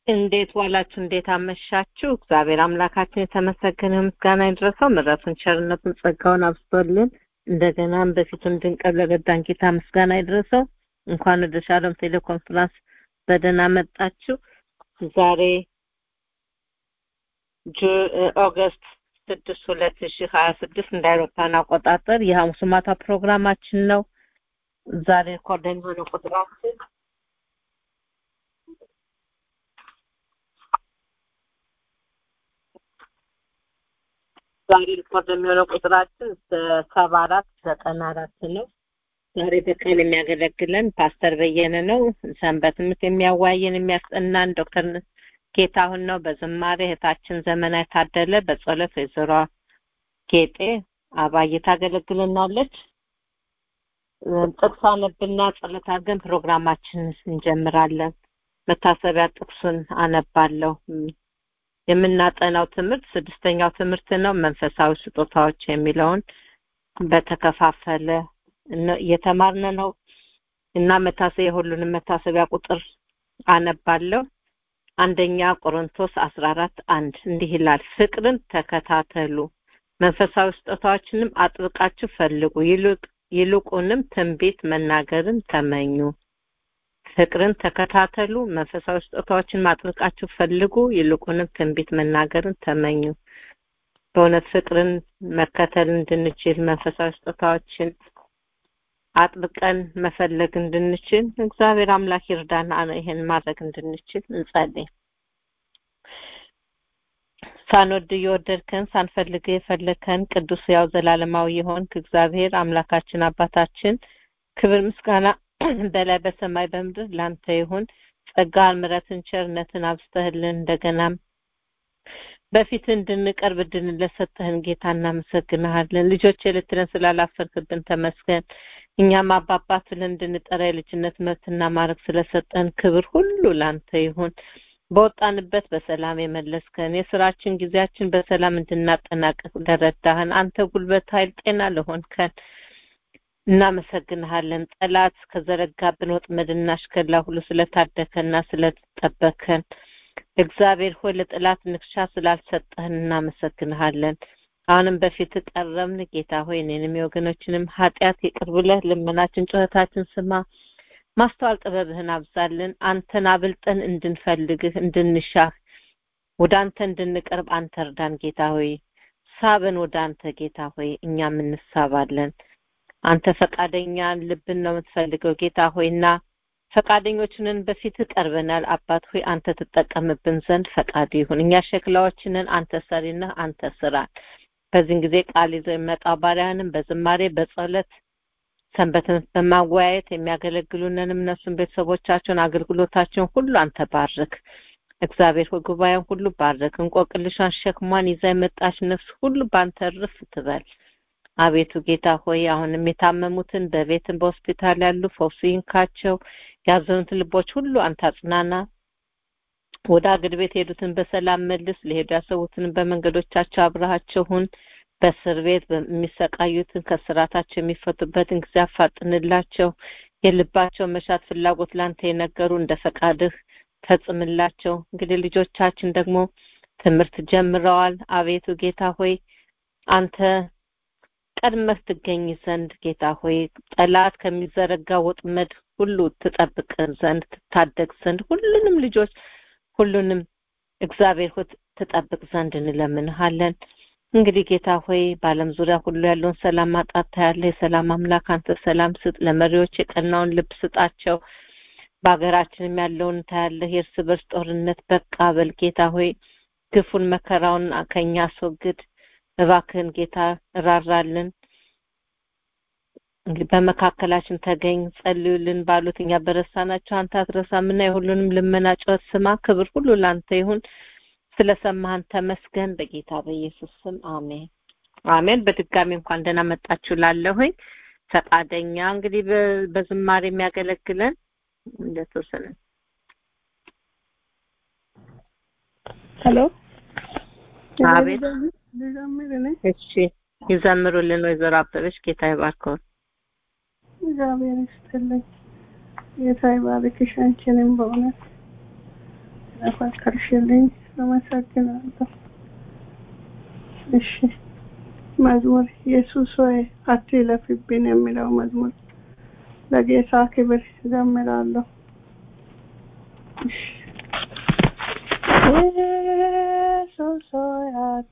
እንዴት ዋላችሁ? እንዴት አመሻችሁ? እግዚአብሔር አምላካችን የተመሰገነ ምስጋና ይድረሰው። ምሕረቱን፣ ቸርነቱን፣ ጸጋውን አብዝቶልን እንደገናም በፊቱ እንድንቀር ለረዳን ጌታ ምስጋና ይድረሰው። እንኳን ወደ ሻሎም ቴሌኮንፈረንስ በደህና መጣችሁ። ዛሬ ኦገስት ስድስት ሁለት ሺህ ሀያ ስድስት እንደ አውሮፓን አቆጣጠር የሐሙስ ማታ ፕሮግራማችን ነው። ዛሬ ሪኮርድ የሚሆነው ቁጥራችን ዛሬ ሪኮርድ የሚሆነው ቁጥራችን ሰባ አራት ዘጠና አራት ነው። ዛሬ በቀን የሚያገለግለን ፓስተር በየነ ነው። ሰንበት ትምህርት የሚያዋየን የሚያስጠናን ዶክተር ጌታሁን ነው። በዝማሬ እህታችን ዘመናዊ ታደለ፣ በጸሎት ወይዘሮ ጌጤ አባዬ ታገለግልናለች። ጥቅስ አነብና ጸሎት አድርገን ፕሮግራማችን እንጀምራለን። መታሰቢያ ጥቅሱን አነባለሁ። የምናጠናው ትምህርት ስድስተኛው ትምህርት ነው። መንፈሳዊ ስጦታዎች የሚለውን በተከፋፈለ እየተማርን ነው እና መታሰቢያ የሁሉንም መታሰቢያ ቁጥር አነባለሁ። አንደኛ ቆሮንቶስ አስራ አራት አንድ እንዲህ ይላል፣ ፍቅርን ተከታተሉ፣ መንፈሳዊ ስጦታዎችንም አጥብቃችሁ ፈልጉ፣ ይልቁንም ትንቢት መናገርን ተመኙ። ፍቅርን ተከታተሉ፣ መንፈሳዊ ስጦታዎችን አጥብቃችሁ ፈልጉ፣ ይልቁንም ትንቢት መናገርን ተመኙ። በእውነት ፍቅርን መከተል እንድንችል መንፈሳዊ ስጦታዎችን አጥብቀን መፈለግ እንድንችል እግዚአብሔር አምላክ ይርዳን። ይሄን ማድረግ እንድንችል እንጸልይ። ሳንወድ እየወደድከን ሳንፈልግ የፈለከን ቅዱስ ያው ዘላለማዊ የሆንክ እግዚአብሔር አምላካችን አባታችን ክብር ምስጋና በላይ በሰማይ በምድር ላንተ ይሁን። ጸጋን፣ ምሕረትን፣ ቸርነትን አብዝተህልን እንደገናም በፊት እንድንቀርብ እድልን ለሰጠህን ጌታ እናመሰግንሃለን። ልጆች ልትለን ስላላፈርክብን ተመስገን። እኛም አባባት ብለን እንድንጠራ የልጅነት መብትና ማድረግ ስለሰጠን ክብር ሁሉ ላንተ ይሁን። በወጣንበት በሰላም የመለስከን የስራችን ጊዜያችን በሰላም እንድናጠናቀቅ ለረዳህን አንተ ጉልበት፣ ኃይል፣ ጤና ለሆንከን እናመሰግንሃለን። ጠላት ከዘረጋብን ወጥመድና አሽከላ ሁሉ ስለታደከና ስለጠበከን እግዚአብሔር ሆይ ለጠላት ንክሻ ስላልሰጠህን እናመሰግንሃለን። አሁንም በፊት ቀረብን ጌታ ሆይ እኔንም የወገኖችንም ኃጢአት ይቅር ብለህ ልመናችን ጩኸታችን ስማ። ማስተዋል ጥበብህን አብዛልን። አንተን አብልጠን እንድንፈልግህ እንድንሻህ ወደ አንተ እንድንቀርብ አንተ እርዳን ጌታ ሆይ። ሳበን ወደ አንተ ጌታ ሆይ እኛም እንሳባለን። አንተ ፈቃደኛ ልብን ነው የምትፈልገው ጌታ ሆይና ፈቃደኞችንን በፊት ቀርበናል። አባት ሆይ አንተ ትጠቀምብን ዘንድ ፈቃድ ይሁን። እኛ ሸክላዎችንን አንተ ሰሪነህ አንተ ስራን። በዚህን ጊዜ ቃል ይዘው የሚመጣው ባሪያንም በዝማሬ በጸሎት ሰንበትን በማወያየት የሚያገለግሉንንም እነሱን ቤተሰቦቻቸውን አገልግሎታቸውን ሁሉ አንተ ባርክ። እግዚአብሔር ሆይ ጉባኤውን ሁሉ ባርክ። እንቆቅልሿን ሸክሟን ይዛ የመጣች ነፍስ ሁሉ በአንተ ርፍ ትበል። አቤቱ ጌታ ሆይ አሁንም የታመሙትን በቤትን በሆስፒታል ያሉ ፈውስ ይንካቸው። ያዘኑት ልቦች ሁሉ አንተ አጽናና። ወደ አገር ቤት የሄዱትን በሰላም መልስ። ለሄዱ ያሰቡትን በመንገዶቻቸው አብረሃቸው ሁን። በእስር ቤት የሚሰቃዩትን ከስራታቸው የሚፈቱበትን ጊዜ አፋጥንላቸው። የልባቸው መሻት ፍላጎት ላንተ የነገሩ እንደ ፈቃድህ ፈጽምላቸው። እንግዲህ ልጆቻችን ደግሞ ትምህርት ጀምረዋል። አቤቱ ጌታ ሆይ አንተ ቀድመህ ትገኝ ዘንድ ጌታ ሆይ ጠላት ከሚዘረጋ ወጥመድ ሁሉ ትጠብቅ ዘንድ ትታደግ ዘንድ ሁሉንም ልጆች ሁሉንም እግዚአብሔር ሆይ ትጠብቅ ዘንድ እንለምንሃለን። እንግዲህ ጌታ ሆይ በዓለም ዙሪያ ሁሉ ያለውን ሰላም ማጣት ታያለ። የሰላም አምላክ አንተ ሰላም ስጥ። ለመሪዎች የቀናውን ልብ ስጣቸው። በሀገራችንም ያለውን ታያለህ። የእርስ በርስ ጦርነት በቃ በል ጌታ ሆይ ግፉን መከራውን ከኛ አስወግድ። እባክህን ጌታ እራራልን። እንግዲህ በመካከላችን ተገኝ፣ ጸልዩልን ባሉት እኛ በረሳናቸው አንተ አትረሳምና የሁሉንም ልመና ጩኸት ስማ። ክብር ሁሉ ላንተ ይሁን። ስለሰማህን ተመስገን። በጌታ በኢየሱስ ስም አሜን አሜን። በድጋሚ እንኳን ደህና መጣችሁ ላለሁኝ ፈቃደኛ እንግዲህ በዝማሬ የሚያገለግለን እንደተወሰነ ሄሎ አቤት እሺ ይዘምሩልን ወይዘሮ አበበች ጌታ ይባርከው እግዚአብሔር ይስጥልኝ ጌታ ይባርክሽ አንቺንም በእውነት ስለፈቀድሽልኝ አመሰግናለሁ። እሺ መዝሙር ኢየሱስ ሆይ አትለፍብን የሚለው መዝሙር ለጌታ ክብር ዘምራለሁ። እሺ ኢየሱስ ሆይ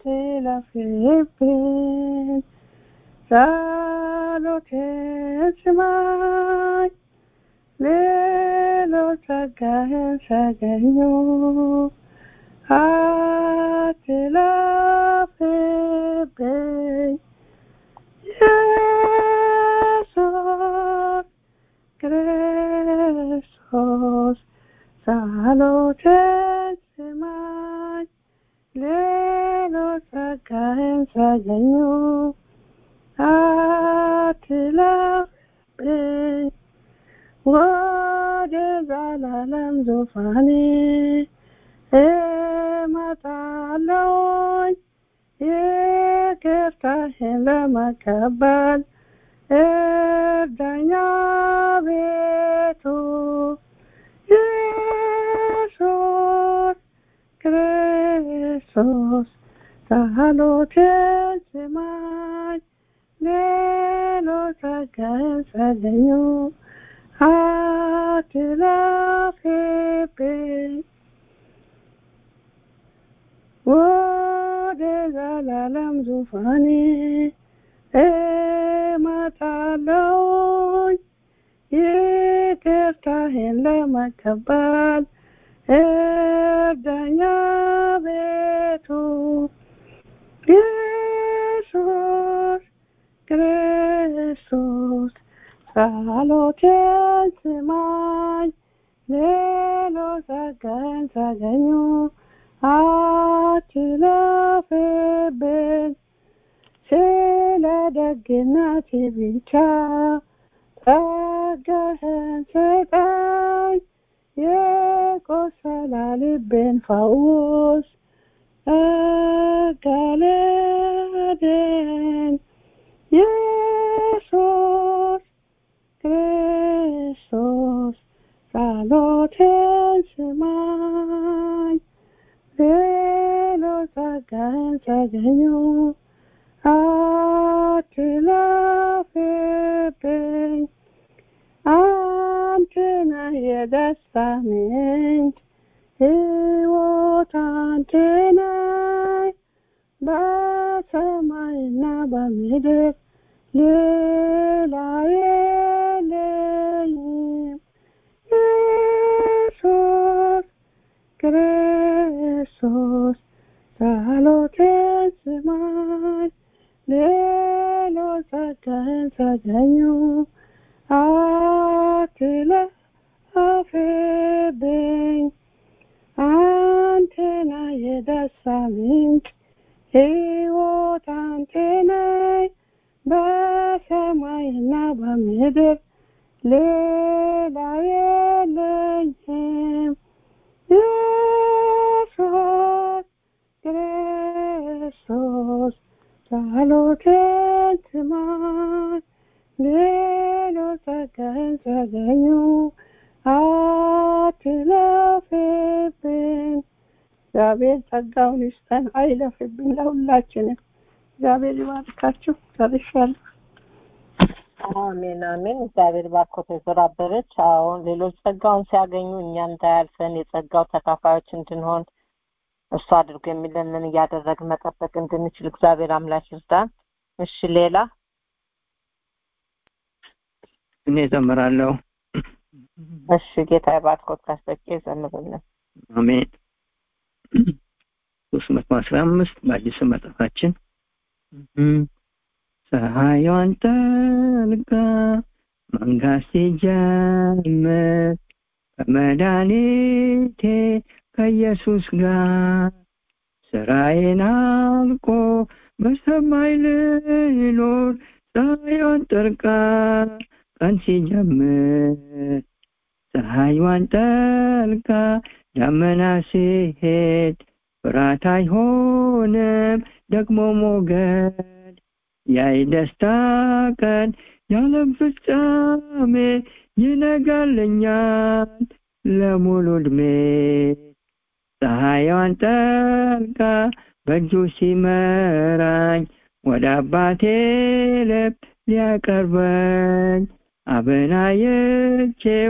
አትለፍብን፣ ጸሎቴን ስማኝ፣ ሌሎች ጸጋህን ሳገኙ አትለፍብኝ ኢየሱስ ክርስቶስ ጸሎቴን ስማኝ ሌሎች ጸጋህን ሳገኙ አትለፍብኝ ወደ ዘላለም ዙፋኔ እመጣለሁኝ ይቅርታህን ለመቀበል እርዳኛ ቤቱ ኢየሱስ ክርስቶስ ጸሎቴን ስማኝ ሌሎች ጸጋህን ሳገኙ አትለፍብኝ ወደ ዘላለም ዙፋኔ እመጣለሁኝ ይቅርታህን ለመቀበል እርዳኛ ቤቱ ኢየሱስ ክርስቶስ ጸሎቴን ስማኝ ሌሎች ጸጋህን ሳገኙ አትለፍብኝ ስለ ደግነት ብቻ ጸጋህን ስጠኝ የቆሰለ ልቤን ፈውስ እገለደን ኢየሱስ ክርስቶስ ጸሎቴን ስማኝ ሌሎች ጸጋህን ሳገኙ አትለፍብኝ አንተ ነህ የደስታ ምንጭ ሕይወት አንተ ነህ በሰማይና በምድር ሌላ የለኝም ኢየሱስ ክርስቶስ ጸሎቴን ስማኝ ሌሎች ጸጋህን ሳገኙ አትለፍብኝ አንተ ነህ የደስታ ምንጭ ሕይወት አንተ ነህ በሰማይና በምድር ሌላ የለኝም ኢየሱስ ክርስቶስ ጸሎቴን ስማኝ ሌሎች ጸጋህን ሳገኙ አትለፍብኝ እግዚአብሔር ጸጋውን ይስጠን አይለፍብን ለሁላችንም እግዚአብሔር ይባርካችሁ ጨርሻለሁ አሜን አሜን እግዚአብሔር ባርኮት የተባበረች አሁን ሌሎች ጸጋውን ሲያገኙ እኛ እንዳያልፈን የጸጋው ተካፋዮች እንድንሆን እሱ አድርጎ የሚለንን እያደረግን መጠበቅ እንድንችል እግዚአብሔር አምላክ ይርዳን እሺ ሌላ እኔ ዘምራለሁ እሺ ጌታ ባርኮት ካስጠቄ ዘምርልን አሜን ሶስት መቶ አስራ አምስት በአዲስ መጽሐፋችን ፀሐይዋን ጠልቃ መንጋት ሲጀምር ከመድኃኒቴ ከኢየሱስ ጋር ስራዬን አልቆ በሰማይ ልኖር ፀሐይዋን ጠልቃ ቀን ሲጀምር ፀሐይዋን ጠልቃ ደመና ሲሄድ ፍርሃት አይሆንም ደግሞ ሞገድ ያይ ደስታ ቀን ያለም ፍጻሜ ይነጋልኛል ለሙሉ ዕድሜ ፀሐይዋን ጠልቃ በእጁ ሲመራኝ ወደ አባቴ ልብ ሊያቀርበኝ አበናየቼው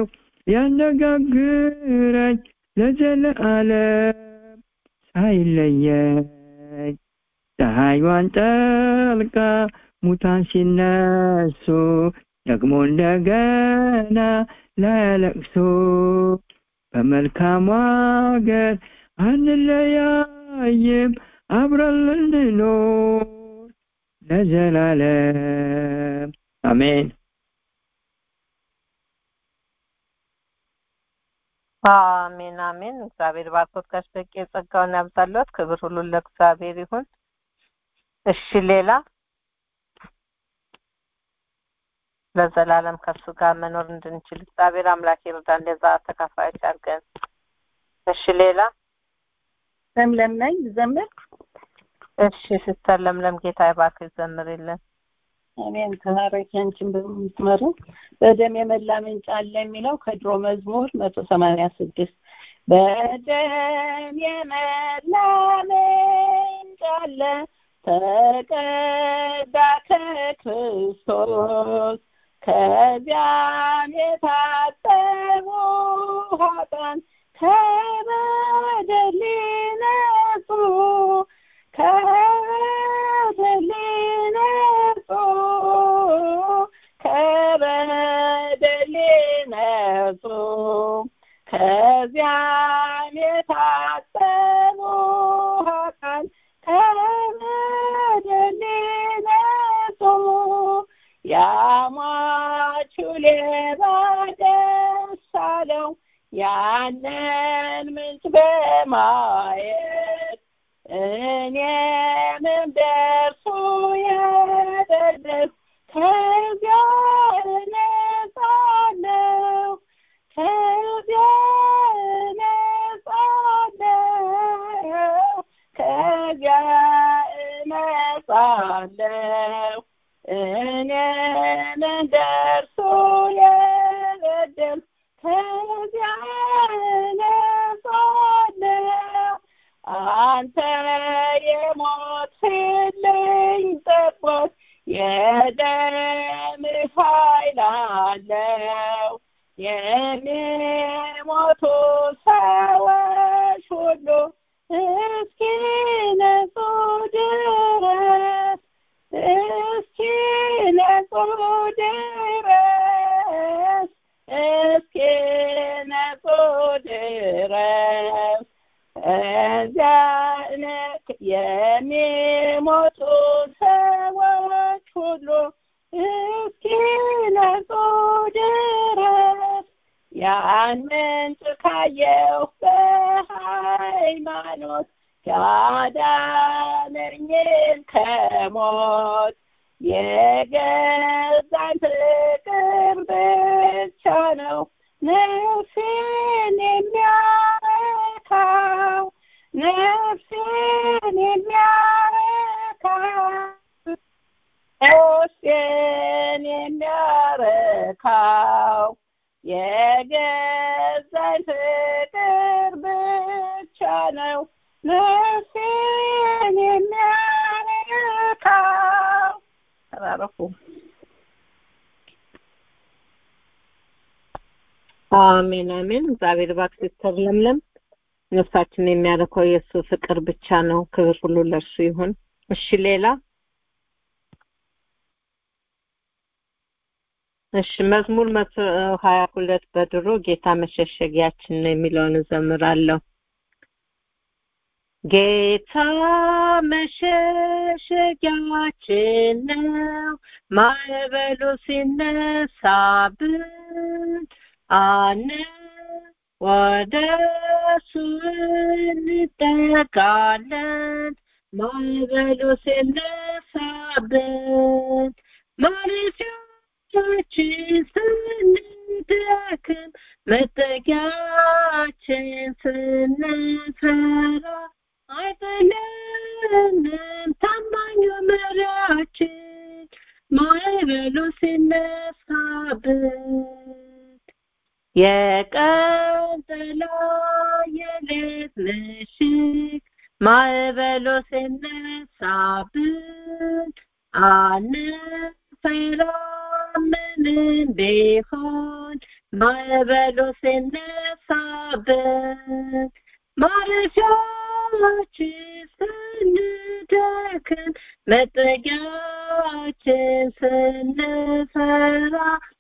ሊያነጋግረኝ ለዘለዓለም ሳይለየኝ ፀሐይዋን ጠልቃ ሙታን ሲነሱ ደግሞ እንደገና ላያለቅሱ በመልካሙ አገር አንለያይም አብረን ልንኖር ለዘላለም አሜን አሜን አሜን። እግዚአብሔር ባርኮት ጋሽ በቂ የጸጋውን ያብዛለት። ክብር ሁሉ ለእግዚአብሔር ይሁን። እሺ ሌላ ለዘላለም ከሱ ጋር መኖር እንድንችል እግዚአብሔር አምላክ ይርዳን። ለዛ ተካፋዮች አድርገን። እሺ ሌላ ለምለም ነኝ ዘምር እሺ ሲስተር ለምለም ጌታ ይባርክሽ ዘምሪልን። አሜን ተባረኪ አንቺን በምትመሩ በደም የመላ ምንጭ አለ የሚለው ከድሮ መዝሙር መቶ ሰማንያ ስድስት በደም የመላ ምንጭ አለ ተቀዳ ከክርስቶስ ከዚያም የታጠቡ ኃጥአን ከበደል ነጹ ከበደል ነጹ ከበደል ነጹ ከዚያም የታጠቡ ኃጥአን ከበደል ነጹ ያሟቹ ሌባ ደስ አለው ያንን ምንጭ በማየት እኔም እንደርሱ የደረስ ከዚያ እነጻለሁ ከዚያ እነጻለሁ ከዚያ እነጻለሁ እኔም እንደርሱ የበደል ከዚያ እነጻለሁ አንተ የሞትልኝ ጠቦት የደምህ ኃይል አለው የሚሞቱ ሰዎች ሁሉ እስኪነጹ ድረስ እስኪነጹ ድረስ እስኪነጹ ድረስ እዚያ የሚሞቱ ሰዎች ሁሉ እስኪነጹ ድረስ ያን ምንጭ ካየሁ በሃይማኖት ያዳነኝን ከሞት የገዛኝ ፍቅር ብቻ ነው ነፍሴን የሚያረካው ነፍሴን የሚያረካው ነፍሴን የሚያረካው የገዛኝ ፍቅር ብቻ ነው ነፍሴን የሚያረካው ተባረኩ አሜን አሜን። እግዚአብሔር እባክህ ሲስተር ለምለም ነፍሳችን የሚያረከው የእሱ ፍቅር ብቻ ነው። ክብር ሁሉ ለእርሱ ይሁን። እሺ ሌላ እሺ መዝሙር መቶ ሀያ ሁለት በድሮ ጌታ መሸሸጊያችን ነው የሚለውን እዘምራለሁ። ጌታ መሸሸጊያችን ነው፣ ማዕበሉ ሲነሳብን አነ ወደ እሱ እንጠጋለን። ማዕበሉ ሲነሳብን ማረፊያችን ስንደክም መጠጊያችን ስንፈራ አይጥለንም ታማኙ መሪያችን ማዕበሉ ሲነሳብን የቀን ጥላ የሌት ነሽ ማዕበሉ ሲነሳብን አንፈራም ምንም ቢሆን ማዕበሉ ሲነሳብን ማረፊያችን ስንደክም መጠጊያችን ስንፈራ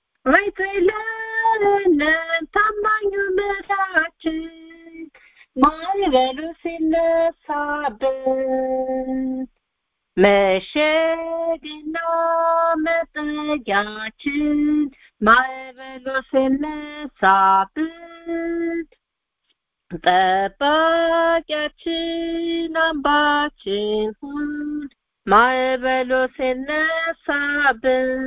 አይጥለንም ታማኙ ምሕረታችን ማዕበሉ ሲነሳብን መሸግና መጠጊያችን ማዕበሉ ሲነሳብን ጠባቂያችን አምባችን ሁን ማዕበሉ ሲነሳብን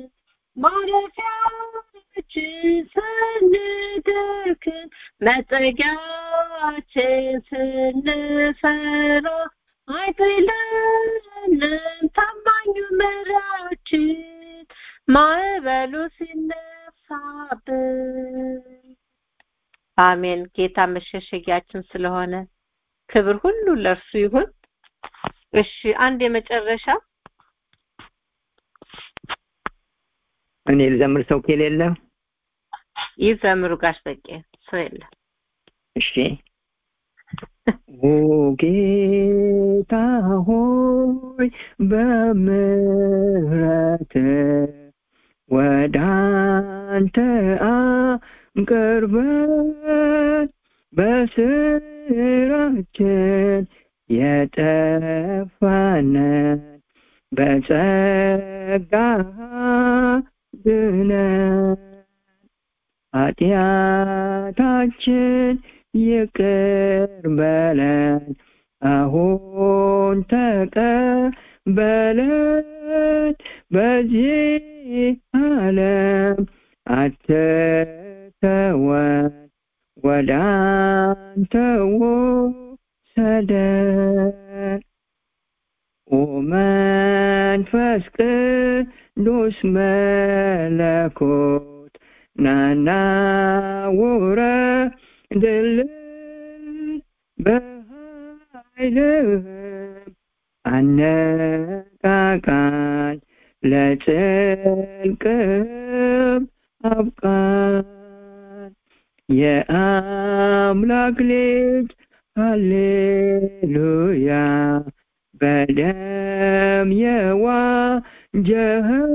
ማረፊያችን ስንደክም መጠጊያችን ስንፈራ አይጥለንም ታማኙ ምሕረታችን ማዕበሉ ሲነሳብን አሜን ጌታ መሸሸጊያችን ስለሆነ ክብር ሁሉ ለእርሱ ይሁን እሺ አንድ የመጨረሻ እኔ ልዘምር ሰው ከሌለ ይዘምሩ ጋሽ በቄ ሰው የለም እሺ ኦ ጌታ ሆይ በምሕረት ወደ አንተ አቅርበን በስራችን የጠፋነን በጸጋ ድነን ኃጢአታችን ይቅር በለን አሁን ተቀበለን በዚህ ዓለም አትተወን ወደ አንተ ውሰደን ኦ መንፈስ ቅዱስ መለኮት ናና ውረድልን በኃይልህም አነቃቃን ለጽድቅም አብቃን የአምላክ ልጅ ሃሌሉያ በደም የዋጀኸን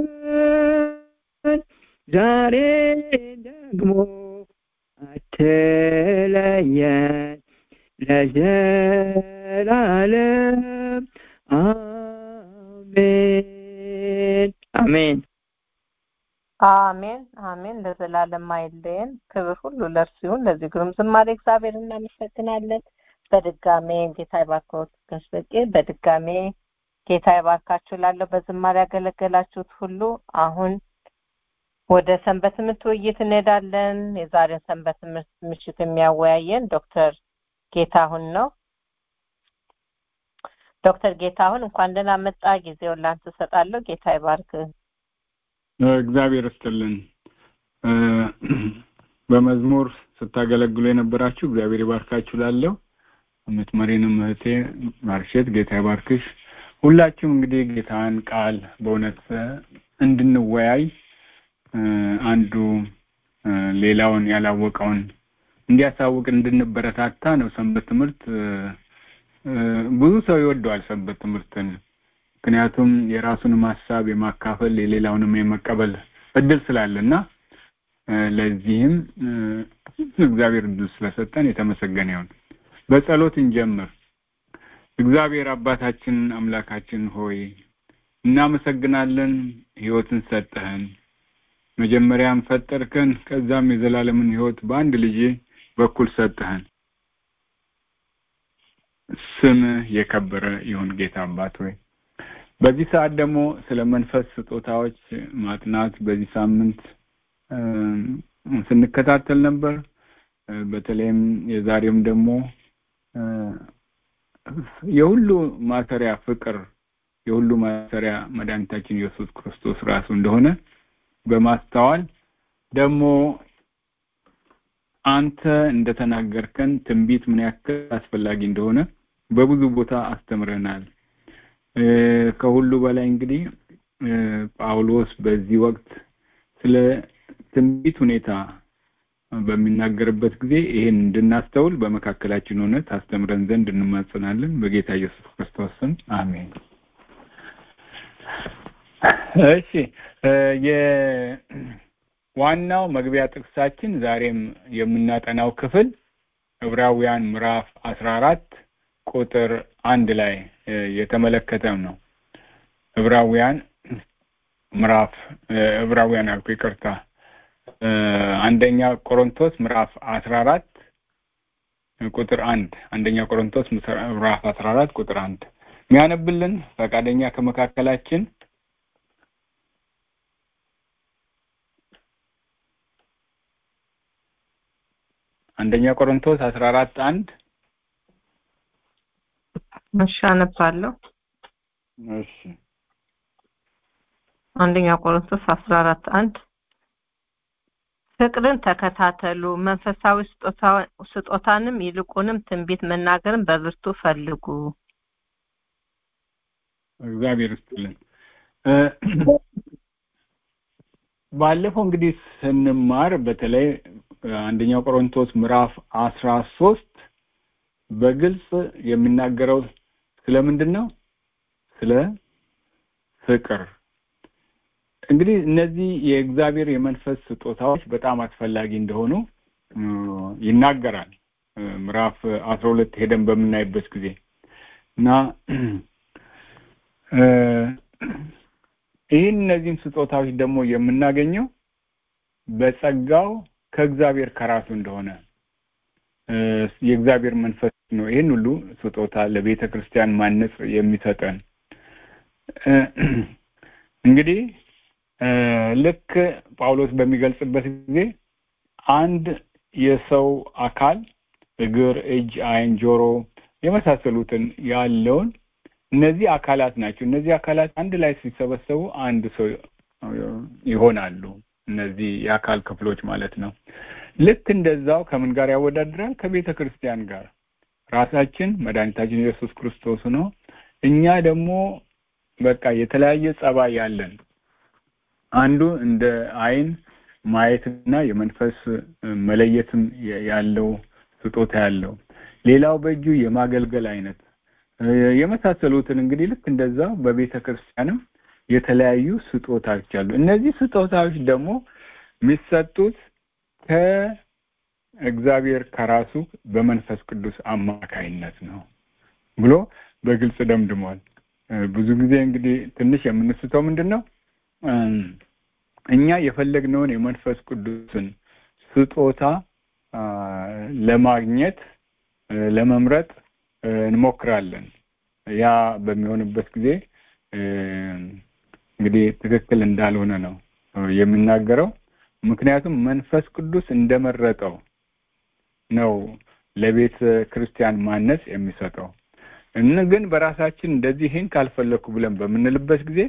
ዛሬ ደግሞ አትለየን ለዘላለም አሜን አሜን አሜን አሜን ለዘላለም አይለየን ክብር ሁሉ ለእርሱ ይሁን ለዚህ ግሩም ዝማሬ እግዚአብሔር እናመሰግናለን በድጋሜ ጌታ ይባርኮት ጋሽ በቄ በድጋሜ ጌታ ይባርካችሁ ላለው በዝማሬ ያገለገላችሁት ሁሉ አሁን ወደ ሰንበት ትምህርት ውይይት እንሄዳለን የዛሬን ሰንበት ትምህርት ምሽት የሚያወያየን ዶክተር ጌታሁን ነው ዶክተር ጌታሁን እንኳን ደህና መጣ ጊዜውን ላንተ እሰጣለሁ ጌታ ይባርክ እግዚአብሔር ይስጥልን በመዝሙር ስታገለግሉ የነበራችሁ እግዚአብሔር ይባርካችሁ ላለው የምትመሪንም እህቴ ማርሼት ጌታ ይባርክሽ ሁላችሁም እንግዲህ ጌታን ቃል በእውነት እንድንወያይ አንዱ ሌላውን ያላወቀውን እንዲያሳውቅ እንድንበረታታ ነው ሰንበት ትምህርት ብዙ ሰው ይወደዋል ሰንበት ትምህርትን ምክንያቱም የራሱንም ሀሳብ የማካፈል የሌላውንም የመቀበል እድል ስላለና ለዚህም እግዚአብሔር እድል ስለሰጠን የተመሰገነ ይሁን በጸሎት እንጀምር እግዚአብሔር አባታችን አምላካችን ሆይ እናመሰግናለን ህይወትን ሰጠህን መጀመሪያም ፈጠርከን ከዛም የዘላለምን ህይወት በአንድ ልጅ በኩል ሰጠህን ስም የከበረ ይሁን ጌታ አባት ሆይ በዚህ ሰዓት ደግሞ ስለ መንፈስ ስጦታዎች ማጥናት በዚህ ሳምንት ስንከታተል ነበር በተለይም የዛሬም ደግሞ የሁሉ ማሰሪያ ፍቅር የሁሉ ማሰሪያ መድኃኒታችን ኢየሱስ ክርስቶስ ራሱ እንደሆነ በማስተዋል ደግሞ አንተ እንደተናገርከን ትንቢት ምን ያክል አስፈላጊ እንደሆነ በብዙ ቦታ አስተምረናል። ከሁሉ በላይ እንግዲህ ጳውሎስ በዚህ ወቅት ስለ ትንቢት ሁኔታ በሚናገርበት ጊዜ ይህን እንድናስተውል በመካከላችን ሆነ ታስተምረን ዘንድ እንማጸናለን። በጌታ ኢየሱስ ክርስቶስ ስም አሜን። እሺ የዋናው መግቢያ ጥቅሳችን ዛሬም የምናጠናው ክፍል ዕብራውያን ምዕራፍ አስራ አራት ቁጥር አንድ ላይ የተመለከተም ነው። ዕብራውያን ምዕራፍ ዕብራውያን አልኩ ይቅርታ፣ አንደኛ ቆሮንቶስ ምዕራፍ አስራ አራት ቁጥር አንድ አንደኛ ቆሮንቶስ ምዕራፍ አስራ አራት ቁጥር አንድ የሚያነብልን ፈቃደኛ ከመካከላችን አንደኛ ቆሮንቶስ አስራ አራት አንድ እሺ አነባለሁ። እሺ አንደኛ ቆሮንቶስ አስራ አራት አንድ ፍቅርን ተከታተሉ፣ መንፈሳዊ ስጦታንም ይልቁንም ትንቢት መናገርን በብርቱ ፈልጉ። እግዚአብሔር ይስጥልን። ባለፈው እንግዲህ ስንማር በተለይ አንደኛው ቆሮንቶስ ምዕራፍ አስራ ሶስት በግልጽ የሚናገረው ስለምንድን ነው? ስለ ፍቅር። እንግዲህ እነዚህ የእግዚአብሔር የመንፈስ ስጦታዎች በጣም አስፈላጊ እንደሆኑ ይናገራል። ምዕራፍ አስራ ሁለት ሄደን በምናይበት ጊዜ እና ይህን እነዚህም ስጦታዎች ደግሞ የምናገኘው በጸጋው ከእግዚአብሔር ከራሱ እንደሆነ የእግዚአብሔር መንፈስ ነው። ይህን ሁሉ ስጦታ ለቤተ ክርስቲያን ማነጽ የሚሰጠን እንግዲህ ልክ ጳውሎስ በሚገልጽበት ጊዜ አንድ የሰው አካል እግር፣ እጅ፣ ዓይን፣ ጆሮ የመሳሰሉትን ያለውን እነዚህ አካላት ናቸው። እነዚህ አካላት አንድ ላይ ሲሰበሰቡ አንድ ሰው ይሆናሉ። እነዚህ የአካል ክፍሎች ማለት ነው። ልክ እንደዛው ከምን ጋር ያወዳድራል? ከቤተ ክርስቲያን ጋር ራሳችን መድኃኒታችን ኢየሱስ ክርስቶስ ነው። እኛ ደግሞ በቃ የተለያየ ጸባይ ያለን አንዱ እንደ ዓይን ማየትና የመንፈስ መለየትም ያለው ስጦታ ያለው፣ ሌላው በእጁ የማገልገል አይነት የመሳሰሉትን እንግዲህ ልክ እንደዛው በቤተ ክርስቲያንም የተለያዩ ስጦታዎች አሉ። እነዚህ ስጦታዎች ደግሞ የሚሰጡት ከእግዚአብሔር ከራሱ በመንፈስ ቅዱስ አማካይነት ነው ብሎ በግልጽ ደምድሟል። ብዙ ጊዜ እንግዲህ ትንሽ የምንስተው ምንድን ነው እኛ የፈለግነውን የመንፈስ ቅዱስን ስጦታ ለማግኘት ለመምረጥ እንሞክራለን። ያ በሚሆንበት ጊዜ እንግዲህ ትክክል እንዳልሆነ ነው የሚናገረው። ምክንያቱም መንፈስ ቅዱስ እንደመረጠው ነው ለቤተ ክርስቲያን ማነጽ የሚሰጠው። እን ግን በራሳችን እንደዚህ ይህን ካልፈለግኩ ብለን በምንልበት ጊዜ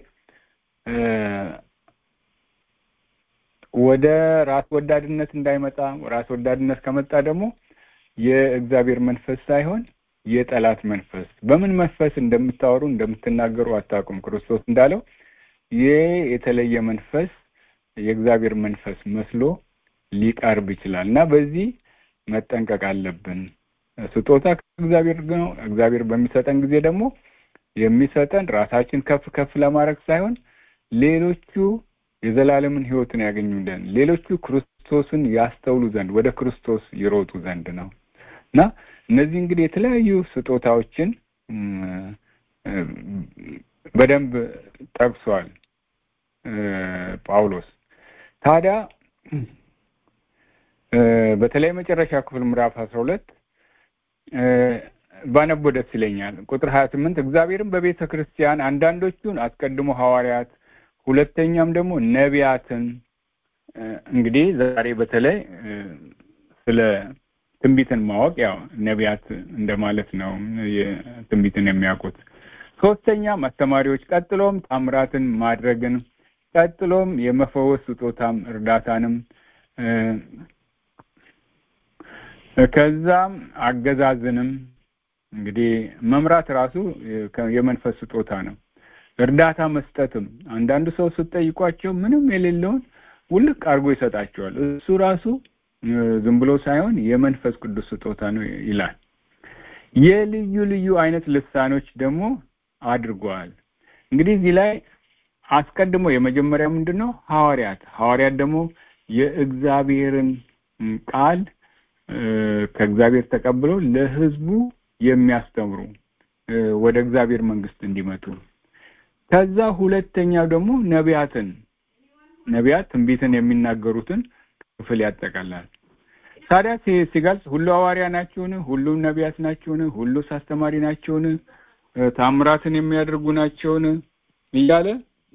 ወደ ራስ ወዳድነት እንዳይመጣ ራስ ወዳድነት ከመጣ ደግሞ የእግዚአብሔር መንፈስ ሳይሆን የጠላት መንፈስ በምን መንፈስ እንደምታወሩ እንደምትናገሩ አታውቁም። ክርስቶስ እንዳለው ይህ የተለየ መንፈስ የእግዚአብሔር መንፈስ መስሎ ሊቀርብ ይችላል እና በዚህ መጠንቀቅ አለብን። ስጦታ ከእግዚአብሔር ነው። እግዚአብሔር በሚሰጠን ጊዜ ደግሞ የሚሰጠን ራሳችን ከፍ ከፍ ለማድረግ ሳይሆን ሌሎቹ የዘላለምን ሕይወትን ያገኙ ዘንድ ሌሎቹ ክርስቶስን ያስተውሉ ዘንድ ወደ ክርስቶስ ይሮጡ ዘንድ ነው እና እነዚህ እንግዲህ የተለያዩ ስጦታዎችን በደንብ ጠቅሷል ጳውሎስ። ታዲያ በተለይ መጨረሻ ክፍል ምዕራፍ አስራ ሁለት ባነቦ ደስ ይለኛል። ቁጥር ሀያ ስምንት እግዚአብሔርም በቤተ ክርስቲያን አንዳንዶቹን አስቀድሞ ሐዋርያት፣ ሁለተኛም ደግሞ ነቢያትን እንግዲህ ዛሬ በተለይ ስለ ትንቢትን ማወቅ ያው ነቢያት እንደማለት ነው፣ ትንቢትን የሚያውቁት ሶስተኛም አስተማሪዎች፣ ቀጥሎም ታምራትን ማድረግን፣ ቀጥሎም የመፈወስ ስጦታም እርዳታንም ከዛም አገዛዝንም እንግዲህ መምራት ራሱ የመንፈስ ስጦታ ነው። እርዳታ መስጠትም አንዳንዱ ሰው ስትጠይቋቸው ምንም የሌለውን ውልቅ አድርጎ ይሰጣቸዋል። እሱ ራሱ ዝም ብሎ ሳይሆን የመንፈስ ቅዱስ ስጦታ ነው ይላል። የልዩ ልዩ አይነት ልሳኖች ደግሞ አድርገዋል። እንግዲህ እዚህ ላይ አስቀድሞ የመጀመሪያ ምንድን ነው? ሐዋርያት ሐዋርያት ደግሞ የእግዚአብሔርን ቃል ከእግዚአብሔር ተቀብለው ለሕዝቡ የሚያስተምሩ ወደ እግዚአብሔር መንግስት እንዲመጡ ከዛ ሁለተኛው ደግሞ ነቢያትን ነቢያት ትንቢትን የሚናገሩትን ክፍል ያጠቃላል። ታዲያ ሲገልጽ ሁሉ ሐዋርያ ናቸውን? ሁሉም ነቢያት ናቸውን? ሁሉስ አስተማሪ ናቸውን? ታምራትን የሚያደርጉ ናቸውን? እያለ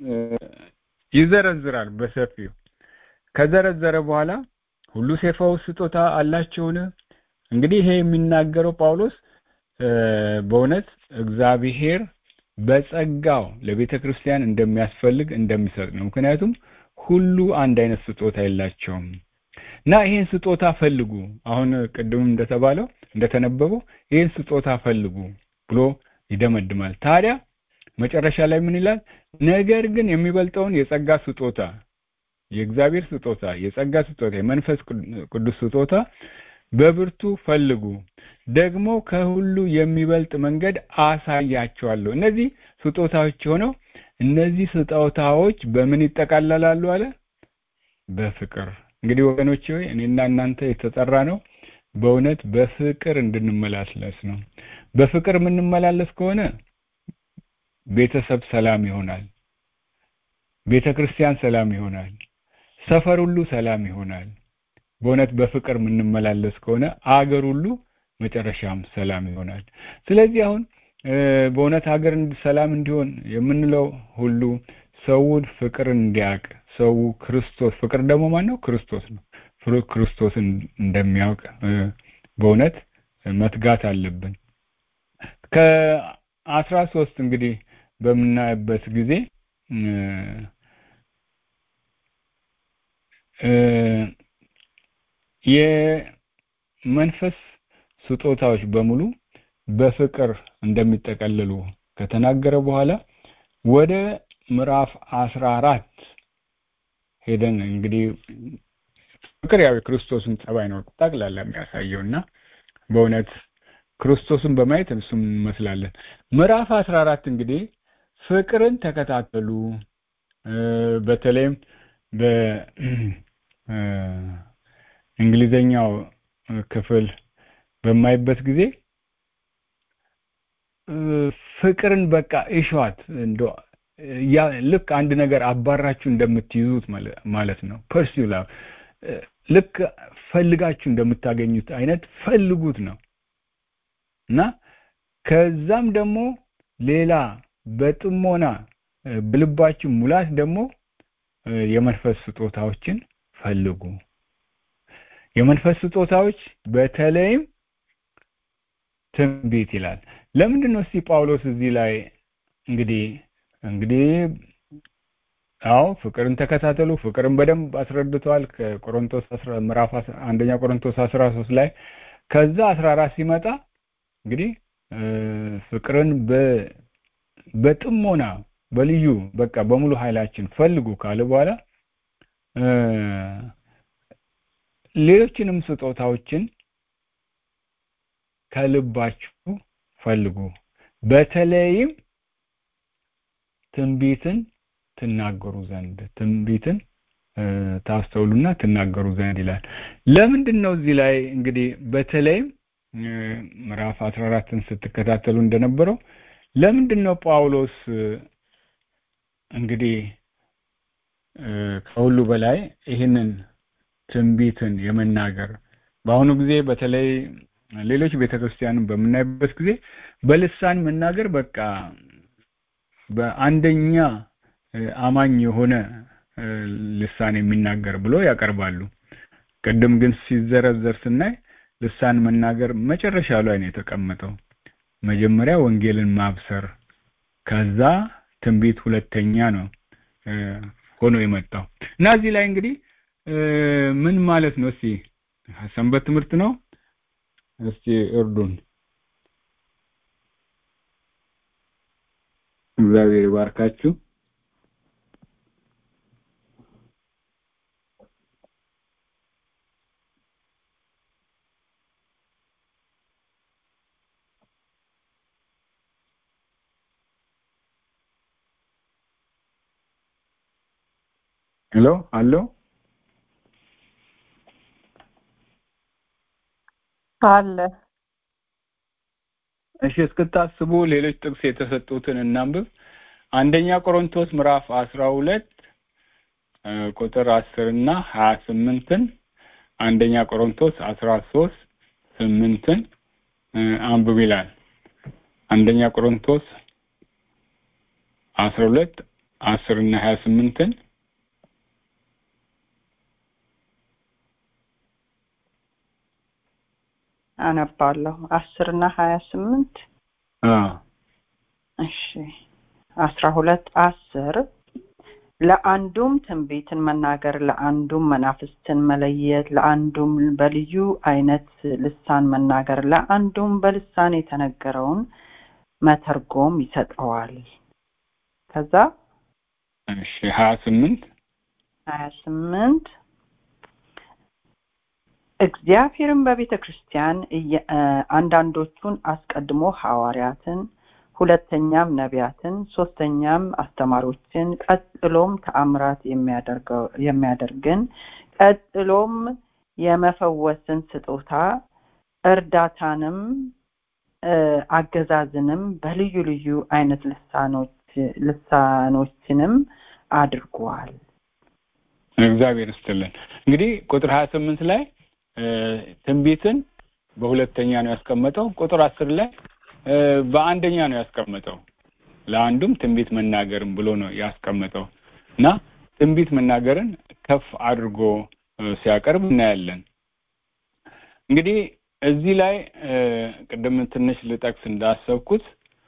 ይዘረዝራል በሰፊው። ከዘረዘረ በኋላ ሁሉ የፈውስ ስጦታ አላቸውን? እንግዲህ ይሄ የሚናገረው ጳውሎስ በእውነት እግዚአብሔር በጸጋው ለቤተ ክርስቲያን እንደሚያስፈልግ እንደሚሰጥ ነው። ምክንያቱም ሁሉ አንድ አይነት ስጦታ የላቸውም እና ይሄን ስጦታ ፈልጉ። አሁን ቅድምም እንደተባለው እንደተነበበው ይሄን ስጦታ ፈልጉ ብሎ ይደመድማል። ታዲያ መጨረሻ ላይ ምን ይላል? ነገር ግን የሚበልጠውን የጸጋ ስጦታ የእግዚአብሔር ስጦታ የጸጋ ስጦታ የመንፈስ ቅዱስ ስጦታ በብርቱ ፈልጉ፣ ደግሞ ከሁሉ የሚበልጥ መንገድ አሳያቸዋለሁ። እነዚህ ስጦታዎች ሆነው እነዚህ ስጦታዎች በምን ይጠቃለላሉ አለ? በፍቅር። እንግዲህ ወገኖች ሆይ እኔና እናንተ የተጠራ ነው በእውነት በፍቅር እንድንመላለስ ነው። በፍቅር የምንመላለስ ከሆነ ቤተሰብ ሰላም ይሆናል፣ ቤተ ክርስቲያን ሰላም ይሆናል፣ ሰፈር ሁሉ ሰላም ይሆናል። በእውነት በፍቅር የምንመላለስ ከሆነ አገር ሁሉ መጨረሻም ሰላም ይሆናል። ስለዚህ አሁን በእውነት ሀገር ሰላም እንዲሆን የምንለው ሁሉ ሰውን ፍቅርን እንዲያውቅ ሰው ክርስቶስ ፍቅር ደግሞ ማን ነው? ክርስቶስ ነው። ክርስቶስን እንደሚያውቅ በእውነት መትጋት አለብን። ከአስራ ሶስት እንግዲህ በምናይበት ጊዜ የመንፈስ ስጦታዎች በሙሉ በፍቅር እንደሚጠቀለሉ ከተናገረ በኋላ ወደ ምዕራፍ አስራ አራት ሄደን እንግዲህ ፍቅር ያው የክርስቶስን ጸባይ ነው ጠቅላላ የሚያሳየው እና በእውነት ክርስቶስን በማየት እሱም እንመስላለን። ምዕራፍ አስራ አራት እንግዲህ ፍቅርን ተከታተሉ በተለይም በእንግሊዘኛው ክፍል በማይበት ጊዜ ፍቅርን በቃ እሸዋት እንደ ያ ልክ አንድ ነገር አባራችሁ እንደምትይዙት ማለት ነው። ፐርሲላ ልክ ፈልጋችሁ እንደምታገኙት አይነት ፈልጉት ነው እና ከዛም ደግሞ ሌላ በጥሞና በልባችሁ ሙላት ደግሞ የመንፈስ ስጦታዎችን ፈልጉ። የመንፈስ ስጦታዎች በተለይም ትንቢት ይላል። ለምንድን ነው እስቲ ጳውሎስ እዚህ ላይ እንግዲህ እንግዲህ አዎ ፍቅርን ተከታተሉ፣ ፍቅርን በደንብ አስረድተዋል ከቆሮንቶስ ምዕራፍ አንደኛ ቆሮንቶስ 13 ላይ ከዛ 14 ሲመጣ እንግዲህ ፍቅርን በጥሞና በልዩ በቃ በሙሉ ኃይላችን ፈልጉ ካለ በኋላ ሌሎችንም ስጦታዎችን ከልባችሁ ፈልጉ፣ በተለይም ትንቢትን ትናገሩ ዘንድ ትንቢትን ታስተውሉና ትናገሩ ዘንድ ይላል። ለምንድን ነው እዚህ ላይ እንግዲህ በተለይም ምዕራፍ 14ን ስትከታተሉ እንደነበረው ለምንድን ነው ጳውሎስ እንግዲህ ከሁሉ በላይ ይህንን ትንቢትን የመናገር በአሁኑ ጊዜ በተለይ ሌሎች ቤተክርስቲያንን በምናይበት ጊዜ በልሳን መናገር በቃ በአንደኛ አማኝ የሆነ ልሳን የሚናገር ብሎ ያቀርባሉ። ቅድም ግን ሲዘረዘር ስናይ ልሳን መናገር መጨረሻ ላይ ነው የተቀመጠው። መጀመሪያ ወንጌልን ማብሰር፣ ከዛ ትንቢት ሁለተኛ ነው ሆኖ የመጣው እና እዚህ ላይ እንግዲህ ምን ማለት ነው? እስቲ ሰንበት ትምህርት ነው። እስቲ እርዱን። እግዚአብሔር ይባርካችሁ። ሄሎ አሎ አለ እሺ እስክታስቡ ሌሎች ጥቅስ የተሰጡትን እናንብብ አንደኛ ቆሮንቶስ ምዕራፍ አስራ ሁለት ቁጥር አስር እና ሀያ ስምንትን አንደኛ ቆሮንቶስ አስራ ሶስት ስምንትን አንብብ ይላል አንደኛ ቆሮንቶስ አስራ ሁለት አስር እና ሀያ ስምንትን አነባለሁ አስር እና ሀያ ስምንት እሺ አስራ ሁለት አስር ለአንዱም ትንቢትን መናገር ለአንዱም መናፍስትን መለየት ለአንዱም በልዩ አይነት ልሳን መናገር ለአንዱም በልሳን የተነገረውን መተርጎም ይሰጠዋል ከዛ እሺ ሀያ ስምንት ሀያ ስምንት እግዚአብሔርም በቤተ ክርስቲያን አንዳንዶቹን አስቀድሞ ሐዋርያትን ሁለተኛም ነቢያትን ሶስተኛም አስተማሪዎችን ቀጥሎም ተአምራት የሚያደርግን ቀጥሎም የመፈወስን ስጦታ እርዳታንም አገዛዝንም በልዩ ልዩ አይነት ልሳኖች ልሳኖችንም አድርጓል እግዚአብሔር ይስጥልን እንግዲህ ቁጥር ሀያ ስምንት ላይ ትንቢትን በሁለተኛ ነው ያስቀመጠው ቁጥር አስር ላይ በአንደኛ ነው ያስቀመጠው ለአንዱም ትንቢት መናገርን ብሎ ነው ያስቀመጠው እና ትንቢት መናገርን ከፍ አድርጎ ሲያቀርብ እናያለን እንግዲህ እዚህ ላይ ቅድም ትንሽ ልጠቅስ እንዳሰብኩት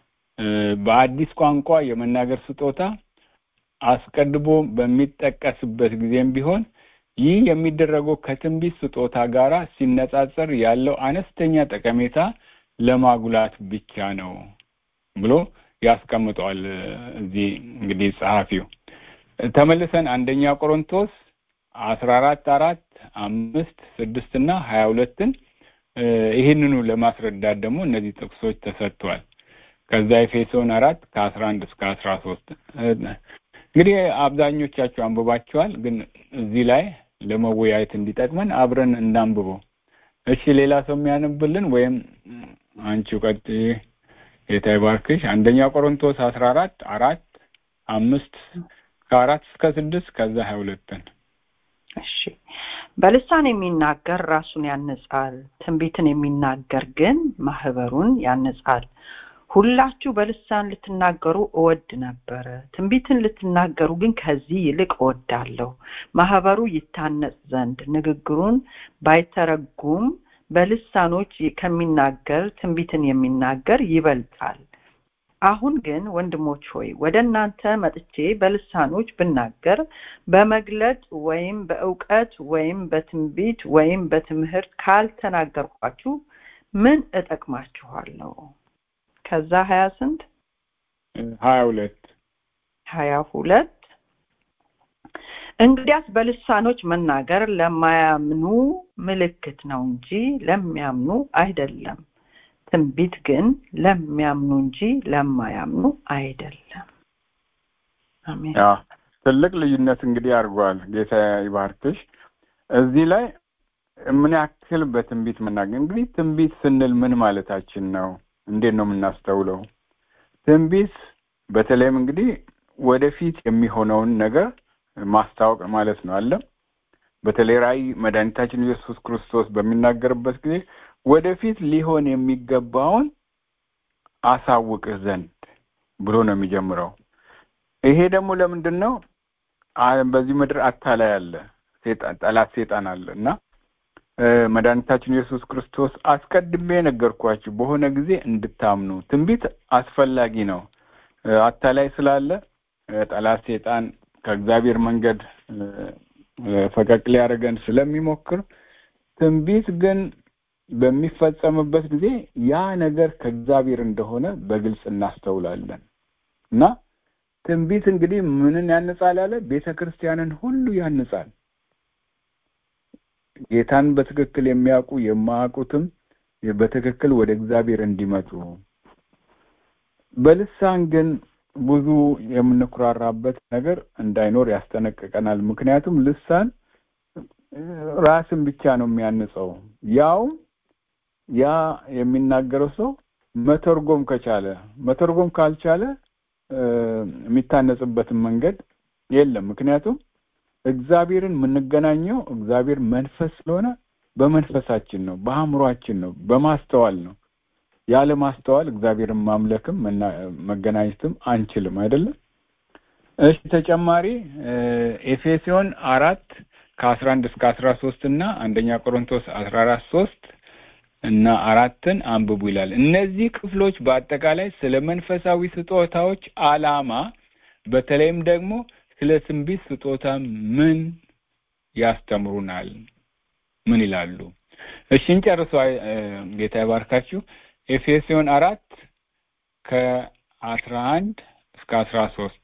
በአዲስ ቋንቋ የመናገር ስጦታ አስቀድሞ በሚጠቀስበት ጊዜም ቢሆን ይህ የሚደረገው ከትንቢት ስጦታ ጋር ሲነጻጸር ያለው አነስተኛ ጠቀሜታ ለማጉላት ብቻ ነው ብሎ ያስቀምጠዋል እዚህ እንግዲህ ጸሐፊው ተመልሰን አንደኛ ቆሮንቶስ አስራ አራት አራት አምስት ስድስት እና ሀያ ሁለትን ይህንኑ ለማስረዳት ደግሞ እነዚህ ጥቅሶች ተሰጥተዋል ከዛ ኤፌሶን አራት ከአስራ አንድ እስከ አስራ ሶስት እንግዲህ አብዛኞቻችሁ አንብባችኋል ግን እዚህ ላይ ለመወያየት እንዲጠቅመን አብረን እናንብበው እሺ ሌላ ሰው የሚያነብልን ወይም አንቺ ቀጥ ጌታ ይባርክሽ አንደኛ ቆሮንቶስ አስራ አራት አራት አምስት ከአራት እስከ ስድስት ከዛ ሀያ ሁለትን እሺ በልሳን የሚናገር ራሱን ያነጻል ትንቢትን የሚናገር ግን ማህበሩን ያነጻል ሁላችሁ በልሳን ልትናገሩ እወድ ነበረ ትንቢትን ልትናገሩ ግን ከዚህ ይልቅ እወዳለሁ ማህበሩ ይታነጽ ዘንድ ንግግሩን ባይተረጉም በልሳኖች ከሚናገር ትንቢትን የሚናገር ይበልጣል አሁን ግን ወንድሞች ሆይ ወደ እናንተ መጥቼ በልሳኖች ብናገር በመግለጥ ወይም በእውቀት ወይም በትንቢት ወይም በትምህርት ካልተናገርኳችሁ ምን እጠቅማችኋለሁ ከዛ ሀያ ስንት ሀያ ሁለት ሀያ ሁለት እንግዲያስ በልሳኖች መናገር ለማያምኑ ምልክት ነው እንጂ ለሚያምኑ አይደለም ትንቢት ግን ለሚያምኑ እንጂ ለማያምኑ አይደለም አሜን ትልቅ ልዩነት እንግዲህ አድርጓል ጌታ ይባርክሽ እዚህ ላይ ምን ያክል በትንቢት መናገር እንግዲህ ትንቢት ስንል ምን ማለታችን ነው እንዴት ነው የምናስተውለው ትንቢት በተለይም እንግዲህ ወደፊት የሚሆነውን ነገር ማስታወቅ ማለት ነው አለ በተለይ ራእይ መድኃኒታችን ኢየሱስ ክርስቶስ በሚናገርበት ጊዜ ወደፊት ሊሆን የሚገባውን አሳውቅህ ዘንድ ብሎ ነው የሚጀምረው ይሄ ደግሞ ለምንድን ነው በዚህ ምድር አታላይ አለ ጠላት ሴጣን አለ እና መድኃኒታችን ኢየሱስ ክርስቶስ አስቀድሜ ነገርኳችሁ በሆነ ጊዜ እንድታምኑ ትንቢት አስፈላጊ ነው አታላይ ስላለ ጠላት ሴጣን ከእግዚአብሔር መንገድ ፈቀቅ ሊያደርገን ስለሚሞክር ትንቢት ግን በሚፈጸምበት ጊዜ ያ ነገር ከእግዚአብሔር እንደሆነ በግልጽ እናስተውላለን እና ትንቢት እንግዲህ ምንን ያንጻል አለ ቤተ ክርስቲያንን ሁሉ ያንጻል ጌታን በትክክል የሚያውቁ የማያውቁትም በትክክል ወደ እግዚአብሔር እንዲመጡ በልሳን ግን ብዙ የምንኩራራበት ነገር እንዳይኖር ያስጠነቅቀናል ምክንያቱም ልሳን ራስን ብቻ ነው የሚያንጸው ያው ያ የሚናገረው ሰው መተርጎም ከቻለ መተርጎም ካልቻለ የሚታነጽበትን መንገድ የለም ምክንያቱም እግዚአብሔርን የምንገናኘው እግዚአብሔር መንፈስ ስለሆነ በመንፈሳችን ነው በአእምሯችን ነው በማስተዋል ነው ያለ ማስተዋል እግዚአብሔርን ማምለክም መገናኘትም አንችልም አይደለም እሺ ተጨማሪ ኤፌሶን አራት ከአስራ አንድ እስከ አስራ ሶስት እና አንደኛ ቆሮንቶስ አስራ አራት ሶስት እና አራትን አንብቡ ይላል እነዚህ ክፍሎች በአጠቃላይ ስለ መንፈሳዊ ስጦታዎች አላማ በተለይም ደግሞ ስለ ትንቢት ስጦታ ምን ያስተምሩናል ምን ይላሉ እሺ እንጨርሷ ጌታ ይባርካችሁ ኤፌሶን አራት ከአስራ አንድ እስከ አስራ ሶስት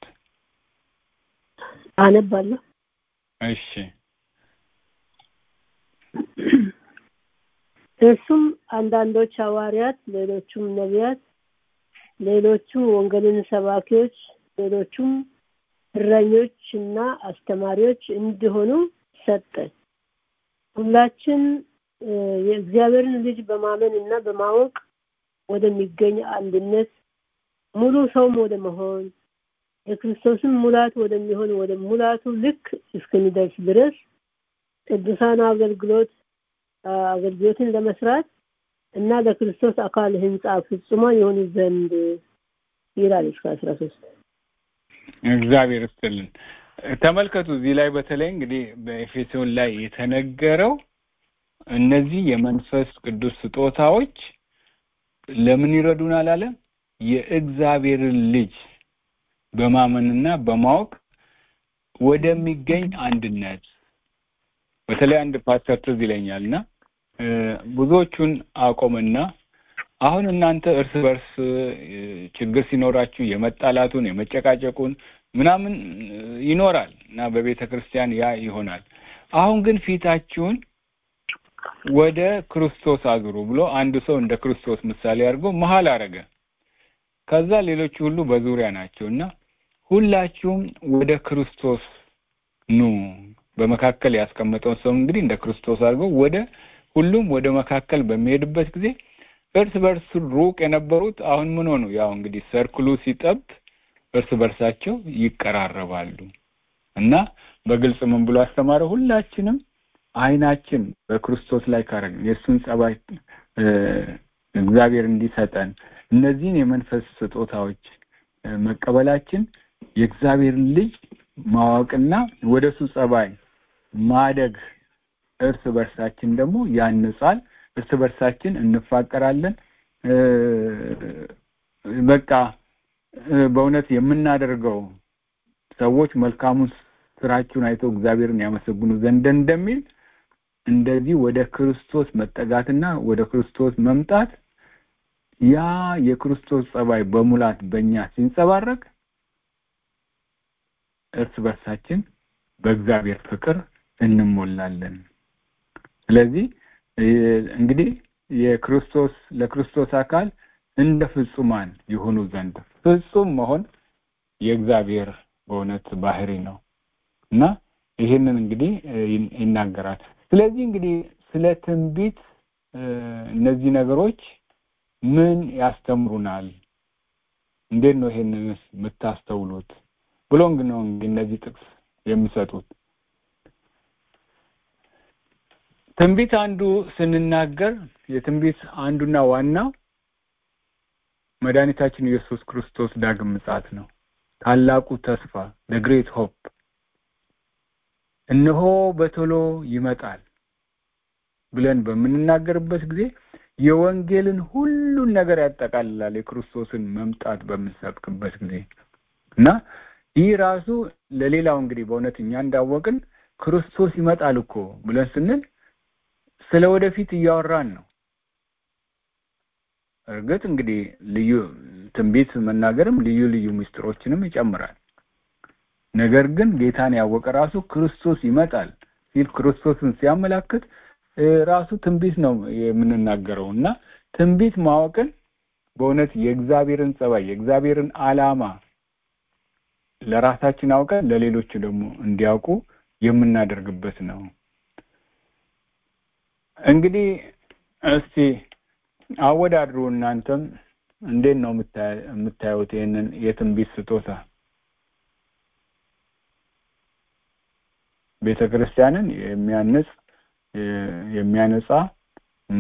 አነባለሁ እሺ እርሱም አንዳንዶች ሐዋርያት ሌሎቹም ነቢያት ሌሎቹም ወንጌልን ሰባኪዎች ሌሎቹም እረኞች እና አስተማሪዎች እንዲሆኑ ሰጠ ሁላችን የእግዚአብሔርን ልጅ በማመን እና በማወቅ ወደሚገኝ አንድነት ሙሉ ሰውም ወደ መሆን የክርስቶስን ሙላት ወደሚሆን ወደ ሙላቱ ልክ እስክንደርስ ድረስ ቅዱሳን አገልግሎት አገልግሎትን ለመስራት እና ለክርስቶስ አካል ህንጻ ፍጹማን የሆኑ ዘንድ ይላል እስከ አስራ ሶስት እግዚአብሔር ይስጥልን ተመልከቱ እዚህ ላይ በተለይ እንግዲህ በኤፌሶን ላይ የተነገረው እነዚህ የመንፈስ ቅዱስ ስጦታዎች ለምን ይረዱናል አለ የእግዚአብሔርን ልጅ በማመንና በማወቅ ወደሚገኝ አንድነት በተለይ አንድ ፓስተር ትዝ ይለኛል እና ብዙዎቹን አቆምና አሁን እናንተ እርስ በርስ ችግር ሲኖራችሁ የመጣላቱን የመጨቃጨቁን ምናምን ይኖራል እና በቤተ ክርስቲያን ያ ይሆናል አሁን ግን ፊታችሁን ወደ ክርስቶስ አዙሩ ብሎ አንድ ሰው እንደ ክርስቶስ ምሳሌ አድርጎ መሀል አረገ ከዛ ሌሎቹ ሁሉ በዙሪያ ናቸው እና ሁላችሁም ወደ ክርስቶስ ኑ በመካከል ያስቀመጠውን ሰው እንግዲህ እንደ ክርስቶስ አድርገው ወደ ሁሉም ወደ መካከል በሚሄድበት ጊዜ እርስ በርስ ሩቅ የነበሩት አሁን ምን ሆኑ ያው እንግዲህ ሰርክሉ ሲጠብ እርስ በርሳቸው ይቀራረባሉ እና በግልጽ ምን ብሎ አስተማረ ሁላችንም አይናችን በክርስቶስ ላይ ካረግን የእሱን ጸባይ እግዚአብሔር እንዲሰጠን እነዚህን የመንፈስ ስጦታዎች መቀበላችን የእግዚአብሔርን ልጅ ማወቅና ወደ እሱ ጸባይ ማደግ እርስ በርሳችን ደግሞ ያንጻል እርስ በርሳችን እንፋቀራለን በቃ በእውነት የምናደርገው ሰዎች መልካሙን ስራችሁን አይተው እግዚአብሔርን ያመሰግኑ ዘንድ እንደሚል እንደዚህ ወደ ክርስቶስ መጠጋትና ወደ ክርስቶስ መምጣት ያ የክርስቶስ ጸባይ በሙላት በእኛ ሲንጸባረቅ እርስ በርሳችን በእግዚአብሔር ፍቅር እንሞላለን ስለዚህ እንግዲህ የክርስቶስ ለክርስቶስ አካል እንደ ፍጹማን የሆኑ ዘንድ ፍጹም መሆን የእግዚአብሔር በእውነት ባህሪ ነው እና ይህንን እንግዲህ ይናገራል ስለዚህ እንግዲህ ስለ ትንቢት እነዚህ ነገሮች ምን ያስተምሩናል እንዴት ነው ይሄንን የምታስተውሉት ብሎ ነው እንግዲህ እነዚህ ጥቅስ የሚሰጡት ትንቢት አንዱ ስንናገር የትንቢት አንዱና ዋናው መድኃኒታችን ኢየሱስ ክርስቶስ ዳግም ምጽአት ነው ታላቁ ተስፋ the great hope እነሆ በቶሎ ይመጣል ብለን በምንናገርበት ጊዜ የወንጌልን ሁሉን ነገር ያጠቃልላል የክርስቶስን መምጣት በምንሰብክበት ጊዜ እና ይህ ራሱ ለሌላው እንግዲህ በእውነት እኛ እንዳወቅን ክርስቶስ ይመጣል እኮ ብለን ስንል ስለ ወደፊት እያወራን ነው እርግጥ እንግዲህ ልዩ ትንቢት መናገርም ልዩ ልዩ ምስጢሮችንም ይጨምራል ነገር ግን ጌታን ያወቀ ራሱ ክርስቶስ ይመጣል ሲል ክርስቶስን ሲያመላክት ራሱ ትንቢት ነው የምንናገረው እና ትንቢት ማወቅን በእውነት የእግዚአብሔርን ጸባይ የእግዚአብሔርን ዓላማ ለራሳችን አውቀን ለሌሎች ደግሞ እንዲያውቁ የምናደርግበት ነው። እንግዲህ እስቲ አወዳድሩ። እናንተም እንዴት ነው የምታዩት ይህንን የትንቢት ስጦታ? ቤተ ክርስቲያንን የሚያንጽ የሚያነጻ እና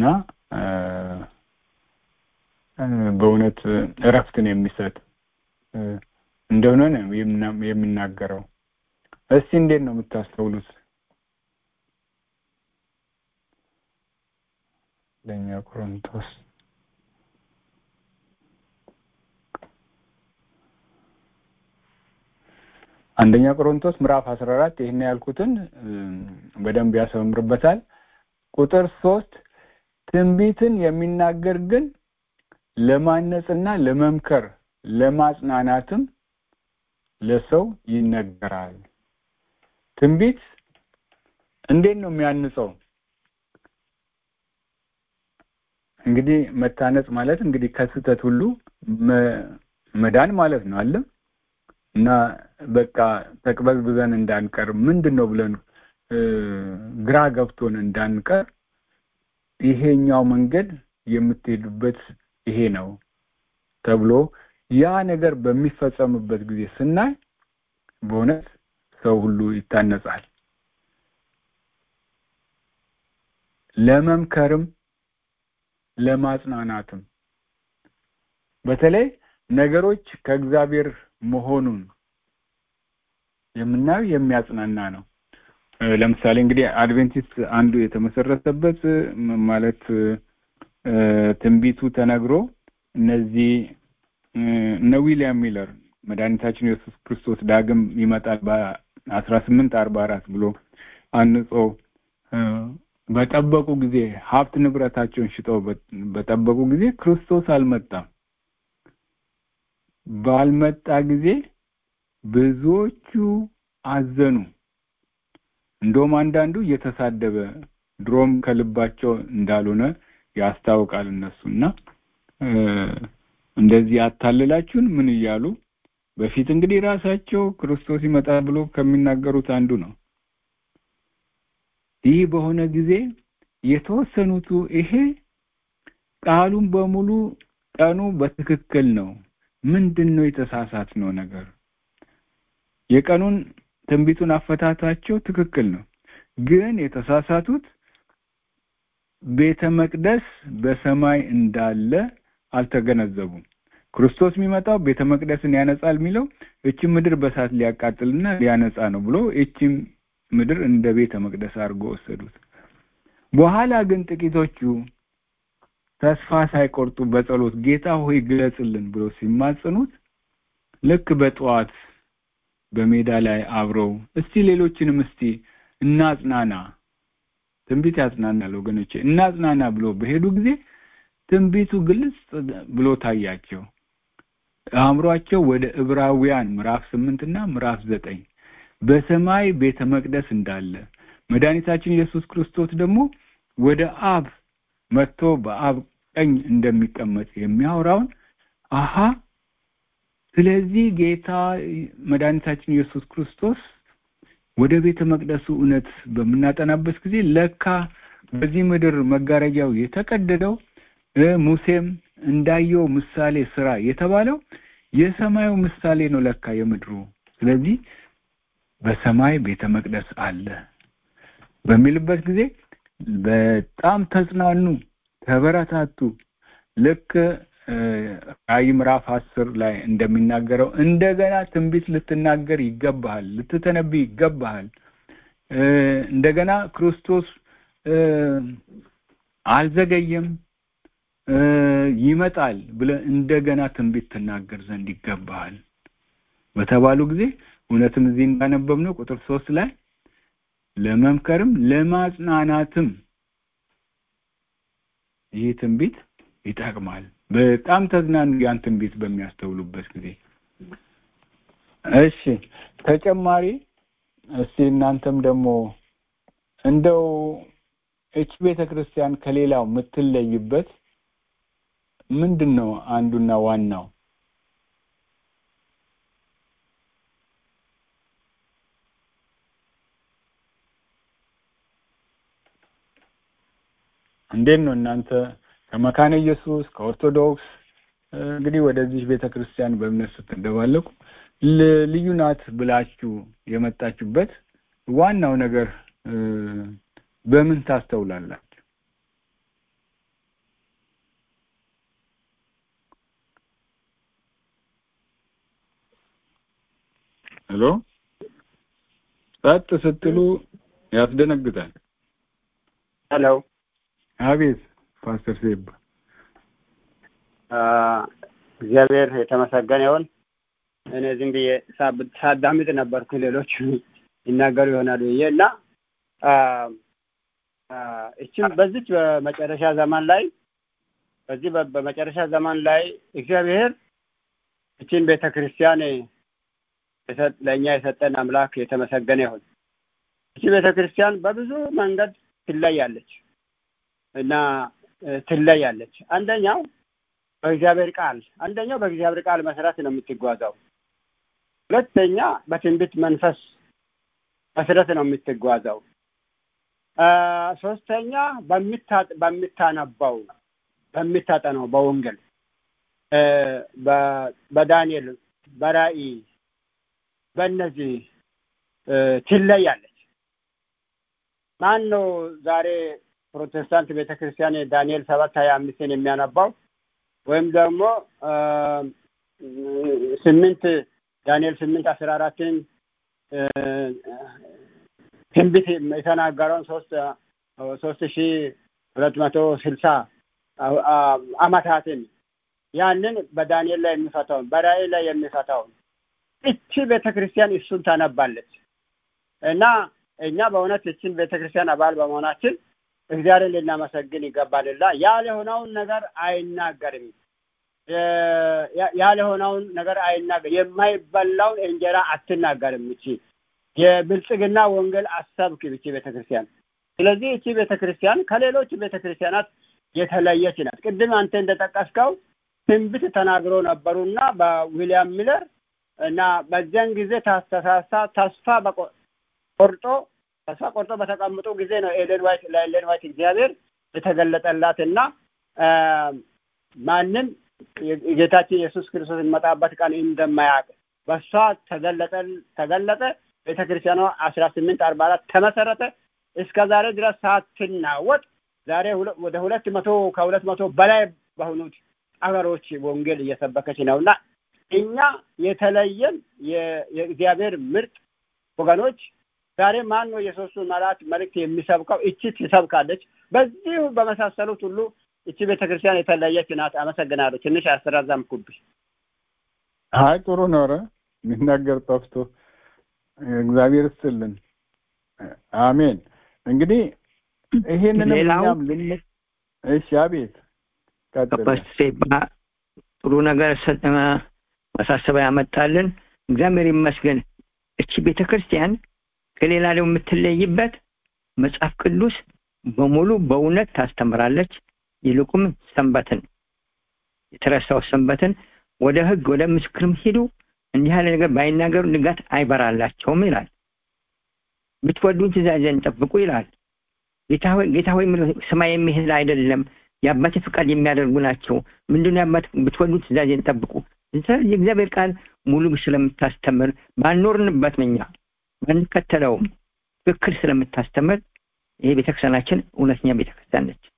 በእውነት እረፍትን የሚሰጥ እንደሆነ ነው የሚናገረው። እስቲ እንዴት ነው የምታስተውሉት? ለኛ ቆሮንቶስ አንደኛ ቆሮንቶስ ምዕራፍ 14 ይህን ያልኩትን በደንብ ያሰምርበታል። ቁጥር ሶስት ትንቢትን የሚናገር ግን ለማነጽና ለመምከር ለማጽናናትም ለሰው ይነገራል። ትንቢት እንዴት ነው የሚያንጸው? እንግዲህ መታነጽ ማለት እንግዲህ ከስህተት ሁሉ መዳን ማለት ነው አለ እና በቃ ተቅበዝብዘን እንዳንቀር ምንድን ነው ብለን ግራ ገብቶን እንዳንቀር ይሄኛው መንገድ የምትሄዱበት ይሄ ነው ተብሎ ያ ነገር በሚፈጸምበት ጊዜ ስናይ በእውነት ሰው ሁሉ ይታነጻል። ለመምከርም ለማጽናናትም በተለይ ነገሮች ከእግዚአብሔር መሆኑን የምናየው የሚያጽናና ነው። ለምሳሌ እንግዲህ አድቬንቲስት አንዱ የተመሰረተበት ማለት ትንቢቱ ተነግሮ እነዚህ እነ ዊሊያም ሚለር መድኃኒታችን ኢየሱስ ክርስቶስ ዳግም ይመጣል በአስራ ስምንት አርባ አራት ብሎ አንጾ በጠበቁ ጊዜ ሀብት ንብረታቸውን ሽጠው በጠበቁ ጊዜ ክርስቶስ አልመጣም። ባልመጣ ጊዜ ብዙዎቹ አዘኑ። እንደውም አንዳንዱ እየተሳደበ ድሮም ከልባቸው እንዳልሆነ ያስታውቃል እነሱ እና እንደዚህ አታልላችሁን ምን እያሉ በፊት እንግዲህ ራሳቸው ክርስቶስ ይመጣል ብሎ ከሚናገሩት አንዱ ነው። ይህ በሆነ ጊዜ የተወሰኑቱ ይሄ ቃሉን በሙሉ ቀኑ በትክክል ነው፣ ምንድን ነው የተሳሳት ነው ነገር የቀኑን ትንቢቱን አፈታታቸው ትክክል ነው፣ ግን የተሳሳቱት ቤተ መቅደስ በሰማይ እንዳለ አልተገነዘቡም። ክርስቶስ የሚመጣው ቤተ መቅደስን ያነጻል የሚለው እቺ ምድር በሳት ሊያቃጥልና ሊያነጻ ነው ብሎ እቺ ምድር እንደ ቤተ መቅደስ አድርጎ ወሰዱት። በኋላ ግን ጥቂቶቹ ተስፋ ሳይቆርጡ በጸሎት ጌታ ሆይ ግለጽልን ብሎ ሲማጽኑት ልክ በጠዋት በሜዳ ላይ አብረው እስቲ ሌሎችንም እስቲ እናጽናና፣ ትንቢት ያጽናናል ወገኖቼ፣ እናጽናና ብሎ በሄዱ ጊዜ ትንቢቱ ግልጽ ብሎ ታያቸው። አእምሯቸው ወደ ዕብራውያን ምዕራፍ ስምንት እና ምዕራፍ ዘጠኝ በሰማይ ቤተ መቅደስ እንዳለ መድኃኒታችን ኢየሱስ ክርስቶስ ደግሞ ወደ አብ መጥቶ በአብ ቀኝ እንደሚቀመጥ የሚያወራውን አሃ ስለዚህ ጌታ መድኃኒታችን ኢየሱስ ክርስቶስ ወደ ቤተ መቅደሱ እውነት በምናጠናበት ጊዜ ለካ በዚህ ምድር መጋረጃው የተቀደደው ሙሴም እንዳየው ምሳሌ ስራ የተባለው የሰማዩ ምሳሌ ነው ለካ የምድሩ። ስለዚህ በሰማይ ቤተ መቅደስ አለ በሚልበት ጊዜ በጣም ተጽናኑ፣ ተበረታቱ። ልክ ራዕይ ምዕራፍ አስር ላይ እንደሚናገረው እንደገና ትንቢት ልትናገር ይገባሃል፣ ልትተነብይ ይገባሃል። እንደገና ክርስቶስ አልዘገየም ይመጣል ብለህ እንደገና ትንቢት ትናገር ዘንድ ይገባሃል በተባሉ ጊዜ እውነትም እዚህ እንዳነበብነው ቁጥር ሶስት ላይ ለመምከርም ለማጽናናትም ይህ ትንቢት ይጠቅማል። በጣም ተዝናኑ ያን ትንቢት በሚያስተውሉበት ጊዜ። እሺ ተጨማሪ እስቲ እናንተም ደግሞ እንደው እች ቤተ ክርስቲያን ከሌላው የምትለይበት ምንድን ነው አንዱና ዋናው እንዴት ነው እናንተ ከመካነ ኢየሱስ ከኦርቶዶክስ እንግዲህ ወደዚህ ቤተ ክርስቲያን በእምነት ስትደባለቁ ልዩ ናት ብላችሁ የመጣችሁበት ዋናው ነገር በምን ታስተውላላችሁ? ሄሎ ጸጥ ስትሉ ያስደነግጣል። ሄሎ አቤት ፓስተር ሴባ እግዚአብሔር የተመሰገነ ይሁን። እኔ ዝም ብዬ ሳዳምጥ ነበርኩ ሌሎች ይናገሩ ይሆናል ብዬ እና እችም በዚች በመጨረሻ ዘመን ላይ በዚህ በመጨረሻ ዘመን ላይ እግዚአብሔር እችን ቤተ ክርስቲያን ለእኛ የሰጠን አምላክ የተመሰገነ ይሁን። እቺ ቤተ ክርስቲያን በብዙ መንገድ ትለያለች እና ትለያለች። አንደኛው በእግዚአብሔር ቃል አንደኛው በእግዚአብሔር ቃል መሰረት ነው የምትጓዘው። ሁለተኛ በትንቢት መንፈስ መሰረት ነው የምትጓዘው። ሶስተኛ በምታነባው በምታጠነው በወንጌል በዳንኤል በራእይ በእነዚህ ትለያለች። ማን ነው ዛሬ ፕሮቴስታንት ቤተክርስቲያን ዳንኤል ሰባት ሀያ አምስትን የሚያነባው ወይም ደግሞ ስምንት ዳንኤል ስምንት አስራ አራትን ትንቢት የተናገረውን ሶስት ሶስት ሺ ሁለት መቶ ስልሳ አመታትን ያንን በዳንኤል ላይ የሚፈታውን በራእይ ላይ የሚፈታውን እቺ ቤተ ክርስቲያን እሱን ታነባለች እና እኛ በእውነት እችን ቤተ ክርስቲያን አባል በመሆናችን እግዚአብሔርን ልናመሰግን ይገባልና ያልሆነውን ነገር አይናገርም። ያልሆነውን ነገር አይናገር የማይበላውን እንጀራ አትናገርም። እቺ የብልጽግና ወንጌል አሰብክ እቺ ቤተክርስቲያን። ስለዚህ እቺ ቤተክርስቲያን ከሌሎች ቤተክርስቲያናት የተለየች ናት። ቅድም አንተ እንደጠቀስከው ትንቢት ተናግሮ ነበሩና በዊሊያም ሚለር እና በዚያን ጊዜ ታስተሳሳ ተስፋ ቆርጦ ተስፋ ቆርጦ በተቀምጡ ጊዜ ነው ኤሌን ዋይት ለኤሌን ዋይት እግዚአብሔር የተገለጠላት እና ማንም የጌታችን ኢየሱስ ክርስቶስ የሚመጣበት ቀን እንደማያውቅ በእሷ ተገለጠ ተገለጠ። ቤተ ክርስቲያኗ አስራ ስምንት አርባ አራት ተመሰረተ። እስከ ዛሬ ድረስ ሳትናወጥ ዛሬ ወደ ሁለት መቶ ከሁለት መቶ በላይ በሆኑት አገሮች ወንጌል እየሰበከች ነው እና እኛ የተለየን የእግዚአብሔር ምርጥ ወገኖች ዛሬ ማን ነው የሶስቱ መላት መልእክት የሚሰብከው? እቺ ትሰብካለች። በዚሁ በመሳሰሉት ሁሉ እቺ ቤተክርስቲያን የተለየች ናት። አመሰግናለሁ። ትንሽ አስተራዛምኩብሽ። አይ ጥሩ ነው። ኧረ የሚናገር ጠፍቶ እግዚአብሔር ይስጥልን። አሜን። እንግዲህ ይሄንንም እኛም ልን እሺ፣ አቤት ሴባ ጥሩ ነገር ማሳሰቢያ ያመጣልን። እግዚአብሔር ይመስገን። እቺ ቤተክርስቲያን ከሌላ ለው የምትለይበት መጽሐፍ ቅዱስ በሙሉ በእውነት ታስተምራለች። ይልቁም ሰንበትን የተረሳው ሰንበትን ወደ ህግ ወደ ምስክርም ሂዱ እንዲህ ያለ ነገር ባይናገሩ ንጋት አይበራላቸውም ይላል። ብትወዱኝ ትእዛዜን ጠብቁ ይላል። ጌታ ሆይ ጌታ ሆይ ሰማይ የሚሄድ አይደለም የአባቴ ፍቃድ የሚያደርጉ ናቸው። ምንድነው የአባት ብትወዱኝ ትእዛዜን ጠብቁ። የእግዚአብሔር ቃል ሙሉ ስለምታስተምር ባልኖርንበት እኛ ባንከተለውም ትክክል ስለምታስተምር ይሄ ቤተክርስቲያናችን እውነተኛ ቤተክርስቲያን ነች።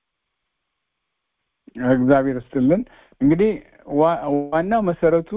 እግዚአብሔር ይስጥልን። እንግዲህ ዋናው መሰረቱ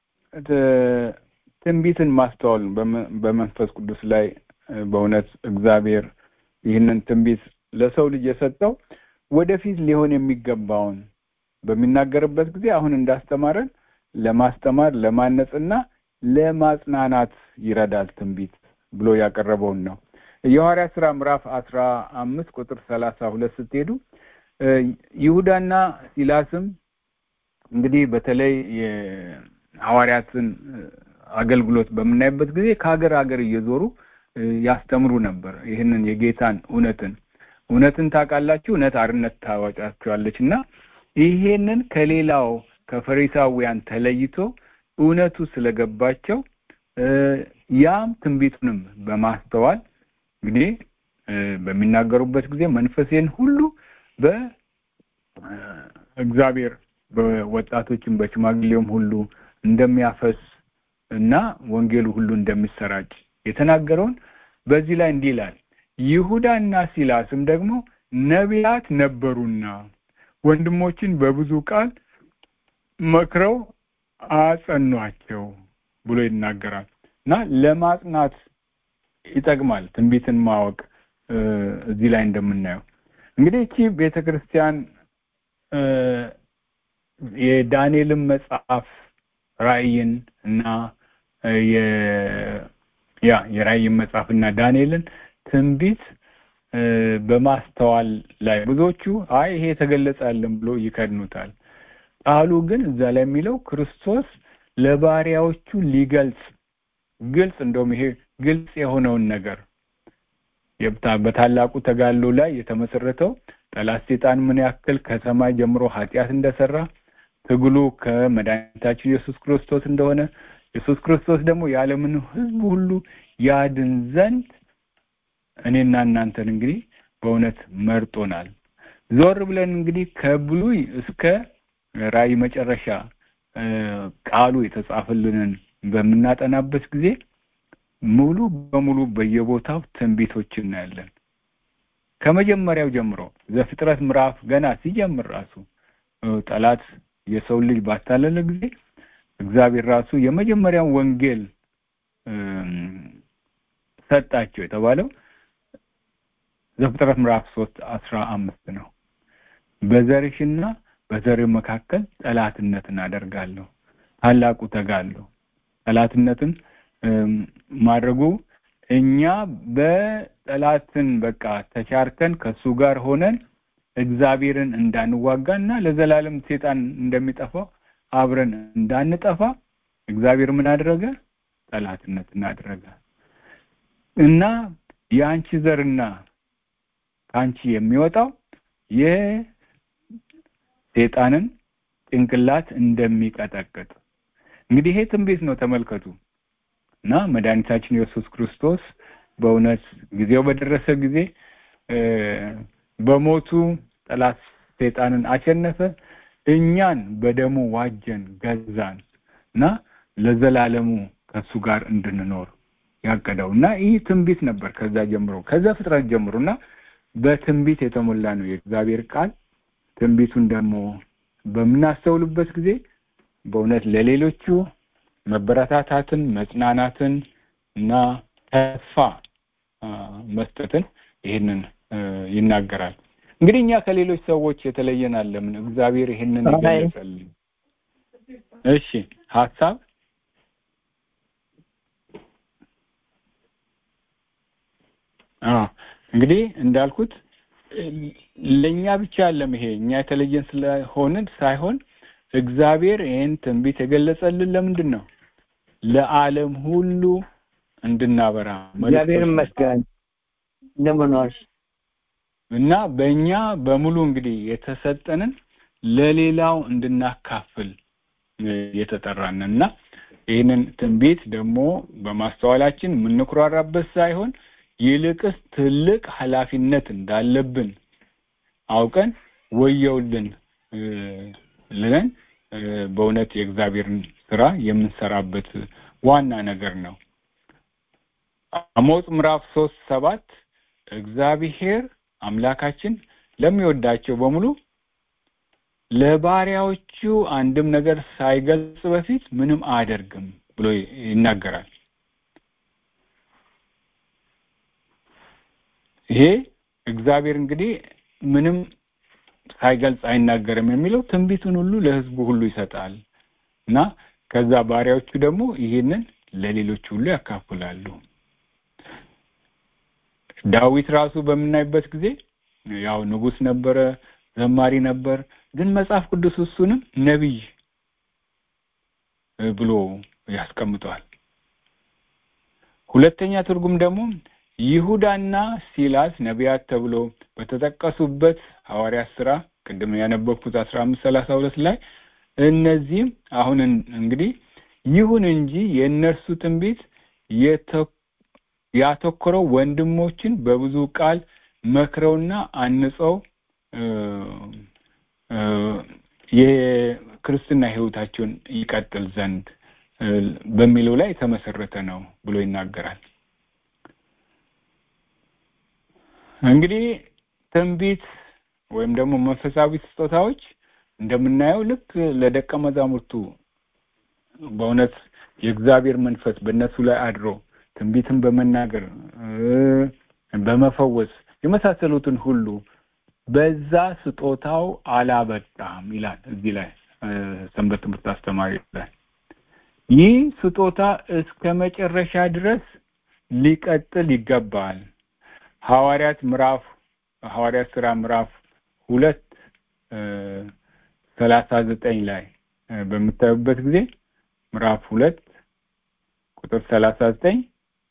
ትንቢትን ማስተዋል በመንፈስ ቅዱስ ላይ በእውነት እግዚአብሔር ይህንን ትንቢት ለሰው ልጅ የሰጠው ወደፊት ሊሆን የሚገባውን በሚናገርበት ጊዜ አሁን እንዳስተማረን ለማስተማር ለማነጽና ለማጽናናት ይረዳል ትንቢት ብሎ ያቀረበውን ነው። የሐዋርያት ስራ ምዕራፍ አስራ አምስት ቁጥር ሰላሳ ሁለት ስትሄዱ ይሁዳና ሲላስም እንግዲህ በተለይ ሐዋርያትን አገልግሎት በምናይበት ጊዜ ከሀገር ሀገር እየዞሩ ያስተምሩ ነበር ይህንን የጌታን እውነትን እውነትን ታውቃላችሁ እውነት አርነት ታወጣችኋለች እና ይሄንን ከሌላው ከፈሪሳውያን ተለይቶ እውነቱ ስለገባቸው ያም ትንቢቱንም በማስተዋል እንግዲህ በሚናገሩበት ጊዜ መንፈሴን ሁሉ በእግዚአብሔር በወጣቶችም በሽማግሌውም ሁሉ እንደሚያፈስ እና ወንጌሉ ሁሉ እንደሚሰራጭ የተናገረውን በዚህ ላይ እንዲህ ይላል ይሁዳና ሲላስም ደግሞ ነቢያት ነበሩና ወንድሞችን በብዙ ቃል መክረው አጸኗቸው ብሎ ይናገራል እና ለማጽናት ይጠቅማል ትንቢትን ማወቅ እዚህ ላይ እንደምናየው እንግዲህ እቺ ቤተክርስቲያን የዳንኤልን መጽሐፍ ራእይን እና ያ የራእይን መጽሐፍ እና ዳንኤልን ትንቢት በማስተዋል ላይ ብዙዎቹ አይ ይሄ የተገለጸልን ብሎ ይከድኑታል ቃሉ ግን እዛ ላይ የሚለው ክርስቶስ ለባሪያዎቹ ሊገልጽ ግልጽ እንደውም ይሄ ግልጽ የሆነውን ነገር በታላቁ ተጋድሎ ላይ የተመሰረተው ጠላት ሴጣን ምን ያክል ከሰማይ ጀምሮ ኃጢአት እንደሰራ ትግሉ ከመድኃኒታችን ኢየሱስ ክርስቶስ እንደሆነ ኢየሱስ ክርስቶስ ደግሞ የዓለምን ሕዝብ ሁሉ ያድን ዘንድ እኔና እናንተን እንግዲህ በእውነት መርጦናል። ዞር ብለን እንግዲህ ከብሉይ እስከ ራእይ መጨረሻ ቃሉ የተጻፈልንን በምናጠናበት ጊዜ ሙሉ በሙሉ በየቦታው ትንቢቶች እናያለን። ከመጀመሪያው ጀምሮ ዘፍጥረት ምዕራፍ ገና ሲጀምር ራሱ ጠላት የሰው ልጅ ባታለለ ጊዜ እግዚአብሔር ራሱ የመጀመሪያው ወንጌል ሰጣቸው የተባለው ዘፍጥረት ምዕራፍ ሶስት አስራ አምስት ነው። በዘርሽና በዘር መካከል ጠላትነትን አደርጋለሁ። ታላቁ ተጋለሁ ጠላትነትን ማድረጉ እኛ በጠላትን በቃ ተቻርከን ከሱ ጋር ሆነን እግዚአብሔርን እንዳንዋጋና ለዘላለም ሴጣን እንደሚጠፋው አብረን እንዳንጠፋ እግዚአብሔር ምን አደረገ? ጠላትነትን አደረገ እና የአንቺ ዘርና ከአንቺ የሚወጣው የሴጣንን ጭንቅላት እንደሚቀጠቅጥ እንግዲህ ይሄ ትንቢት ነው። ተመልከቱ እና መድኃኒታችን ኢየሱስ ክርስቶስ በእውነት ጊዜው በደረሰ ጊዜ በሞቱ ጠላት ሴጣንን አሸነፈ፣ እኛን በደሙ ዋጀን፣ ገዛን እና ለዘላለሙ ከሱ ጋር እንድንኖር ያቀደው እና ይህ ትንቢት ነበር። ከዛ ጀምሮ ከዛ ፍጥረት ጀምሮ እና በትንቢት የተሞላ ነው የእግዚአብሔር ቃል። ትንቢቱን ደግሞ በምናስተውልበት ጊዜ በእውነት ለሌሎቹ መበረታታትን፣ መጽናናትን እና ተስፋ መስጠትን ይህንን ይናገራል። እንግዲህ እኛ ከሌሎች ሰዎች የተለየን አለምን? እግዚአብሔር ይህንን ይገለጸልን። እሺ ሀሳብ እንግዲህ እንዳልኩት ለእኛ ብቻ አለም ይሄ እኛ የተለየን ስለሆንን ሳይሆን እግዚአብሔር ይህን ትንቢት የገለጸልን ለምንድን ነው? ለዓለም ሁሉ እንድናበራ እግዚአብሔር ይመስገን እንደምንዋል እና በእኛ በሙሉ እንግዲህ የተሰጠንን ለሌላው እንድናካፍል የተጠራን እና ይህንን ትንቢት ደግሞ በማስተዋላችን የምንኩራራበት ሳይሆን ይልቅስ ትልቅ ኃላፊነት እንዳለብን አውቀን ወየውልን ልለን በእውነት የእግዚአብሔርን ስራ የምንሰራበት ዋና ነገር ነው። አሞጽ ምዕራፍ ሶስት ሰባት እግዚአብሔር አምላካችን ለሚወዳቸው በሙሉ ለባሪያዎቹ አንድም ነገር ሳይገልጽ በፊት ምንም አያደርግም ብሎ ይናገራል። ይሄ እግዚአብሔር እንግዲህ ምንም ሳይገልጽ አይናገርም የሚለው ትንቢቱን ሁሉ ለሕዝቡ ሁሉ ይሰጣል እና ከዛ ባሪያዎቹ ደግሞ ይህንን ለሌሎች ሁሉ ያካፍላሉ። ዳዊት ራሱ በምናይበት ጊዜ ያው ንጉስ ነበረ፣ ዘማሪ ነበር። ግን መጽሐፍ ቅዱስ እሱንም ነቢይ ብሎ ያስቀምጠዋል። ሁለተኛ ትርጉም ደግሞ ይሁዳና ሲላስ ነቢያት ተብሎ በተጠቀሱበት ሐዋርያት ስራ ቅድም ያነበብኩት አስራ አምስት ሰላሳ ሁለት ላይ እነዚህም አሁን እንግዲህ ይሁን እንጂ የእነርሱ ትንቢት ያተኮረው ወንድሞችን በብዙ ቃል መክረውና አንጸው የክርስትና ህይወታቸውን ይቀጥል ዘንድ በሚለው ላይ የተመሰረተ ነው ብሎ ይናገራል። እንግዲህ ትንቢት ወይም ደግሞ መንፈሳዊ ስጦታዎች እንደምናየው ልክ ለደቀ መዛሙርቱ በእውነት የእግዚአብሔር መንፈስ በእነሱ ላይ አድሮ ትንቢትን በመናገር በመፈወስ የመሳሰሉትን ሁሉ በዛ ስጦታው አላበቃም ይላል እዚህ ላይ ሰንበት ትምህርት አስተማሪ ላይ ይህ ስጦታ እስከ መጨረሻ ድረስ ሊቀጥል ይገባል። ሐዋርያት ምዕራፍ ሐዋርያት ስራ ምዕራፍ ሁለት ሰላሳ ዘጠኝ ላይ በምታዩበት ጊዜ ምዕራፍ ሁለት ቁጥር ሰላሳ ዘጠኝ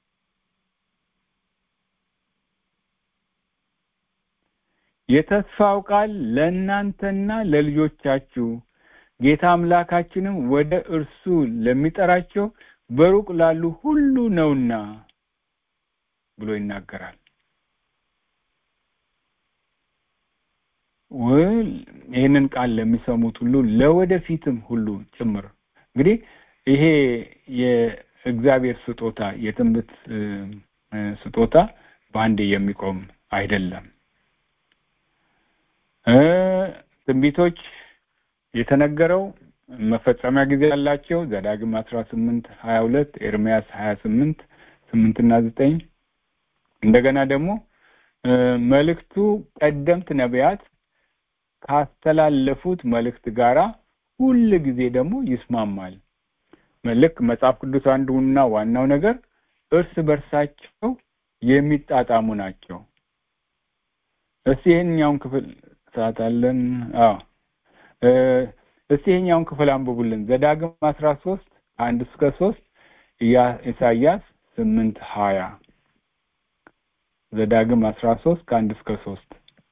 የተስፋው ቃል ለእናንተና ለልጆቻችሁ ጌታ አምላካችንም ወደ እርሱ ለሚጠራቸው በሩቅ ላሉ ሁሉ ነውና ብሎ ይናገራል። ይህንን ቃል ለሚሰሙት ሁሉ ለወደፊትም ሁሉ ጭምር እንግዲህ ይሄ የእግዚአብሔር ስጦታ የትንቢት ስጦታ በአንዴ የሚቆም አይደለም። ትንቢቶች የተነገረው መፈጸሚያ ጊዜ ያላቸው ዘዳግም አስራ ስምንት ሀያ ሁለት ኤርሚያስ ሀያ ስምንት ስምንትና ዘጠኝ እንደገና ደግሞ መልእክቱ ቀደምት ነቢያት ካስተላለፉት መልእክት ጋራ ሁል ጊዜ ደግሞ ይስማማል። ልክ መጽሐፍ ቅዱስ አንዱና ዋናው ነገር እርስ በርሳቸው የሚጣጣሙ ናቸው። እስቲ ይሄኛውን ክፍል ሰዓት አለን? አዎ እስቲ ይሄኛውን ክፍል አንብቡልን። ዘዳግም አስራ ሶስት አንድ እስከ ሶስት ኢሳያስ ስምንት ሀያ ዘዳግም አስራ ሶስት ከአንድ እስከ ሶስት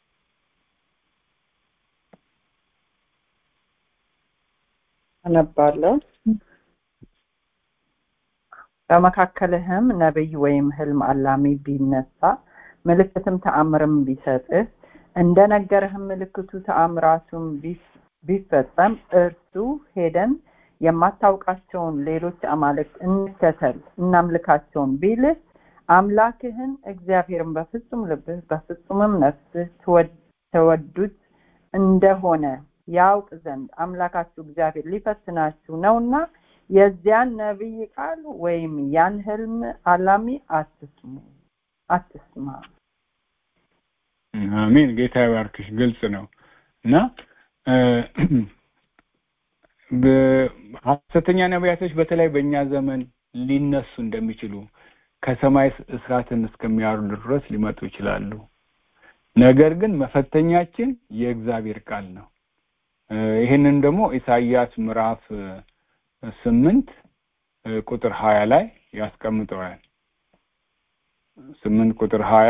አነባለሁ። በመካከልህም ነቢይ ወይም ህልም አላሚ ቢነሳ ምልክትም ተአምርም ቢሰጥህ እንደ ነገረህም ምልክቱ ተአምራቱም ቢፈጸም እርሱ ሄደን የማታውቃቸውን ሌሎች አማልክት እንከተል እናምልካቸውን ቢልህ አምላክህን እግዚአብሔርን በፍጹም ልብህ በፍጹምም ነፍስህ ተወዱት እንደሆነ ያውቅ ዘንድ አምላካችሁ እግዚአብሔር ሊፈትናችሁ ነውና የዚያን ነቢይ ቃል ወይም ያን ህልም አላሚ አትስሙ አትስማ። አሜን። ጌታ ይባርክሽ። ግልጽ ነው እና ሐሰተኛ ነቢያቶች በተለይ በእኛ ዘመን ሊነሱ እንደሚችሉ ከሰማይ እስራትን እስከሚያወርዱ ድረስ ሊመጡ ይችላሉ። ነገር ግን መፈተኛችን የእግዚአብሔር ቃል ነው። ይህንን ደግሞ ኢሳይያስ ምዕራፍ ስምንት ቁጥር ሀያ ላይ ያስቀምጠዋል። ስምንት ቁጥር ሀያ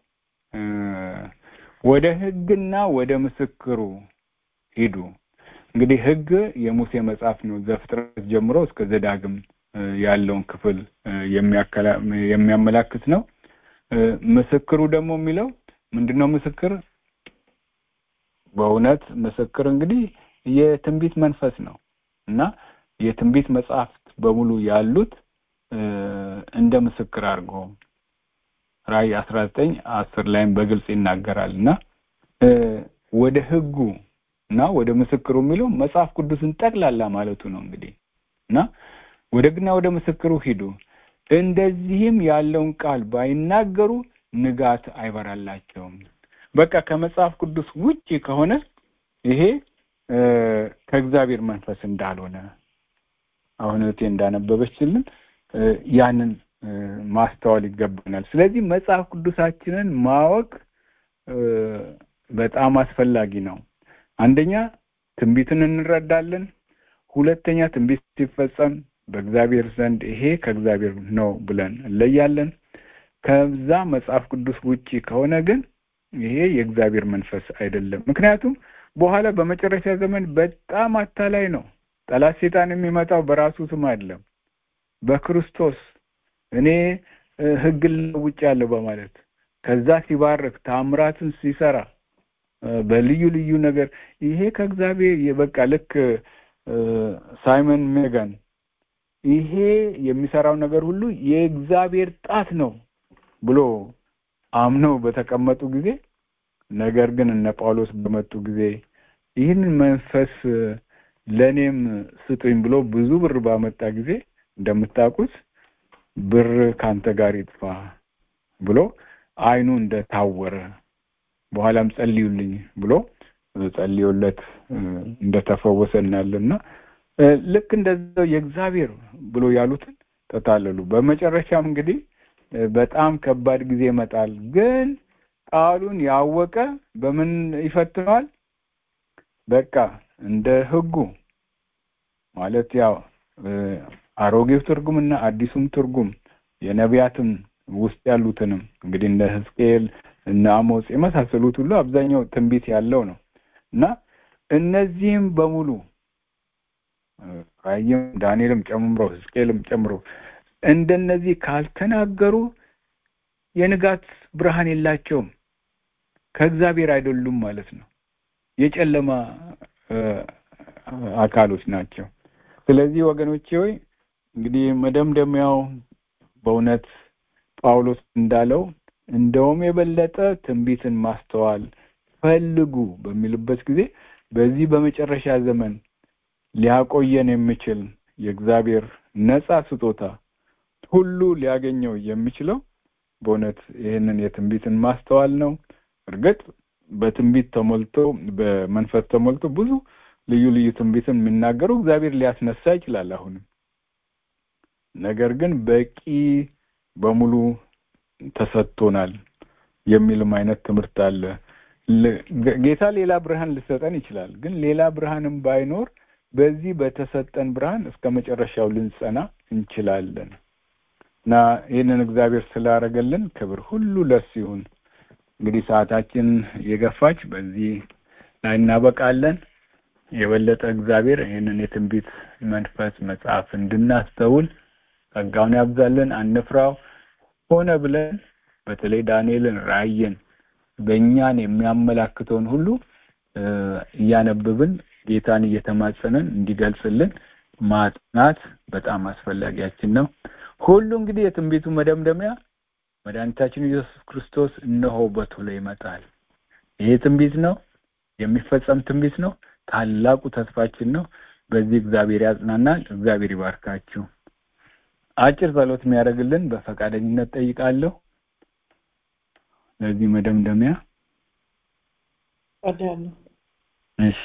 ወደ ህግና ወደ ምስክሩ ሂዱ። እንግዲህ ህግ የሙሴ መጽሐፍ ነው። ዘፍጥረት ጀምሮ እስከ ዘዳግም ያለውን ክፍል የሚያመላክት ነው። ምስክሩ ደግሞ የሚለው ምንድን ነው? ምስክር በእውነት ምስክር እንግዲህ የትንቢት መንፈስ ነው እና የትንቢት መጽሐፍት በሙሉ ያሉት እንደ ምስክር አድርጎ ራእይ አስራ ዘጠኝ አስር ላይም በግልጽ ይናገራል እና ወደ ህጉ እና ወደ ምስክሩ የሚለው መጽሐፍ ቅዱስን ጠቅላላ ማለቱ ነው እንግዲህ እና ወደ ግና ወደ ምስክሩ ሂዱ እንደዚህም ያለውን ቃል ባይናገሩ ንጋት አይበራላቸውም። በቃ ከመጽሐፍ ቅዱስ ውጪ ከሆነ ይሄ ከእግዚአብሔር መንፈስ እንዳልሆነ አሁን እህቴ እንዳነበበችልን ያንን ማስተዋል ይገባናል። ስለዚህ መጽሐፍ ቅዱሳችንን ማወቅ በጣም አስፈላጊ ነው። አንደኛ ትንቢትን እንረዳለን። ሁለተኛ ትንቢት ሲፈጸም በእግዚአብሔር ዘንድ ይሄ ከእግዚአብሔር ነው ብለን እንለያለን። ከዛ መጽሐፍ ቅዱስ ውጪ ከሆነ ግን ይሄ የእግዚአብሔር መንፈስ አይደለም። ምክንያቱም በኋላ በመጨረሻ ዘመን በጣም አታላይ ነው። ጠላት ሴጣን የሚመጣው በራሱ ስም አይደለም፣ በክርስቶስ እኔ ሕግን ለውጫለሁ በማለት ከዛ ሲባርክ ታምራትን ሲሰራ በልዩ ልዩ ነገር ይሄ ከእግዚአብሔር የበቃ ልክ ሳይመን ሜጋን ይሄ የሚሰራው ነገር ሁሉ የእግዚአብሔር ጣት ነው ብሎ አምነው በተቀመጡ ጊዜ ነገር ግን እነ ጳውሎስ በመጡ ጊዜ ይህንን መንፈስ ለእኔም ስጡኝ ብሎ ብዙ ብር ባመጣ ጊዜ እንደምታውቁት ብር ካንተ ጋር ይጥፋ ብሎ አይኑ እንደታወረ በኋላም ጸልዩልኝ ብሎ ጸልዮለት እንደተፈወሰ እናያለና ልክ እንደዛው የእግዚአብሔር ብሎ ያሉትን ተታለሉ። በመጨረሻም እንግዲህ በጣም ከባድ ጊዜ ይመጣል። ግን ቃሉን ያወቀ በምን ይፈትነዋል? በቃ እንደ ሕጉ ማለት ያው አሮጌው ትርጉም እና አዲሱም ትርጉም የነቢያትም ውስጥ ያሉትንም እንግዲህ እነ ሕዝቅኤል እነ አሞጽ የመሳሰሉት ሁሉ አብዛኛው ትንቢት ያለው ነው እና እነዚህም በሙሉ ራእይም ዳንኤልም ጨምሮ ሕዝቅኤልም ጨምሮ እንደነዚህ ካልተናገሩ የንጋት ብርሃን የላቸውም፣ ከእግዚአብሔር አይደሉም ማለት ነው። የጨለማ አካሎች ናቸው። ስለዚህ ወገኖቼ ሆይ እንግዲህ መደምደሚያው በእውነት ጳውሎስ እንዳለው እንደውም የበለጠ ትንቢትን ማስተዋል ፈልጉ በሚልበት ጊዜ በዚህ በመጨረሻ ዘመን ሊያቆየን የሚችል የእግዚአብሔር ነጻ ስጦታ ሁሉ ሊያገኘው የሚችለው በእውነት ይህንን የትንቢትን ማስተዋል ነው። እርግጥ በትንቢት ተሞልቶ በመንፈስ ተሞልቶ ብዙ ልዩ ልዩ ትንቢትን የሚናገሩ እግዚአብሔር ሊያስነሳ ይችላል አሁንም። ነገር ግን በቂ በሙሉ ተሰጥቶናል የሚልም አይነት ትምህርት አለ። ጌታ ሌላ ብርሃን ሊሰጠን ይችላል። ግን ሌላ ብርሃንም ባይኖር በዚህ በተሰጠን ብርሃን እስከ መጨረሻው ልንጸና እንችላለን እና ይህንን እግዚአብሔር ስላደረገልን ክብር ሁሉ ለሱ ይሁን። እንግዲህ ሰዓታችን የገፋች በዚህ ላይ እናበቃለን። የበለጠ እግዚአብሔር ይህንን የትንቢት መንፈስ መጽሐፍ እንድናስተውል ጸጋውን ያብዛልን። አንፍራው። ሆነ ብለን በተለይ ዳንኤልን ራእይን በእኛን የሚያመላክተውን ሁሉ እያነበብን ጌታን እየተማጸንን እንዲገልጽልን ማጥናት በጣም አስፈላጊያችን ነው። ሁሉ እንግዲህ የትንቢቱ መደምደሚያ መድኃኒታችን ኢየሱስ ክርስቶስ እነሆ በቶሎ ይመጣል። ይሄ ትንቢት ነው፣ የሚፈጸም ትንቢት ነው። ታላቁ ተስፋችን ነው። በዚህ እግዚአብሔር ያጽናናል። እግዚአብሔር ይባርካችሁ። አጭር ጸሎት የሚያደርግልን በፈቃደኝነት ጠይቃለሁ። ለዚህ መደምደሚያ ጸልያለሁ። እሺ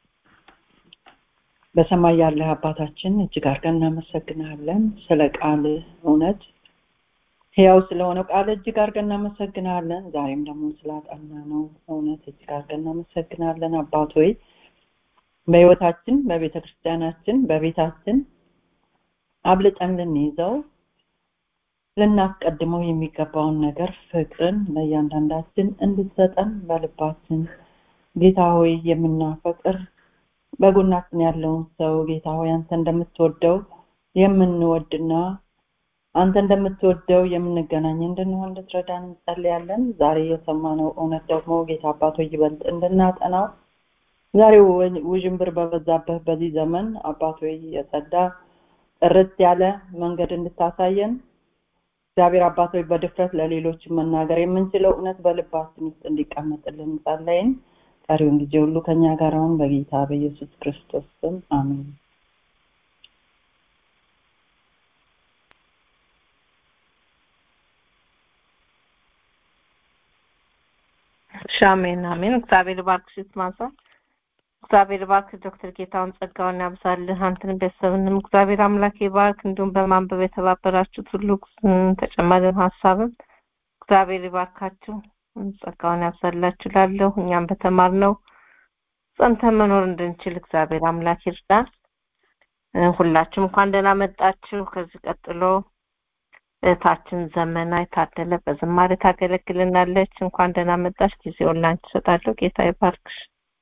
በሰማይ ያለህ አባታችን እጅግ አድርገን እናመሰግናለን ስለ ቃል እውነት ሕያው ስለሆነው ቃል እጅግ አድርገን እናመሰግናለን። ዛሬም ደግሞ ስላጠና ነው እውነት እጅግ አድርገን እናመሰግናለን። አባት ሆይ በሕይወታችን፣ በቤተ ክርስቲያናችን፣ በቤታችን አብልጠን ልንይዘው ልናስቀድመው የሚገባውን ነገር ፍቅርን ለእያንዳንዳችን እንድትሰጠን በልባችን ጌታ ሆይ የምናፈቅር በጎናችን ያለውን ሰው ጌታ ሆይ አንተ እንደምትወደው የምንወድና አንተ እንደምትወደው የምንገናኝ እንድንሆን እንድትረዳን እንጸልያለን። ዛሬ የሰማነው እውነት ደግሞ ጌታ አባቶ ይበልጥ እንድናጠናው ዛሬ ውዥንብር በበዛበት በዚህ ዘመን አባቶ የጸዳ ጥርት ያለ መንገድ እንድታሳየን እግዚአብሔር አባቶች በድፍረት ለሌሎች መናገር የምንችለው እውነት በልባችን ውስጥ እንዲቀመጥልን ጸለይን። ቀሪውን ጊዜ ሁሉ ከኛ ጋር አሁን በጌታ በኢየሱስ ክርስቶስ ስም አሜን። እሺ፣ አሜን አሜን። እግዚአብሔር ባርክሽ ማዛ እግዚአብሔር ባርክ ዶክተር ጌታውን ጸጋውን ያብዛልህ። አንተን ቤተሰብንም እግዚአብሔር አምላክ ይባርክ። እንዲሁም በማንበብ የተባበራችሁት ሁሉ ተጨማሪም ሀሳብም እግዚአብሔር ይባርካችሁ፣ ጸጋውን ያብዛላችሁ። ላለሁ እኛም በተማርነው ጸንተን መኖር እንድንችል እግዚአብሔር አምላክ ይርዳን። ሁላችሁም እንኳን ደህና መጣችሁ። ከዚህ ቀጥሎ እህታችን ዘመና የታደለ በዝማሬ ታገለግልናለች። እንኳን ደህና መጣች። ጊዜውን ላንቺ እሰጣለሁ። ጌታ ይባርክሽ።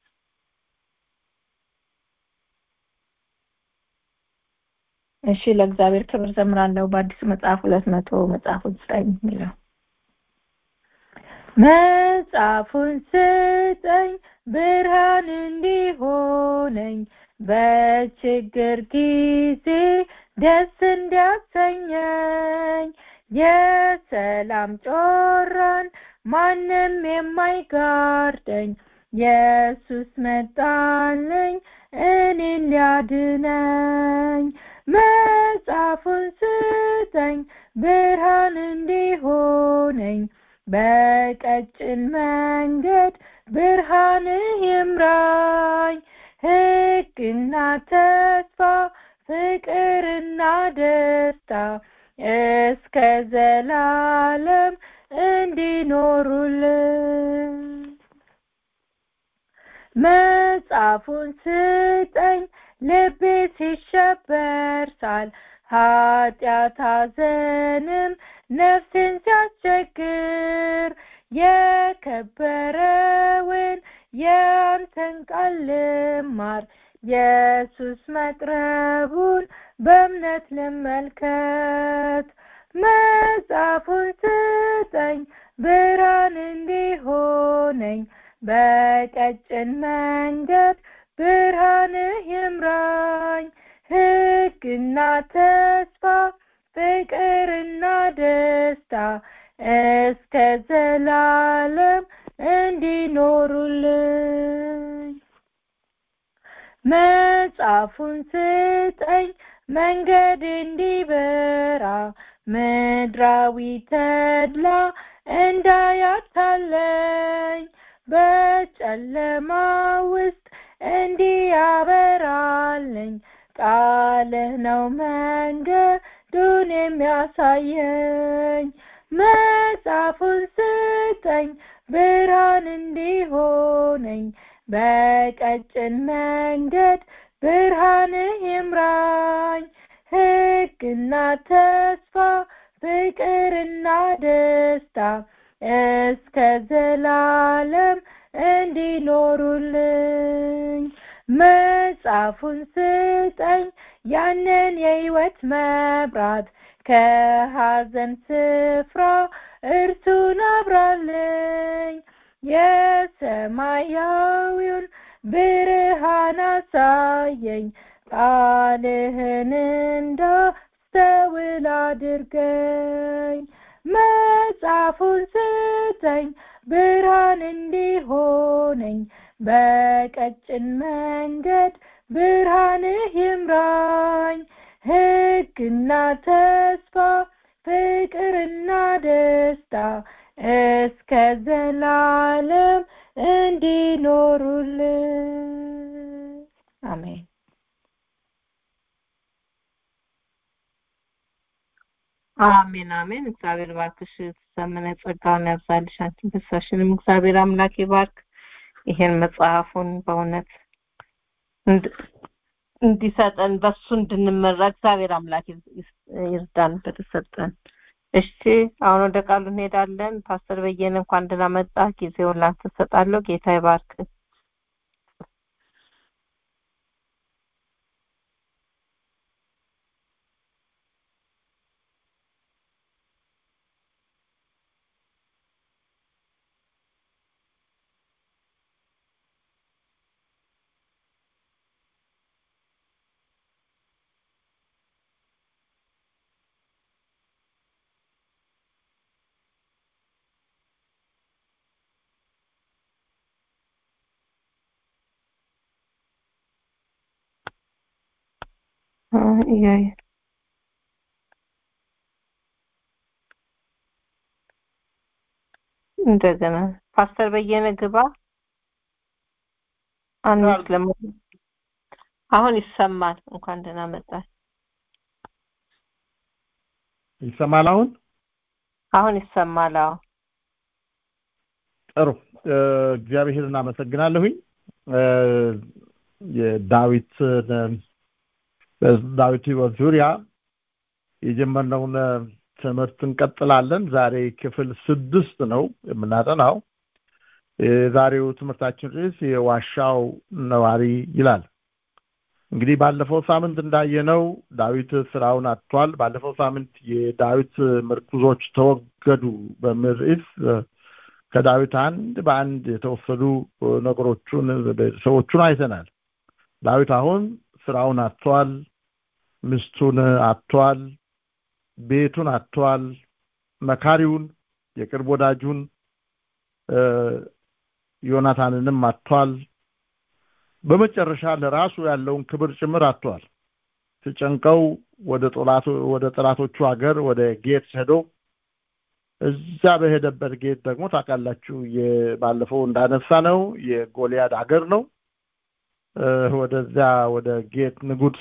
እሺ ለእግዚአብሔር ክብር ዘምራለሁ። በአዲስ መጽሐፍ ሁለት መቶ መጽሐፉን ስጠኝ የሚለው መጽሐፉን ስጠኝ ብርሃን እንዲሆነኝ በችግር ጊዜ ደስ እንዲያሰኘኝ የሰላም ጮራን ማንም የማይጋርደኝ ኢየሱስ መጣልኝ እኔን ሊያድነኝ መጽሐፉን ስጠኝ ብርሃን እንዲሆነኝ በቀጭን መንገድ ብርሃንህ ይምራኝ ሕግና ተስፋ ፍቅርና ደስታ እስከ ዘላለም እንዲኖሩልን መጽሐፉን ስጠኝ ልቤ ሲሸበር ሳል ኃጢአት ሐዘንም ነፍሴን ሲያስቸግር የከበረውን የአንተን ቃል ልማር ኢየሱስ መቅረቡን በእምነት ልመልከት መጽሐፉን ስጠኝ ብርሃን እንዲሆነኝ በቀጭን መንገድ ብርሃንህ ይምራኝ ሕግና ተስፋ ፍቅርና ደስታ እስከ ዘላለም እንዲኖሩልኝ መጽሐፉን ስጠኝ መንገድ እንዲበራ ምድራዊ ተድላ እንዳያታለኝ በጨለማ ውስጥ እንዲያበራልኝ ቃልህ ነው መንገዱን የሚያሳየኝ መጽሐፉን ስጠኝ ብርሃን እንዲሆነኝ በቀጭን መንገድ ብርሃንህ ይምራኝ ሕግና ተስፋ ፍቅርና ደስታ እስከ ዘላለም እንዲኖሩልኝ መጽሐፉን ስጠኝ ያንን የሕይወት መብራት ከሐዘን ስፍራ እርሱን አብራልኝ የሰማያዊውን ብርሃን አሳየኝ ቃልህን እንዳስተውል አድርገኝ መጽሐፉን ስጠኝ ብርሃን እንዲሆነኝ በቀጭን መንገድ ብርሃንህ ይምራኝ ሕግና ተስፋ ፍቅርና ደስታ እስከ ዘላለም እንዲኖሩልን አሜን አሜን አሜን። እግዚአብሔር ባርክሽ፣ ዘመነ ጸጋውን ያብዛልሽ፣ አንቺን ፍሳሽንም እግዚአብሔር አምላክ ይባርክ። ይሄን መጽሐፉን በእውነት እንዲሰጠን በሱ እንድንመራ እግዚአብሔር አምላክ ይርዳን በተሰጠን። እሺ አሁን ወደ ቃሉ እንሄዳለን። ፓስተር በየነ እንኳን ደህና መጣ። ጊዜውን ላንተ እሰጣለሁ። ጌታ ይባርክ። እንደገና ፓስተር በየነ ግባ። አንስ ለሞ አሁን ይሰማል። እንኳን ደህና መጣል። ይሰማል አሁን አሁን ይሰማል። አዎ ጥሩ እግዚአብሔርን አመሰግናለሁኝ። የዳዊትን በዳዊት ህይወት ዙሪያ የጀመርነውን ትምህርት እንቀጥላለን ዛሬ ክፍል ስድስት ነው የምናጠናው የዛሬው ትምህርታችን ርዕስ የዋሻው ነዋሪ ይላል እንግዲህ ባለፈው ሳምንት እንዳየነው ዳዊት ስራውን አጥቷል ባለፈው ሳምንት የዳዊት ምርኩዞች ተወገዱ በሚል ርዕስ ከዳዊት አንድ በአንድ የተወሰዱ ነገሮቹን ሰዎቹን አይተናል ዳዊት አሁን ስራውን አጥቷል ሚስቱን አጥቷል ቤቱን አጥቷል መካሪውን የቅርብ ወዳጁን ዮናታንንም አጥቷል በመጨረሻ ለራሱ ያለውን ክብር ጭምር አጥቷል ተጨንቀው ወደ ጦላቱ ወደ ጠላቶቹ ሀገር ወደ ጌት ሄዶ እዛ በሄደበት ጌት ደግሞ ታውቃላችሁ ባለፈው እንዳነሳ ነው የጎልያድ ሀገር ነው ወደዚያ ወደ ጌት ንጉስ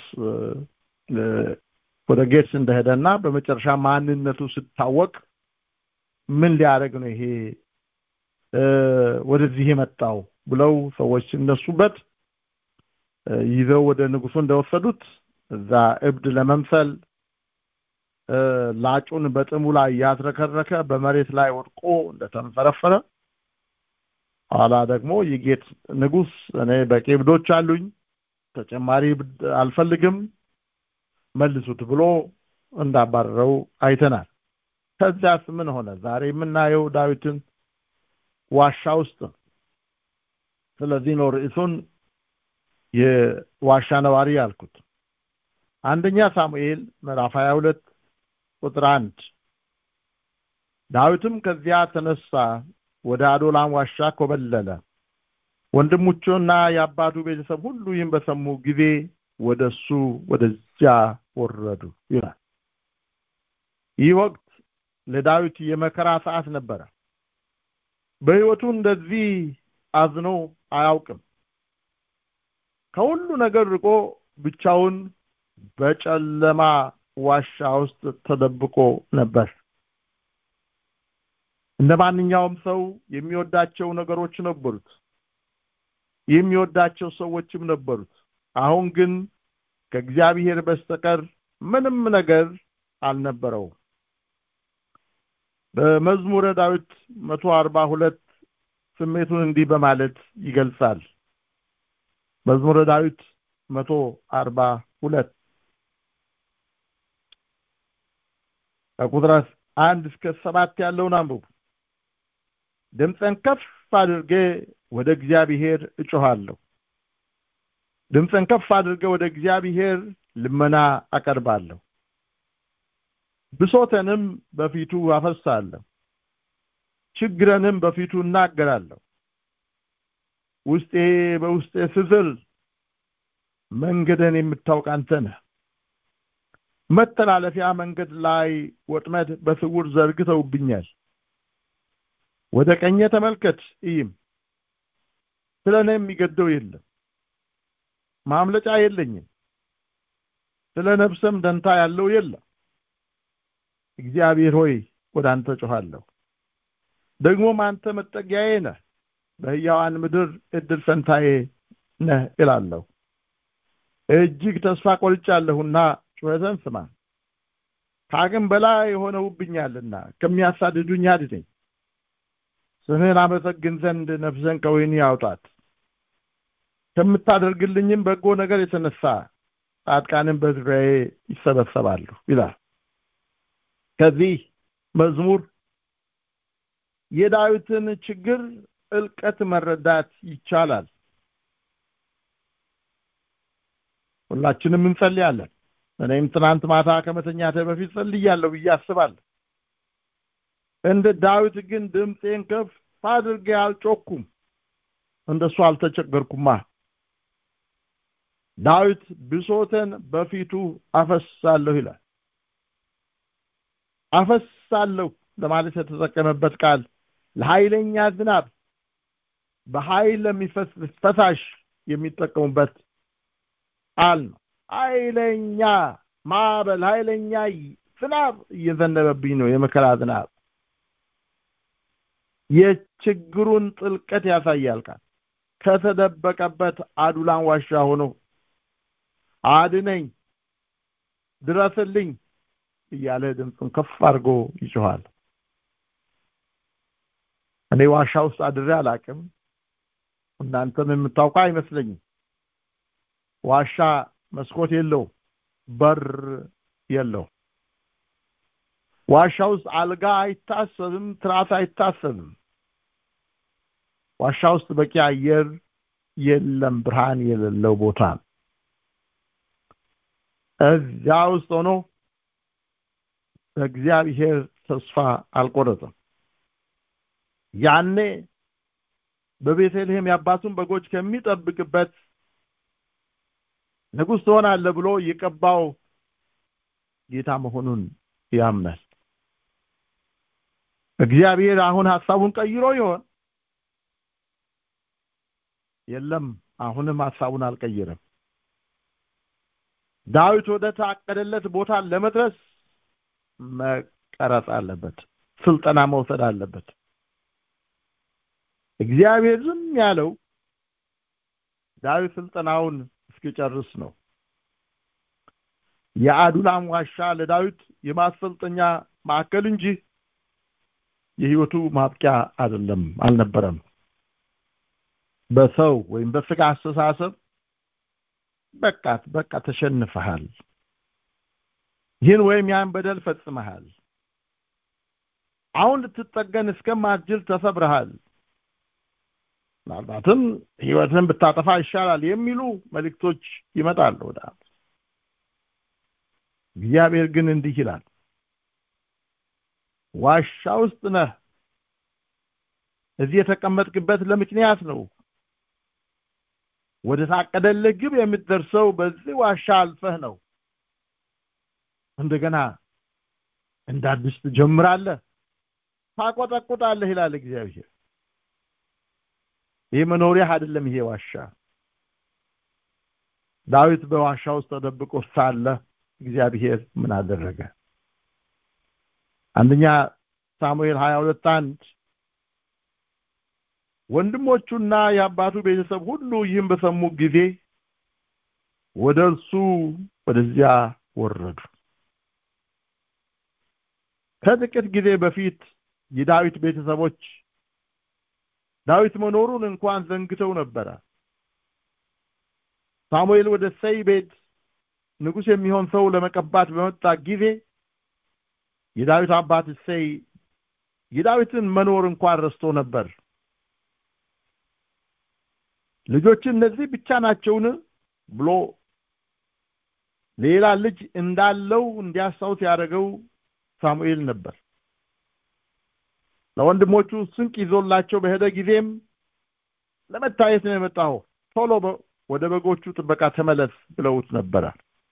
ወደ ጌትስ እንደሄደና በመጨረሻ ማንነቱ ስታወቅ ምን ሊያደርግ ነው ይሄ ወደዚህ የመጣው ብለው ሰዎች ሲነሱበት ይዘው ወደ ንጉሱ እንደወሰዱት እዛ እብድ ለመምሰል ላጩን በጥሙ ላይ ያዝረከረከ በመሬት ላይ ወድቆ እንደተንፈረፈረ ኋላ ደግሞ የጌት ንጉስ እኔ በቂ እብዶች አሉኝ ተጨማሪ እብድ አልፈልግም መልሱት ብሎ እንዳባረረው አይተናል ከዚያስ ምን ሆነ ዛሬ የምናየው ዳዊትን ዋሻ ውስጥ ስለዚህ ነው ርዕሱን የዋሻ ነዋሪ ያልኩት አንደኛ ሳሙኤል ምዕራፍ 22 ቁጥር 1 ዳዊትም ከዚያ ተነሳ ወደ አዶላም ዋሻ ኮበለለ ወንድሞቹና የአባቱ ቤተሰብ ሁሉ ይህን በሰሙ ጊዜ ወደሱ ወደዚያ ወረዱ ይላል ይህ ወቅት ለዳዊት የመከራ ሰዓት ነበረ በህይወቱ እንደዚህ አዝኖ አያውቅም ከሁሉ ነገር ርቆ ብቻውን በጨለማ ዋሻ ውስጥ ተደብቆ ነበር እንደ ማንኛውም ሰው የሚወዳቸው ነገሮች ነበሩት የሚወዳቸው ሰዎችም ነበሩት አሁን ግን ከእግዚአብሔር በስተቀር ምንም ነገር አልነበረውም በመዝሙረ ዳዊት መቶ አርባ ሁለት ስሜቱን እንዲህ በማለት ይገልጻል መዝሙረ ዳዊት መቶ አርባ ሁለት ከቁጥር አንድ እስከ ሰባት ያለውን አንብቡ ድምፅን ከፍ አድርጌ ወደ እግዚአብሔር እጮሃለሁ ድምፅን ከፍ አድርገ ወደ እግዚአብሔር ልመና አቀርባለሁ ብሶተንም በፊቱ አፈሳለሁ ችግረንም በፊቱ እናገራለሁ ውስጤ በውስጤ ስዝል መንገድን የምታውቅ አንተ ነህ መተላለፊያ መንገድ ላይ ወጥመድ በስውር ዘርግተውብኛል ወደ ቀኘ ተመልከት እይም ስለ እኔ የሚገደው የለም ማምለጫ የለኝም ስለ ነፍሰም ደንታ ያለው የለም እግዚአብሔር ሆይ ወደ አንተ ጮኻለሁ ደግሞም አንተ መጠጊያዬ ነህ በህያዋን ምድር እድል ፈንታዬ ነህ እላለሁ እጅግ ተስፋ ቆርጫለሁና ጩኸተን ስማ ከአቅም በላይ የሆነውብኛልና ከሚያሳድዱኝ አድነኝ ስምህን አመሰግን ዘንድ ነፍሰን ከወህኒ ያውጣት ከምታደርግልኝም በጎ ነገር የተነሳ ጻድቃንን በዙሪያዬ ይሰበሰባሉ ይላል ከዚህ መዝሙር የዳዊትን ችግር ጥልቀት መረዳት ይቻላል ሁላችንም እንጸልያለን እኔም ትናንት ማታ ከመተኛተ በፊት ጸልያለሁ ብዬ አስባለሁ እንደ ዳዊት ግን ድምፄን ከፍ አድርጌ አልጮኩም እንደሱ አልተቸገርኩማ ዳዊት ብሶተን በፊቱ አፈሳለሁ ይላል አፈሳለሁ ለማለት የተጠቀመበት ቃል ለኃይለኛ ዝናብ በኃይል ለሚፈስ ፈሳሽ የሚጠቀሙበት ቃል ነው ኃይለኛ ማዕበል ኃይለኛ ዝናብ እየዘነበብኝ ነው የመከራ ዝናብ የችግሩን ጥልቀት ያሳያል ቃል ከተደበቀበት አዱላን ዋሻ ሆኖ አድነኝ ድረስልኝ እያለ ድምፁን ከፍ አድርጎ ይጮኋል እኔ ዋሻ ውስጥ አድሬ አላቅም እናንተም የምታውቁ አይመስለኝም ዋሻ መስኮት የለው በር የለው ዋሻ ውስጥ አልጋ አይታሰብም ትራስ አይታሰብም ዋሻ ውስጥ በቂ አየር የለም ብርሃን የሌለው ቦታ እዚያ ውስጥ ሆኖ በእግዚአብሔር ተስፋ አልቆረጠም ያኔ በቤተልሔም የአባቱን በጎች ከሚጠብቅበት ንጉሥ ትሆናለህ ብሎ የቀባው ጌታ መሆኑን ያምናል እግዚአብሔር አሁን ሐሳቡን ቀይሮ ይሆን የለም አሁንም ሐሳቡን አልቀየረም ዳዊት ወደ ታቀደለት ቦታ ለመድረስ መቀረጽ አለበት ስልጠና መውሰድ አለበት እግዚአብሔር ዝም ያለው ዳዊት ስልጠናውን እስኪጨርስ ነው የአዱላም ዋሻ ለዳዊት የማሰልጠኛ ማዕከል እንጂ የህይወቱ ማብቂያ አይደለም አልነበረም በሰው ወይም በስጋ አስተሳሰብ በቃ በቃ ተሸንፈሃል ይህን ወይም ያን በደል ፈጽመሃል አሁን ልትጠገን እስከማትችል ተሰብረሃል ምናልባትም ህይወትን ብታጠፋ ይሻላል የሚሉ መልእክቶች ይመጣሉ ወደ እግዚአብሔር ግን እንዲህ ይላል ዋሻ ውስጥ ነህ እዚህ የተቀመጥክበት ለምክንያት ነው ወደ ታቀደልህ ግብ የምትደርሰው በዚህ ዋሻ አልፈህ ነው እንደገና እንደ አዲስ ትጀምራለህ ታቆጠቁጣለህ ይላል እግዚአብሔር ይህ መኖሪያ አይደለም ይሄ ዋሻ ዳዊት በዋሻ ውስጥ ተደብቆ ሳለ እግዚአብሔር ምን አደረገ አንደኛ ሳሙኤል 22 አንድ ወንድሞቹና የአባቱ ቤተሰብ ሁሉ ይህን በሰሙ ጊዜ ወደ እርሱ ወደዚያ ወረዱ ከጥቂት ጊዜ በፊት የዳዊት ቤተሰቦች ዳዊት መኖሩን እንኳን ዘንግተው ነበረ ሳሙኤል ወደ ሰይ ቤት ንጉስ የሚሆን ሰው ለመቀባት በመጣ ጊዜ የዳዊት አባት ሰይ የዳዊትን መኖር እንኳን ረስቶ ነበር ልጆች እነዚህ ብቻ ናቸውን ብሎ ሌላ ልጅ እንዳለው እንዲያስታውስ ያደረገው ሳሙኤል ነበር ለወንድሞቹ ስንቅ ይዞላቸው በሄደ ጊዜም ለመታየት ነው የመጣው ቶሎ ወደ በጎቹ ጥበቃ ተመለስ ብለውት ነበረ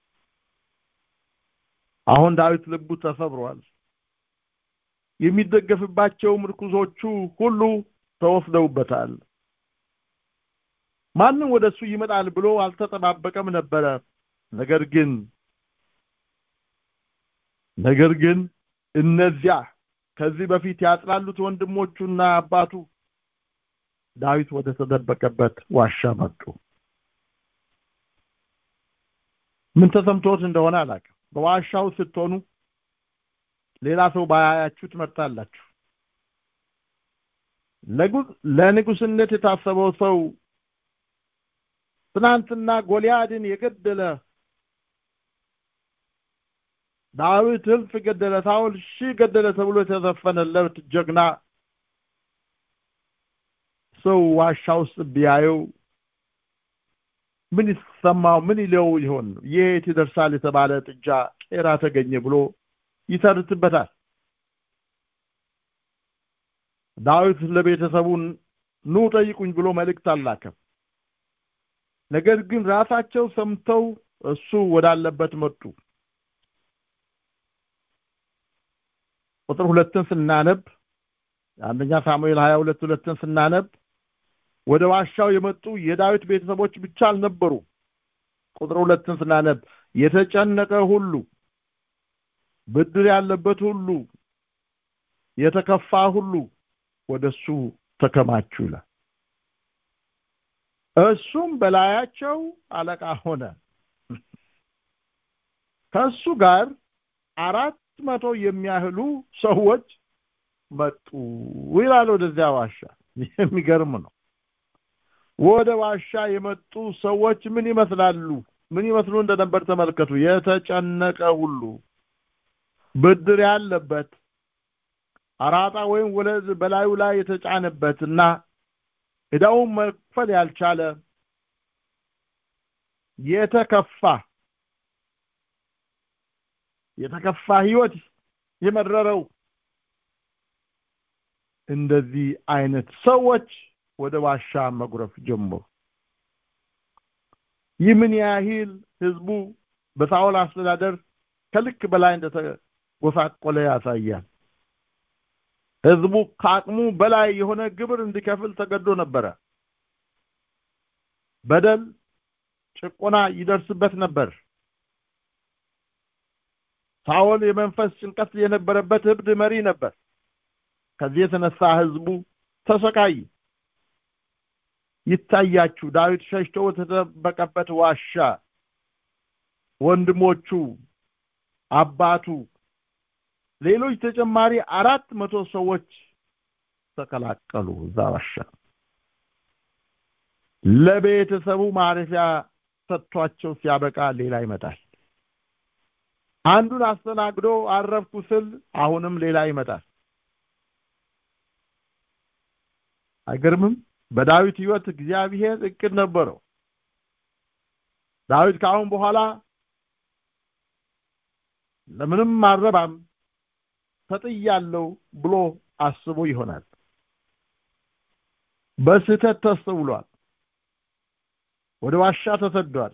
አሁን ዳዊት ልቡ ተሰብሯል የሚደገፍባቸው ምርኩዞቹ ሁሉ ተወስደውበታል ማንም ወደሱ ይመጣል ብሎ አልተጠባበቀም ነበረ ነገር ግን ነገር ግን እነዚያ ከዚህ በፊት ያጥላሉት ወንድሞቹና አባቱ ዳዊት ወደ ተደበቀበት ዋሻ መጡ ምን ተሰምቶት እንደሆነ አላውቅም በዋሻው ስትሆኑ ሌላ ሰው ባያያችሁ ትመርጣላችሁ ለንጉስነት የታሰበው ሰው ትናንትና ጎልያድን የገደለ ዳዊት እልፍ ገደለ ሳውል ሺህ ገደለ ተብሎ የተዘፈነለት ጀግና ሰው ዋሻ ውስጥ ቢያየው ምን ይሰማው ምን ይለው ይሆን የት ይደርሳል የተባለ ጥጃ ቄራ ተገኘ ብሎ ይተርትበታል ዳዊት ለቤተሰቡን ኑ ጠይቁኝ ብሎ መልእክት አላከም ነገር ግን ራሳቸው ሰምተው እሱ ወዳለበት መጡ ቁጥር ሁለትን ስናነብ አንደኛ ሳሙኤል 22 ሁለትን ስናነብ ወደ ዋሻው የመጡ የዳዊት ቤተሰቦች ብቻ አልነበሩ ቁጥር ሁለትን ስናነብ የተጨነቀ ሁሉ ብድር ያለበት ሁሉ የተከፋ ሁሉ ወደሱ ተከማቹ ይላል እሱም በላያቸው አለቃ ሆነ ከእሱ ጋር አራት መቶ የሚያህሉ ሰዎች መጡ ይላል ወደዚያ ዋሻ የሚገርም ነው ወደ ዋሻ የመጡ ሰዎች ምን ይመስላሉ ምን ይመስሉ እንደነበር ተመልከቱ የተጨነቀ ሁሉ ብድር ያለበት አራጣ ወይም ወለድ በላዩ ላይ የተጫነበትና ዕዳውን መክፈል ያልቻለ የተከፋ የተከፋ ህይወት የመረረው እንደዚህ አይነት ሰዎች ወደ ዋሻ መጉረፍ ጀመሩ ይህ ምን ያህል ህዝቡ በሳኦል አስተዳደር ከልክ በላይ እንደተጎሳቆለ ያሳያል ህዝቡ ከአቅሙ በላይ የሆነ ግብር እንዲከፍል ተገዶ ነበረ በደል ጭቆና ይደርስበት ነበር ሳኦል የመንፈስ ጭንቀት የነበረበት እብድ መሪ ነበር ከዚህ የተነሳ ህዝቡ ተሰቃይ ይታያችሁ ዳዊት ሸሽቶ የተደበቀበት ዋሻ ወንድሞቹ አባቱ ሌሎች ተጨማሪ አራት መቶ ሰዎች ተቀላቀሉ እዛ ዋሻ ለቤተሰቡ ማረፊያ ሰጥቷቸው ሲያበቃ ሌላ ይመጣል አንዱን አስተናግዶ አረፍኩ ስል አሁንም ሌላ ይመጣል አይገርምም በዳዊት ህይወት እግዚአብሔር እቅድ ነበረው ዳዊት ከአሁን በኋላ ለምንም አረባም ተጥያለው ብሎ አስቦ ይሆናል በስህተት ተስተውሏል ወደ ዋሻ ተሰዷል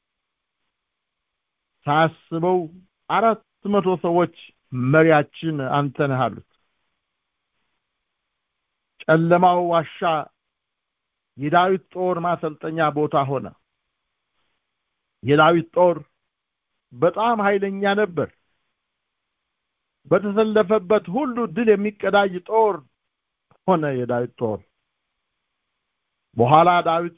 ሳያስበው አራት መቶ ሰዎች መሪያችን አንተ ነህ አሉት ጨለማው ዋሻ የዳዊት ጦር ማሰልጠኛ ቦታ ሆነ የዳዊት ጦር በጣም ኃይለኛ ነበር በተሰለፈበት ሁሉ ድል የሚቀዳጅ ጦር ሆነ የዳዊት ጦር በኋላ ዳዊት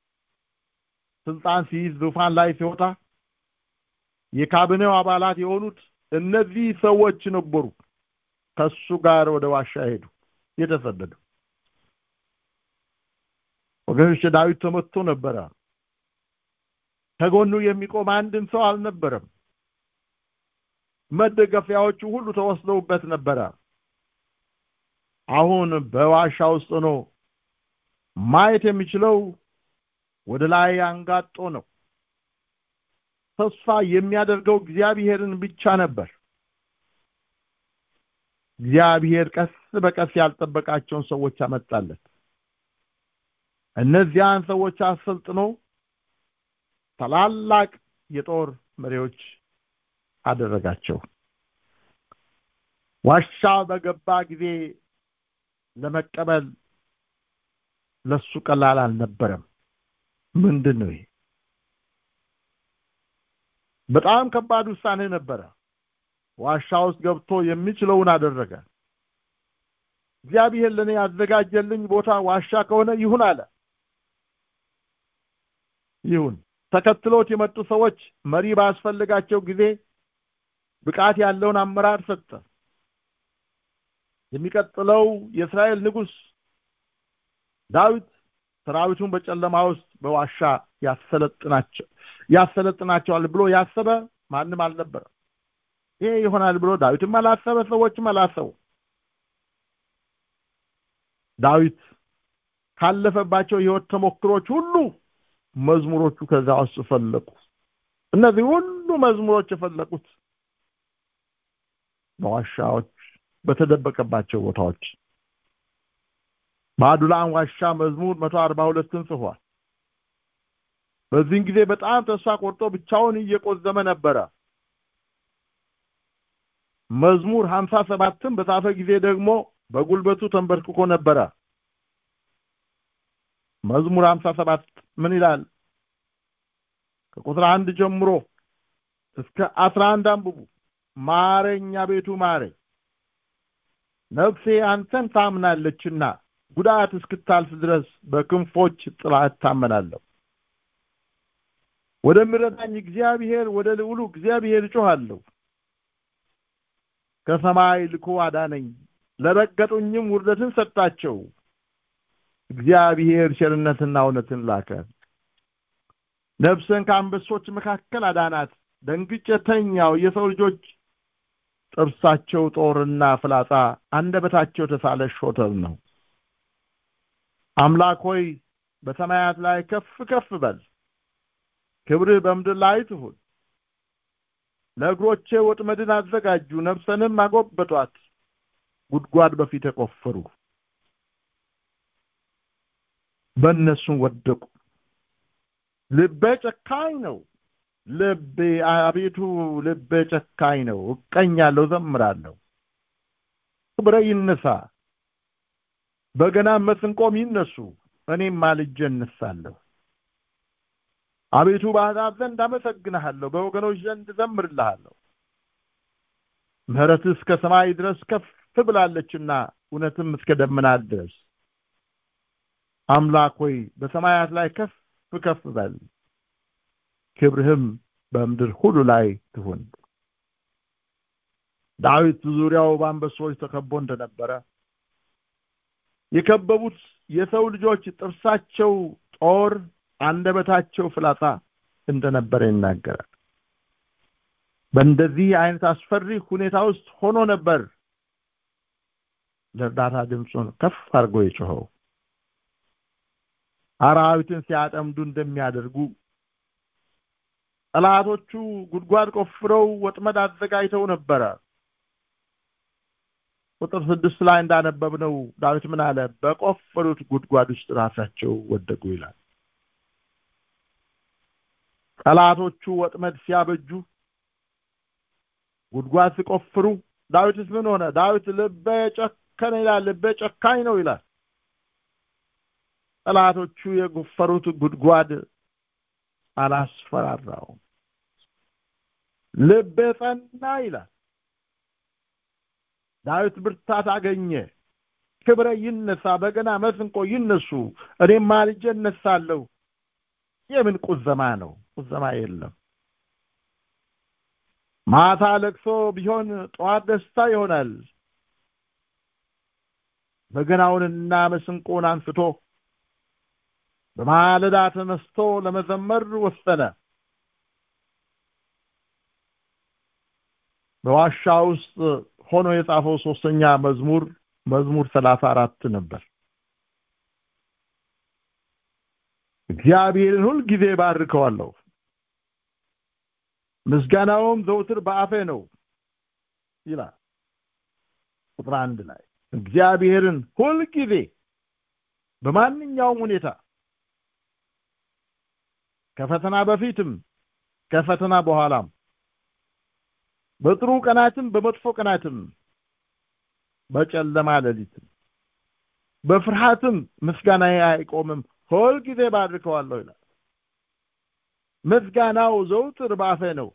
ስልጣን ሲይዝ ዙፋን ላይ ሲወጣ የካቢኔው አባላት የሆኑት እነዚህ ሰዎች ነበሩ ከሱ ጋር ወደ ዋሻ ሄዱ የተሰደዱ ወገኖች ዳዊት ተመቶ ነበረ ከጎኑ የሚቆም አንድም ሰው አልነበረም መደገፊያዎቹ ሁሉ ተወስደውበት ነበረ አሁን በዋሻ ውስጥ ሆኖ ማየት የሚችለው ወደ ላይ አንጋጦ ነው ተስፋ የሚያደርገው እግዚአብሔርን ብቻ ነበር እግዚአብሔር ቀስ በቀስ ያልጠበቃቸውን ሰዎች አመጣለት እነዚያን ሰዎች አሰልጥኖ ታላላቅ የጦር መሪዎች አደረጋቸው ዋሻ በገባ ጊዜ ለመቀበል ለሱ ቀላል አልነበረም ምንድን ነው ይሄ በጣም ከባድ ውሳኔ ነበረ ዋሻ ውስጥ ገብቶ የሚችለውን አደረገ እግዚአብሔር ለኔ ያዘጋጀልኝ ቦታ ዋሻ ከሆነ ይሁን አለ ይሁን ተከትሎት የመጡ ሰዎች መሪ ባስፈልጋቸው ጊዜ ብቃት ያለውን አመራር ሰጠ የሚቀጥለው የእስራኤል ንጉስ ዳዊት ሰራዊቱን በጨለማ ውስጥ በዋሻ ያሰለጥናቸው ያሰለጥናቸዋል ብሎ ያሰበ ማንም አልነበረም ይሄ ይሆናል ብሎ ዳዊትም አላሰበ ሰዎችም አላሰቡ ዳዊት ካለፈባቸው ህይወት ተሞክሮች ሁሉ መዝሙሮቹ ከዛ ውስጥ ፈለቁ እነዚህ ሁሉ መዝሙሮች የፈለቁት በዋሻዎች በተደበቀባቸው ቦታዎች በአዱላም ዋሻ መዝሙር መቶ አርባ ሁለትን ጽፏል በዚህን ጊዜ በጣም ተስፋ ቆርጦ ብቻውን እየቆዘመ ነበረ መዝሙር ሀምሳ ሰባትን በጻፈ ጊዜ ደግሞ በጉልበቱ ተንበርክኮ ነበረ መዝሙር ሀምሳ ሰባት ምን ይላል ከቁጥር አንድ ጀምሮ እስከ አስራ አንድ አንብቡ ማረኛ ቤቱ ማረኝ ነፍሴ አንተን ታምናለችና ጉዳት እስክታልፍ ድረስ በክንፎች ጥላ እታመናለሁ ወደሚረዳኝ እግዚአብሔር ወደ ልዑሉ እግዚአብሔር እጮሃለሁ ከሰማይ ልኮ አዳነኝ ለረገጡኝም ውርደትን ሰጣቸው እግዚአብሔር ቸርነትና እውነትን ላከ ነፍስን ከአንበሶች መካከል አዳናት ደንግጬ ተኛው የሰው ልጆች ጥርሳቸው ጦርና ፍላጻ አንደበታቸው ተሳለ ሾተል ነው አምላክ ሆይ በሰማያት ላይ ከፍ ከፍ በል ክብርህ በምድር ላይ ትሁን ለእግሮቼ ወጥመድን አዘጋጁ ነፍሰንም አጎበጧት ጉድጓድ በፊት የቆፈሩ በእነሱም ወደቁ ልቤ ጨካኝ ነው ልቤ አቤቱ ልቤ ጨካኝ ነው እቀኛለሁ ዘምራለሁ ክብረ ይነሳ በገና መስንቆም ይነሱ እኔም ማልጄ እነሳለሁ አቤቱ በአሕዛብ ዘንድ አመሰግንሃለሁ በወገኖች ዘንድ ዘምርልሃለሁ ምህረትህ እስከ ሰማይ ድረስ ከፍ ብላለችና እውነትም እስከ ደመናት ድረስ አምላክ ሆይ በሰማያት ላይ ከፍ ከፍ በል ክብርህም በምድር ሁሉ ላይ ትሁን ዳዊት ዙሪያው በአንበሶች ተከቦ እንደነበረ የከበቡት የሰው ልጆች ጥርሳቸው ጦር አንደበታቸው ፍላጻ እንደነበረ ይናገራል በእንደዚህ አይነት አስፈሪ ሁኔታ ውስጥ ሆኖ ነበር ለእርዳታ ድምፁን ከፍ አድርጎ የጮኸው አራዊትን ሲያጠምዱ እንደሚያደርጉ ጠላቶቹ ጉድጓድ ቆፍረው ወጥመድ አዘጋጅተው ነበረ ቁጥር ስድስት ላይ እንዳነበብነው ዳዊት ምን አለ በቆፈሩት ጉድጓድ ውስጥ ራሳቸው ወደቁ ይላል ጠላቶቹ ወጥመድ ሲያበጁ ጉድጓድ ሲቆፍሩ ዳዊትስ ምን ሆነ ዳዊት ልበ ጨከነ ይላል ልበ ጨካኝ ነው ይላል ጠላቶቹ የጎፈሩት ጉድጓድ አላስፈራራውም ልቤ ጸና ይላል ዳዊት ብርታት አገኘ ክብረ ይነሳ በገና መስንቆ ይነሱ እኔም ማልጄ እነሳለሁ የምን ቁዘማ ነው ቁዘማ የለም ማታ ለቅሶ ቢሆን ጠዋት ደስታ ይሆናል በገናውንና መስንቆን አንስቶ በማለዳ ተነስቶ ለመዘመር ወሰነ በዋሻ ውስጥ ሆኖ የጻፈው ሶስተኛ መዝሙር መዝሙር ሰላሳ አራት ነበር እግዚአብሔርን ሁል ጊዜ ባርከዋለሁ ምስጋናውም ዘውትር በአፌ ነው ይላል ቁጥር አንድ ላይ እግዚአብሔርን ሁል ጊዜ በማንኛውም ሁኔታ ከፈተና በፊትም ከፈተና በኋላም በጥሩ ቀናትም በመጥፎ ቀናትም በጨለማ ሌሊትም በፍርሃትም ምስጋና አይቆምም ሁል ጊዜ ባድርከዋለሁ ይላል ምስጋናው ዘውትር ባፌ ነው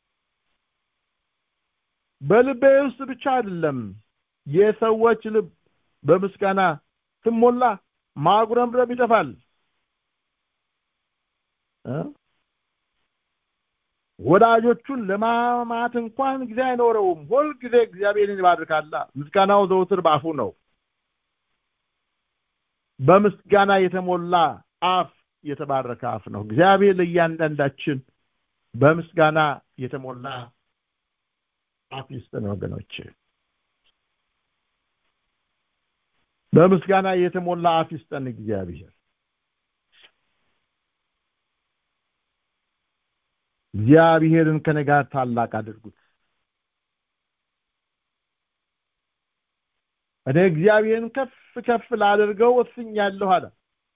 በልቤ ውስጥ ብቻ አይደለም የሰዎች ልብ በምስጋና ስሞላ ማጉረምረም ይጠፋል ወዳጆቹን ለማማት እንኳን ጊዜ አይኖረውም ሁል ጊዜ እግዚአብሔርን ይባርካላ ምስጋናው ዘውትር በአፉ ነው በምስጋና የተሞላ አፍ የተባረከ አፍ ነው እግዚአብሔር ለእያንዳንዳችን በምስጋና የተሞላ አፍ ይስጠን ወገኖች በምስጋና የተሞላ አፍ ይስጠን እግዚአብሔር እግዚአብሔርን ከኔ ጋር ታላቅ አድርጉት እኔ እግዚአብሔርን ከፍ ከፍ ላደርገው ወስኛለሁ አለ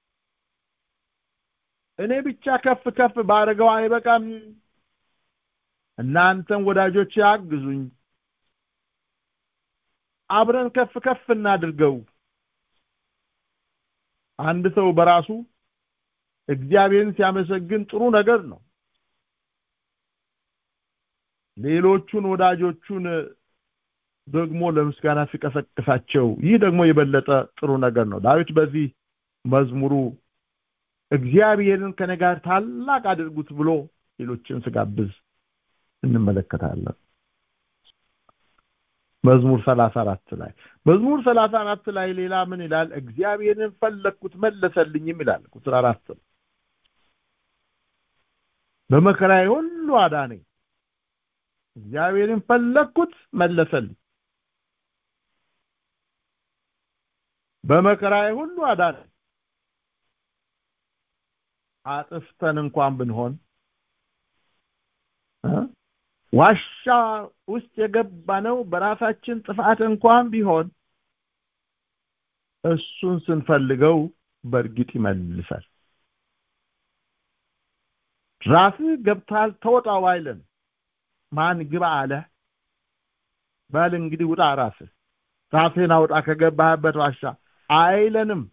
እኔ ብቻ ከፍ ከፍ ባደርገው አይበቃም እናንተም ወዳጆች አግዙኝ አብረን ከፍ ከፍ እናድርገው አንድ ሰው በራሱ እግዚአብሔርን ሲያመሰግን ጥሩ ነገር ነው ሌሎቹን ወዳጆቹን ደግሞ ለምስጋና ሲቀሰቅሳቸው ይህ ደግሞ የበለጠ ጥሩ ነገር ነው ዳዊት በዚህ መዝሙሩ እግዚአብሔርን ከኔ ጋር ታላቅ አድርጉት ብሎ ሌሎችን ስጋብዝ እንመለከታለን መዝሙር 34 ላይ መዝሙር 34 ላይ ሌላ ምን ይላል እግዚአብሔርን ፈለግኩት መለሰልኝም ይላል ቁጥር 4 በመከራዬ ሁሉ አዳነኝ እግዚአብሔርን ፈለግኩት መለሰልኝ በመከራዬ ሁሉ አዳነኝ አጥፍተን እንኳን ብንሆን ዋሻ ውስጥ የገባነው በራሳችን ጥፋት እንኳን ቢሆን እሱን ስንፈልገው በእርግጥ ይመልሳል ራስህ ገብታል ተወጣው አይለን ማን ግባ አለ በል እንግዲህ ውጣ ራስህ ራስህን አውጣ ከገባህበት ዋሻ አይለንም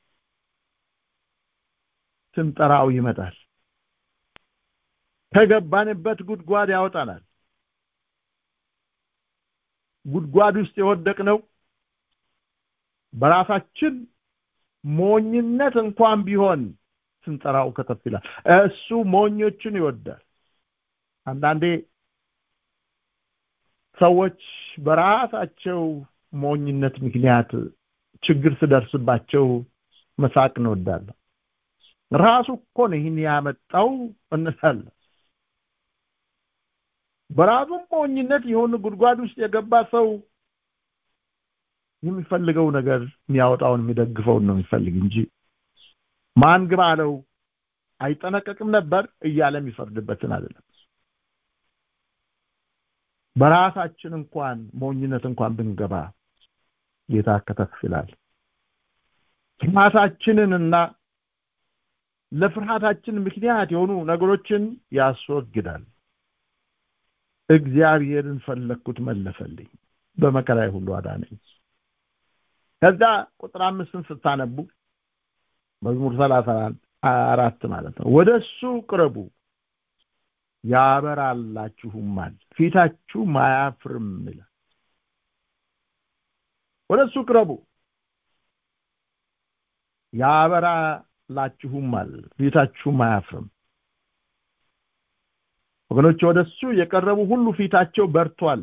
ስንጠራው ይመጣል ከገባንበት ጉድጓድ ያወጣናል ጉድጓድ ውስጥ የወደቅነው በራሳችን ሞኝነት እንኳን ቢሆን ስንጠራው ከተፍ ይላል እሱ ሞኞችን ይወዳል አንዳንዴ ሰዎች በራሳቸው ሞኝነት ምክንያት ችግር ስደርስባቸው መሳቅ እንወዳለን ራሱ እኮ ነው ይህን ያመጣው እንላለን በራሱም ሞኝነት የሆነ ጉድጓድ ውስጥ የገባ ሰው የሚፈልገው ነገር የሚያወጣውን የሚደግፈውን ነው የሚፈልግ እንጂ ማን ግባ አለው አይጠነቀቅም ነበር እያለ የሚፈርድበትን አይደለም በራሳችን እንኳን ሞኝነት እንኳን ብንገባ ጌታ ከተፍ ይላል ፍርሃታችንንና ለፍርሃታችን ምክንያት የሆኑ ነገሮችን ያስወግዳል እግዚአብሔርን ፈለግኩት መለሰልኝ በመከራዬ ሁሉ አዳነኝ ከዛ ቁጥር አምስትን ስታነቡ መዝሙር ሰላሳ አራት ማለት ነው ወደ እሱ ቅረቡ ያበራላችሁማል ፊታችሁም አያፍርም ይላል ወደ እሱ ቅረቡ ያበራላችሁማል ፊታችሁም አያፍርም ወገኖች ወደ እሱ የቀረቡ ሁሉ ፊታቸው በርቷል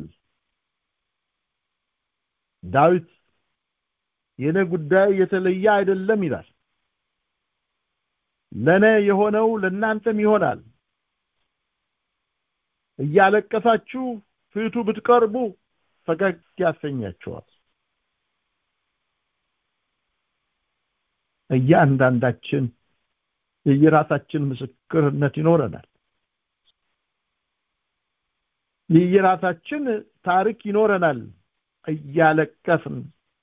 ዳዊት የኔ ጉዳይ የተለየ አይደለም ይላል ለኔ የሆነው ለእናንተም ይሆናል እያለቀሳችሁ ፊቱ ብትቀርቡ ፈገግ ያሰኛቸዋል እያንዳንዳችን የየራሳችን ምስክርነት ይኖረናል የየራሳችን ታሪክ ይኖረናል እያለቀስን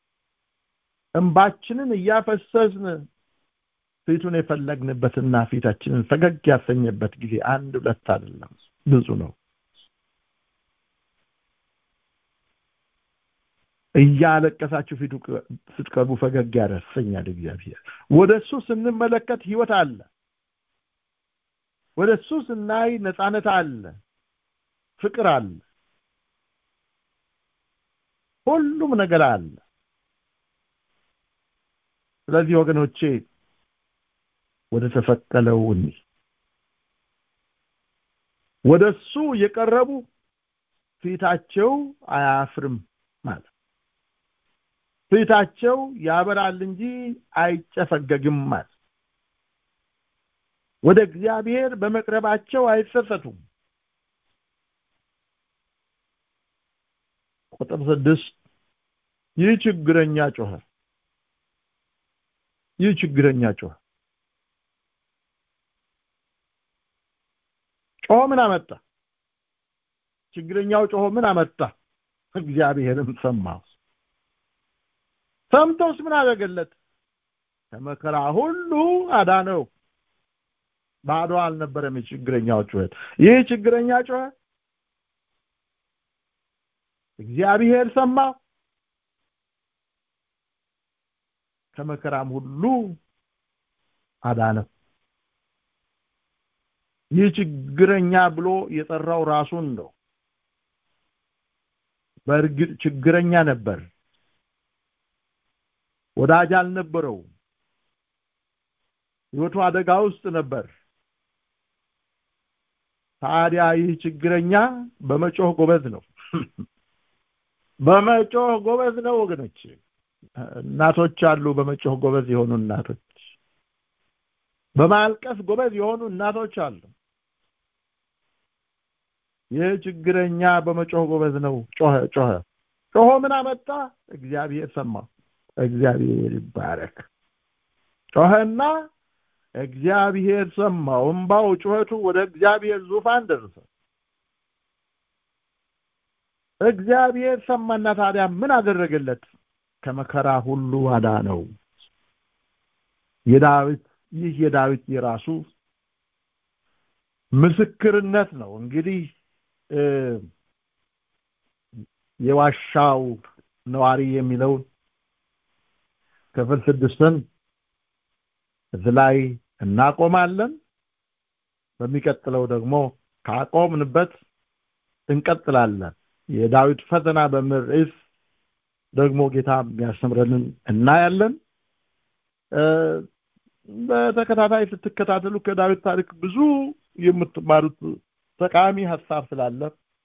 እንባችንን እያፈሰስን ፊቱን የፈለግንበትና ፊታችንን ፈገግ ያሰኘበት ጊዜ አንድ ሁለት አይደለም ብዙ ነው እያለቀሳችሁ ፊቱ ስትቀርቡ ፈገግ ያሰኛል እግዚአብሔር ወደ እሱ ስንመለከት ህይወት አለ ወደ እሱ ስናይ ነፃነት አለ ፍቅር አለ ሁሉም ነገር አለ ስለዚህ ወገኖቼ ወደ ተሰቀለው እኒ ወደ እሱ የቀረቡ ፊታቸው አያፍርም ማለት ፊታቸው ያበራል እንጂ አይጨፈገግም ማለት ወደ እግዚአብሔር በመቅረባቸው አይጸጸቱም ቁጥር ስድስት ይህ ችግረኛ ጮኸ ይህ ችግረኛ ጮኸ ጮኸ ምን አመጣ ችግረኛው ጮኸ ምን አመጣ እግዚአብሔርም ሰማው ሰምቶስ ምን አደረገለት ከመከራ ሁሉ አዳነው ባዶ አልነበረም የችግረኛው ጩኸት ይህ ችግረኛ ጮኸ እግዚአብሔር ሰማ ከመከራም ሁሉ አዳነው ይህ ችግረኛ ብሎ የጠራው ራሱን ነው በእርግጥ ችግረኛ ነበር ወዳጅ አልነበረው ህይወቱ አደጋ ውስጥ ነበር ታዲያ ይህ ችግረኛ በመጮህ ጎበዝ ነው በመጮህ ጎበዝ ነው ወገኖች እናቶች አሉ በመጮህ ጎበዝ የሆኑ እናቶች በማልቀስ ጎበዝ የሆኑ እናቶች አሉ ይህ ችግረኛ በመጮህ ጎበዝ ነው ጮኸ ጮኸ ጮሆ ምን አመጣ እግዚአብሔር ሰማ እግዚአብሔር ይባረክ ጮኸና እግዚአብሔር ሰማው እምባው ጩኸቱ ወደ እግዚአብሔር ዙፋን ደረሰ እግዚአብሔር ሰማና ታዲያ ምን አደረገለት ከመከራ ሁሉ አዳነው የዳዊት ይህ የዳዊት የራሱ ምስክርነት ነው እንግዲህ የዋሻው ነዋሪ የሚለውን ክፍል ስድስትን እዚህ ላይ እናቆማለን በሚቀጥለው ደግሞ ካቆምንበት እንቀጥላለን የዳዊት ፈተና በሚል ርዕስ ደግሞ ጌታ የሚያስተምረንን እናያለን በተከታታይ ስትከታተሉ ከዳዊት ታሪክ ብዙ የምትማሩት ጠቃሚ ሀሳብ ስላለ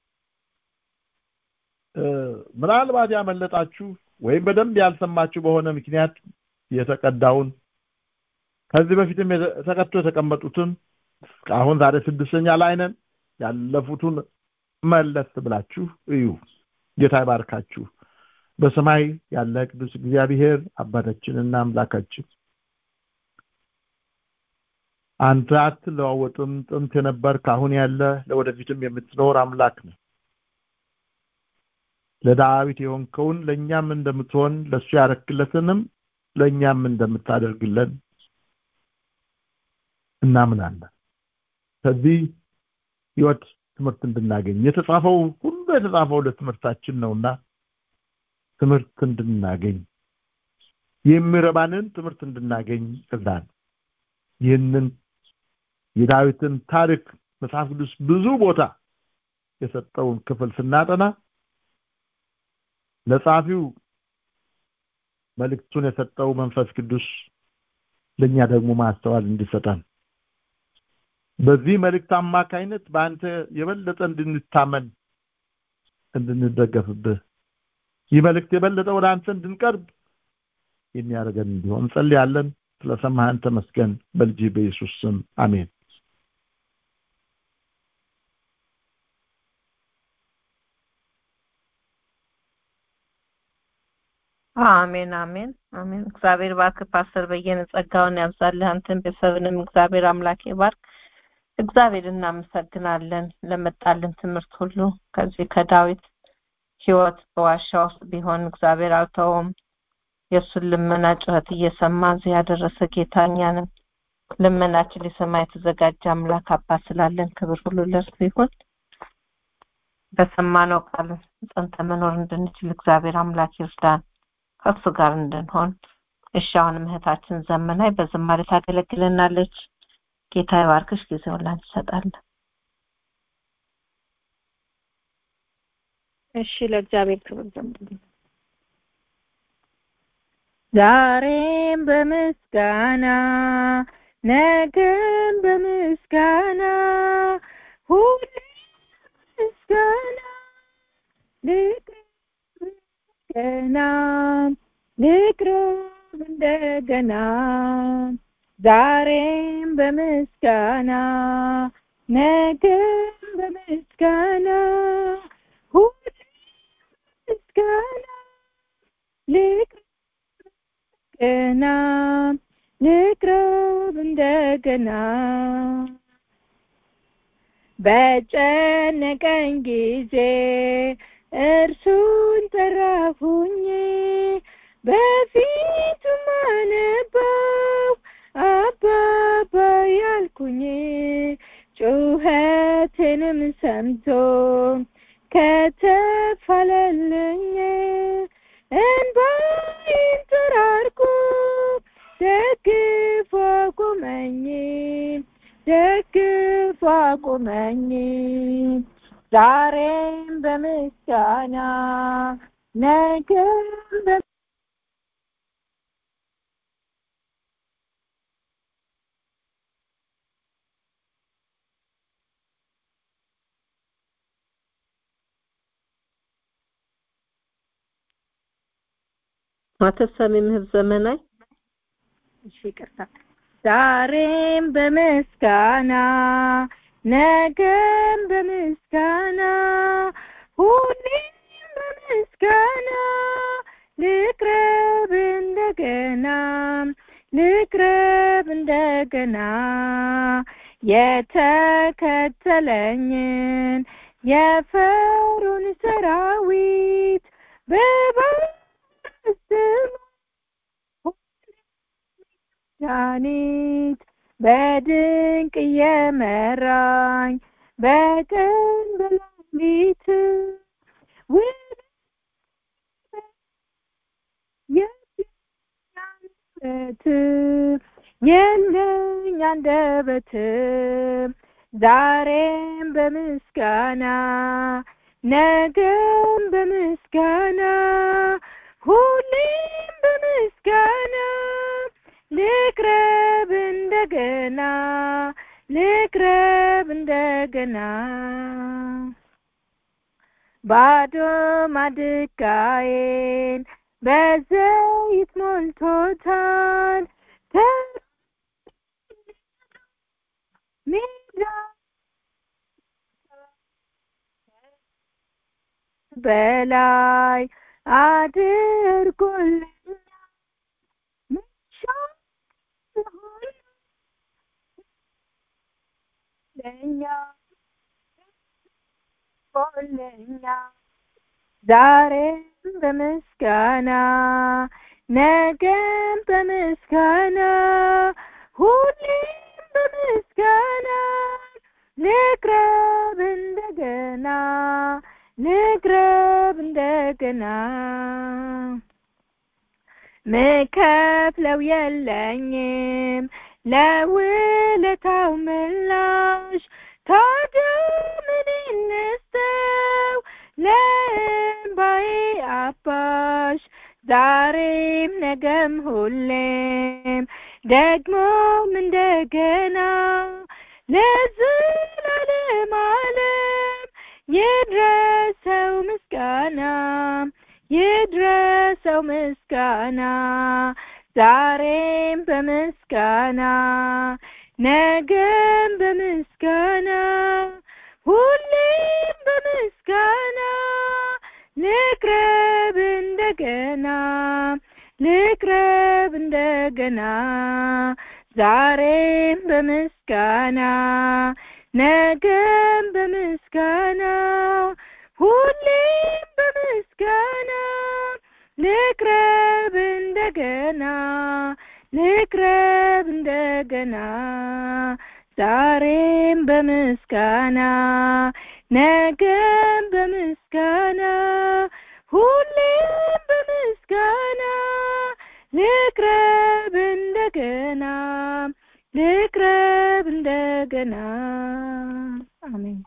ምናልባት ያመለጣችሁ ወይም በደንብ ያልሰማችሁ በሆነ ምክንያት የተቀዳውን ከዚህ በፊትም ተቀጥቶ የተቀመጡትን አሁን ዛሬ ስድስተኛ ላይ ነን ያለፉትን መለስ ብላችሁ እዩ ጌታ ይባርካችሁ በሰማይ ያለ ቅዱስ እግዚአብሔር አባታችንና አምላካችን አንተ አትለዋወጥም ጥንት የነበር ካሁን ያለ ለወደፊትም የምትኖር አምላክ ነው ለዳዊት የሆንከውን ለእኛም እንደምትሆን ለእሱ ያረክለትንም ለእኛም እንደምታደርግለን እናምናለን ከዚህ ህይወት ትምህርት እንድናገኝ የተጻፈው ሁሉ የተጻፈው ለትምህርታችን ነውና ትምህርት እንድናገኝ የሚረባንን ትምህርት እንድናገኝ እርዳን ይህንን የዳዊትን ታሪክ መጽሐፍ ቅዱስ ብዙ ቦታ የሰጠውን ክፍል ስናጠና ለጻፊው መልእክቱን የሰጠው መንፈስ ቅዱስ ለኛ ደግሞ ማስተዋል እንዲሰጠን በዚህ መልእክት አማካይነት በአንተ የበለጠ እንድንታመን እንድንደገፍብህ ይህ መልእክት የበለጠ ወደ አንተ እንድንቀርብ የሚያደርገን እንዲሆን እንጸልያለን ስለሰማህን ተመስገን በልጅ በኢየሱስ ስም አሜን አሜን አሜን አሜን እግዚአብሔር ባርክ ፓስተር በየነ ጸጋውን ያብዛልህ አንተን ቤተሰብንም እግዚአብሔር አምላክ ይባርክ እግዚአብሔር እናመሰግናለን ለመጣልን ትምህርት ሁሉ ከዚህ ከዳዊት ህይወት በዋሻ ውስጥ ቢሆን እግዚአብሔር አልተውም የእሱን ልመና ጩኸት እየሰማ እዚህ ያደረሰ ጌታ እኛንም ልመናችን ሊሰማ የተዘጋጀ አምላክ አባት ስላለን ክብር ሁሉ ለእርሱ ይሁን በሰማነው ቃል ጸንተ መኖር እንድንችል እግዚአብሔር አምላክ ይርዳን ከእሱ ጋር እንድንሆን እሺ አሁንም እህታችን ዘመናይ በዝማሬ ታገለግለናለች ጌታ ይባርክሽ ጊዜውን ላንቺ እሰጣለሁ እሺ ለእግዚአብሔር ክብር ዘምሩ ዛሬም በምስጋና ነገም በምስጋና ሁሌ ምስጋና ልቅረብ ልቅረብ እንደገና ዛሬም በምስጋና ነገም በምስጋና ሁሌ ምስጋና ልቅረብ ገና ልቅረብ እንደገና በጨነቀኝ ጊዜ እርሱን ጠራሁኝ በፊቱ ማነባው አባባ ያልኩኝ ጩኸቴንም ሰምቶ ከተፋለልኝ እንባዬን ጠራርጎ ደግፎ አቁመኝ ደግፎ አቁመኝ ዛሬም በምስጋና ነገም ማተሳሚ ምህብ ዘመናይ እሺ ይቅርታ ዛሬም በምስጋና ነገም በምስጋና ሁሌም በምስጋና ልቅረብ እንደገና ልቅረብ እንደገና የተከተለኝን የፈሩን ሰራዊት በባስም ዳኒት በድንቅ እየመራኝ በቀን በሌሊት የት የለኝ አንደበት ዛሬም በምስጋና ነገም በምስጋና ሁሌም በምስጋና ልቅረብ እንደገና ልቅረብ እንደገና ባዶ ማድጋዬን በዘይት ሞልቶታል ሜዳ በላይ አድርጎልኛል ለኛ ለኛ ዛሬም በምስጋና ነገም በምስጋና ሁሌም በምስጋና ልቅረብ እንደገና ልቅረብ እንደገና ምከፍለው የለኝም ለውለታው ምላሽ ታዲያ ምን እንስጠው ለእምባዬ አባሽ ዛሬም ነገም ሁሌም ደግሞም እንደገና ለዘላለም ዓለም ይድረሰው ምስጋና ይድረሰው ምስጋና ዛሬም በምስጋና ነገም በምስጋና ሁሌም በምስጋና ልቅረብ እንደገና ልቅረብ እንደገና ዛሬም በምስጋና ነገም በምስጋና ሁሌም በምስጋና ልቅረብ እንደገና ልቅረብ እንደገና ዛሬም በምስጋና ነገም በምስጋና ሁሌም በምስጋና ልቅረብ እንደገና ልቅረብ እንደገና አሜን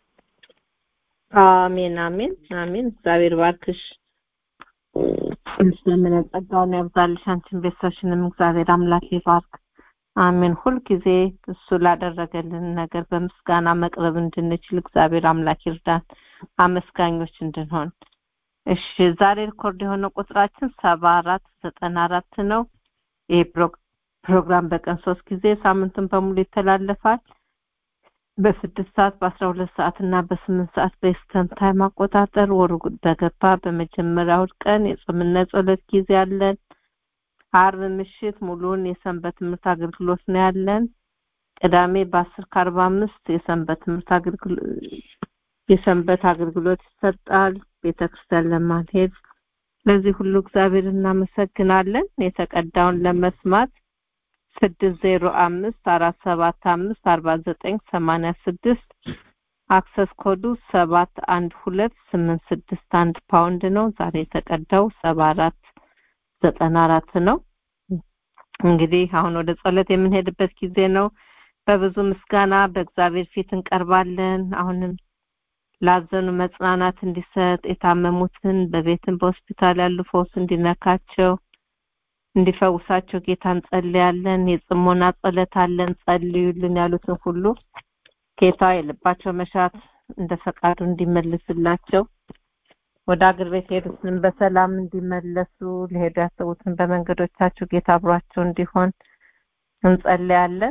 አሜን አሜን አሜን እግዚአብሔር ባርክሽ ስለምን ጸጋውን ያብዛልሽ አንቺን ቤተሰብሽንም እግዚአብሔር አምላክ ይባርክ አሜን ሁልጊዜ እሱ ላደረገልን ነገር በምስጋና መቅረብ እንድንችል እግዚአብሔር አምላክ ይርዳን አመስጋኞች እንድንሆን እሺ ዛሬ ሪኮርድ የሆነ ቁጥራችን ሰባ አራት ዘጠና አራት ነው ይህ ፕሮግራም በቀን ሶስት ጊዜ ሳምንቱን በሙሉ ይተላለፋል በስድስት ሰዓት በአስራ ሁለት ሰዓት እና በስምንት ሰዓት በኢስተርን ታይም አቆጣጠር ወሩ በገባ በመጀመሪያው ቀን የጾምና ጸሎት ጊዜ አለን አርብ ምሽት ሙሉን የሰንበት ትምህርት አገልግሎት ነው ያለን ቅዳሜ በአስር ከአርባ አምስት የሰንበት ትምህርት አገልግሎት የሰንበት አገልግሎት ይሰጣል ቤተክርስቲያን ለማንሄድ ለዚህ ሁሉ እግዚአብሔር እናመሰግናለን የተቀዳውን ለመስማት ስድስት ዜሮ አምስት አራት ሰባት አምስት አርባ ዘጠኝ ሰማንያ ስድስት አክሰስ ኮዱ ሰባት አንድ ሁለት ስምንት ስድስት አንድ ፓውንድ ነው ዛሬ የተቀዳው ሰባ አራት ዘጠና አራት ነው እንግዲህ አሁን ወደ ጸሎት የምንሄድበት ጊዜ ነው በብዙ ምስጋና በእግዚአብሔር ፊት እንቀርባለን አሁንም ላዘኑ መጽናናት እንዲሰጥ የታመሙትን በቤትም በሆስፒታል ያሉ ፈውስ እንዲነካቸው እንዲፈውሳቸው ጌታ እንጸልያለን የጽሞና ጸሎት አለን ጸልዩልን ያሉትን ሁሉ ጌታ የልባቸው መሻት እንደ ፈቃዱ እንዲመልስላቸው ወደ አገር ቤት ሄዱትን በሰላም እንዲመለሱ ሊሄዱ ያሰቡትን በመንገዶቻቸው ጌታ አብሯቸው እንዲሆን እንጸልያለን።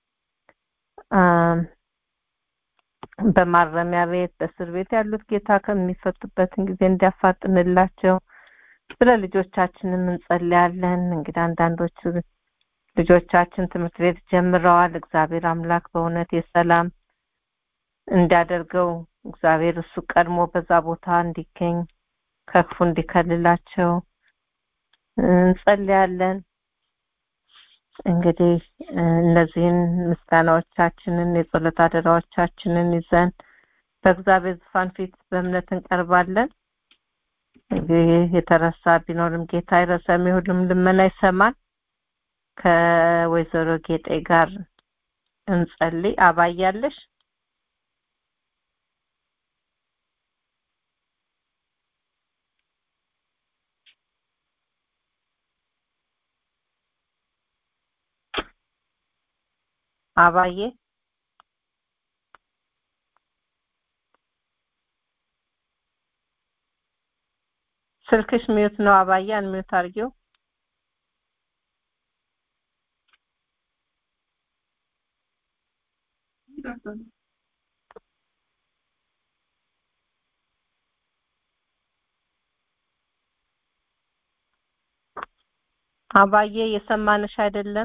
በማረሚያ ቤት በእስር ቤት ያሉት ጌታ ከሚፈቱበትን ጊዜ እንዲያፋጥንላቸው ስለ ልጆቻችንም እንጸልያለን። እንግዲህ አንዳንዶቹ ልጆቻችን ትምህርት ቤት ጀምረዋል። እግዚአብሔር አምላክ በእውነት የሰላም እንዲያደርገው እግዚአብሔር እሱ ቀድሞ በዛ ቦታ እንዲገኝ ከክፉ እንዲከልላቸው እንጸልያለን። እንግዲህ እነዚህን ምስጋናዎቻችንን የጸሎት አደራዎቻችንን ይዘን በእግዚአብሔር ዙፋን ፊት በእምነት እንቀርባለን። እንግዲህ የተረሳ ቢኖርም ጌታ አይረሳም፣ የሁሉም ልመና ይሰማል። ከወይዘሮ ጌጤ ጋር እንጸልይ። አባያለሽ አባዬ ስልክሽ ሚዩት ነው። አባዬ አንሚዩት አድርጊው። አባዬ የሰማንሽ አይደለም።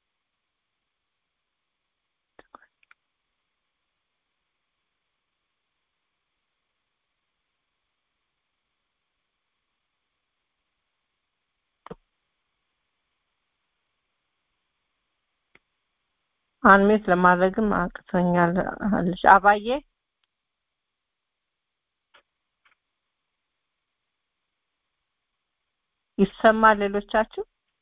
አንሜት ለማድረግም አቅቶኛል አለሽ። አባዬ ይሰማል ሌሎቻችሁ?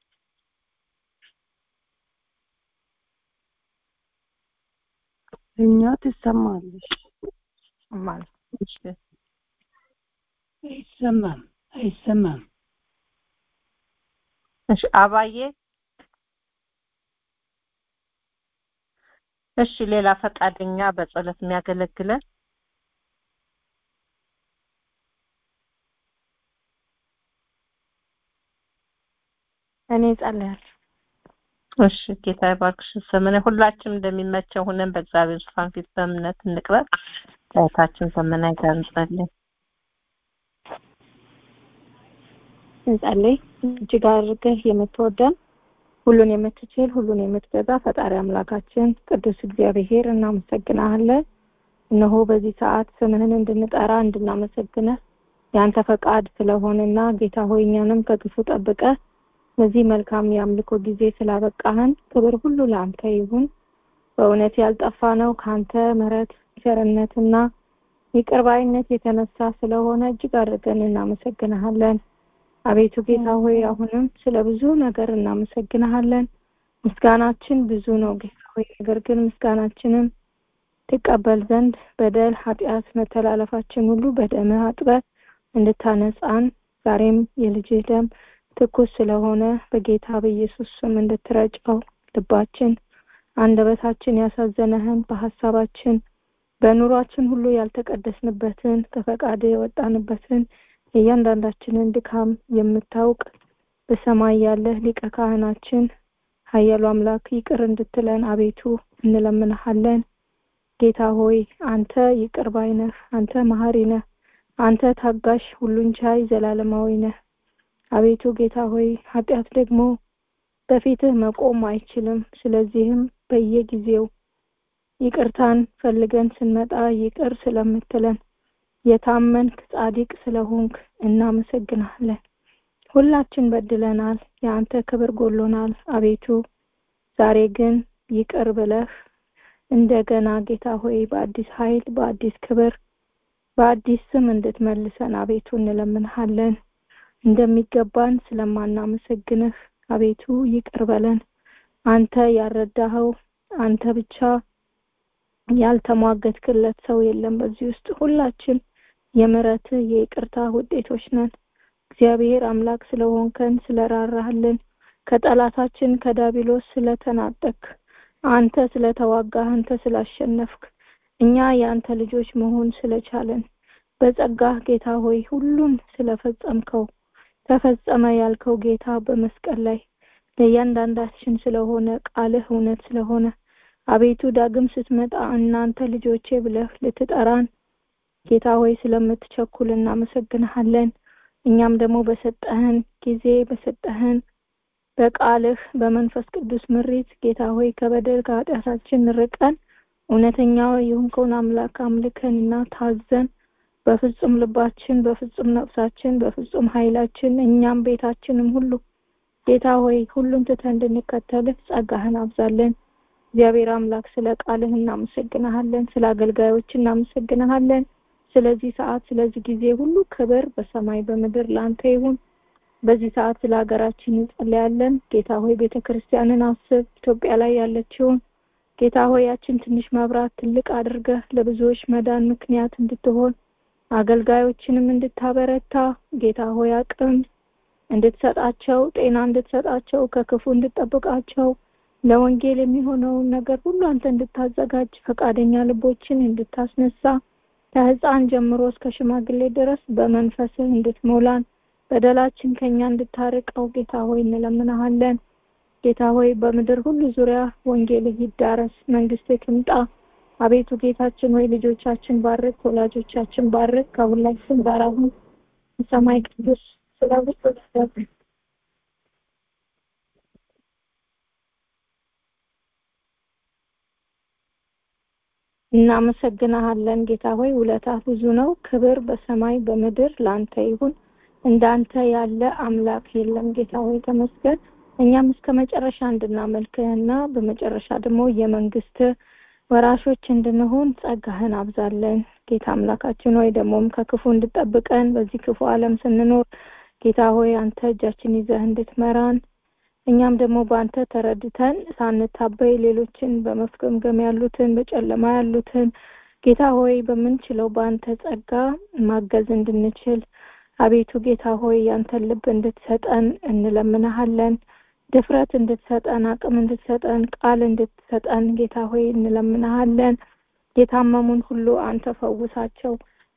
እኛ ትሰማለሽ ማለት እሺ አይሰማም አይሰማም እሺ አባዬ እሺ ሌላ ፈቃደኛ በጸሎት የሚያገለግለን እኔ ጸልያለሁ። እሺ ጌታ ይባርክሽ። ዘመነ ሁላችንም እንደሚመቸው ሆነን በእግዚአብሔር ዙፋን ፊት በእምነት እንቅረብ። እህታችን ዘመናዊ ጋር እንጸልይ። እንጸልይ። እጅግ አድርገህ የምትወደን ሁሉን የምትችል ሁሉን የምትገዛ ፈጣሪ አምላካችን ቅዱስ እግዚአብሔር እናመሰግናለን። እነሆ በዚህ ሰዓት ስምህን እንድንጠራ እንድናመሰግነህ ያንተ ፈቃድ ስለሆነና ጌታ ሆይ እኛንም ከክፉ ጠብቀህ በዚህ መልካም የአምልኮ ጊዜ ስላበቃህን ክብር ሁሉ ለአንተ ይሁን። በእውነት ያልጠፋ ነው ከአንተ ምሕረት ቸርነትና ይቅርባይነት የተነሳ ስለሆነ እጅግ አድርገን እናመሰግንሃለን። አቤቱ ጌታ ሆይ አሁንም ስለ ብዙ ነገር እናመሰግንሃለን። ምስጋናችን ብዙ ነው ጌታ ሆይ፣ ነገር ግን ምስጋናችንን ትቀበል ዘንድ በደል፣ ኃጢአት፣ መተላለፋችን ሁሉ በደምህ አጥበህ እንድታነጻን ዛሬም የልጅህ ደም ትኩስ ስለሆነ በጌታ በኢየሱስ ስም እንድትረጨው ልባችን አንደበታችን ያሳዘነህን በሀሳባችን በኑሯችን ሁሉ ያልተቀደስንበትን ከፈቃድ የወጣንበትን የእያንዳንዳችንን ድካም የምታውቅ በሰማይ ያለህ ሊቀ ካህናችን ኃያሉ አምላክ ይቅር እንድትለን አቤቱ እንለምንሃለን። ጌታ ሆይ አንተ ይቅር ባይ ነህ፣ አንተ መሐሪ ነህ፣ አንተ ታጋሽ፣ ሁሉን ቻይ፣ ዘላለማዊ ነህ። አቤቱ ጌታ ሆይ ኃጢአት ደግሞ በፊትህ መቆም አይችልም። ስለዚህም በየጊዜው ይቅርታን ፈልገን ስንመጣ ይቅር ስለምትለን የታመንክ ጻድቅ ስለሆንክ እናመሰግናለን። ሁላችን በድለናል፣ የአንተ ክብር ጎሎናል። አቤቱ ዛሬ ግን ይቅር ብለህ እንደገና ጌታ ሆይ በአዲስ ኃይል በአዲስ ክብር በአዲስ ስም እንድትመልሰን አቤቱ እንለምንሃለን። እንደሚገባን ስለማናመሰግንህ አቤቱ ይቅር በለን። አንተ ያረዳኸው አንተ ብቻ ያልተሟገትክለት ሰው የለም። በዚህ ውስጥ ሁላችን የምሕረትህ የይቅርታ ውጤቶች ነን። እግዚአብሔር አምላክ ስለሆንከን ስለራራህልን ከጠላታችን ከዳቢሎስ ስለተናጠቅ አንተ ስለተዋጋህ አንተ ስላሸነፍክ እኛ የአንተ ልጆች መሆን ስለቻለን በጸጋህ ጌታ ሆይ ሁሉን ስለፈጸምከው ተፈጸመ ያልከው ጌታ በመስቀል ላይ ለእያንዳንዳችን ስለሆነ ቃልህ እውነት ስለሆነ አቤቱ ዳግም ስትመጣ እናንተ ልጆቼ ብለህ ልትጠራን ጌታ ሆይ ስለምትቸኩል እናመሰግንሃለን። እኛም ደግሞ በሰጠህን ጊዜ በሰጠህን በቃልህ በመንፈስ ቅዱስ ምሪት ጌታ ሆይ ከበደል ከኃጢአታችን ርቀን እውነተኛ የሆንከውን አምላክ አምልከንና ታዘን በፍጹም ልባችን በፍጹም ነፍሳችን በፍጹም ኃይላችን እኛም ቤታችንም ሁሉ ጌታ ሆይ ሁሉን ትተን እንድንከተልህ ጸጋህን አብዛለን። እግዚአብሔር አምላክ ስለ ቃልህ እናመሰግንሃለን። ስለ አገልጋዮች እናመሰግንሃለን። ስለዚህ ሰዓት ስለዚህ ጊዜ ሁሉ ክብር በሰማይ በምድር ለአንተ ይሁን። በዚህ ሰዓት ስለ ሀገራችን እንጸልያለን። ጌታ ሆይ ቤተ ክርስቲያንን አስብ። ኢትዮጵያ ላይ ያለችውን ጌታ ሆይ ያችን ትንሽ መብራት ትልቅ አድርገህ ለብዙዎች መዳን ምክንያት እንድትሆን አገልጋዮችንም እንድታበረታ ጌታ ሆይ አቅም እንድትሰጣቸው ጤና እንድትሰጣቸው ከክፉ እንድትጠብቃቸው ለወንጌል የሚሆነውን ነገር ሁሉ አንተ እንድታዘጋጅ ፈቃደኛ ልቦችን እንድታስነሳ ከህፃን ጀምሮ እስከ ሽማግሌ ድረስ በመንፈስህ እንድትሞላን በደላችን ከኛ እንድታርቀው ጌታ ሆይ እንለምናሃለን። ጌታ ሆይ በምድር ሁሉ ዙሪያ ወንጌልህ ይዳረስ፣ መንግስትህ ትምጣ። አቤቱ ጌታችን ሆይ ልጆቻችን ባርክ፣ ወላጆቻችን ባርክ፣ ከሁላችን ጋር አሁን ሰማይ ቅዱስ ስለ ሁሉ ነገር እናመሰግናሃለን ጌታ ሆይ ውለታ ብዙ ነው። ክብር በሰማይ በምድር ላንተ ይሁን። እንዳንተ ያለ አምላክ የለም። ጌታ ሆይ ተመስገን። እኛም እስከ መጨረሻ እንድናመልክህና በመጨረሻ ደግሞ የመንግስት ወራሾች እንድንሆን ጸጋህን አብዛለን። ጌታ አምላካችን ሆይ ደግሞም ከክፉ እንድጠብቀን በዚህ ክፉ ዓለም ስንኖር ጌታ ሆይ አንተ እጃችን ይዘህ እንድትመራን እኛም ደግሞ በአንተ ተረድተን ሳንታበይ ሌሎችን በመፍገምገም ያሉትን በጨለማ ያሉትን ጌታ ሆይ በምንችለው በአንተ ጸጋ ማገዝ እንድንችል አቤቱ ጌታ ሆይ ያንተን ልብ እንድትሰጠን እንለምንሃለን። ድፍረት እንድትሰጠን፣ አቅም እንድትሰጠን፣ ቃል እንድትሰጠን ጌታ ሆይ እንለምንሃለን። የታመሙን ሁሉ አንተ ፈውሳቸው።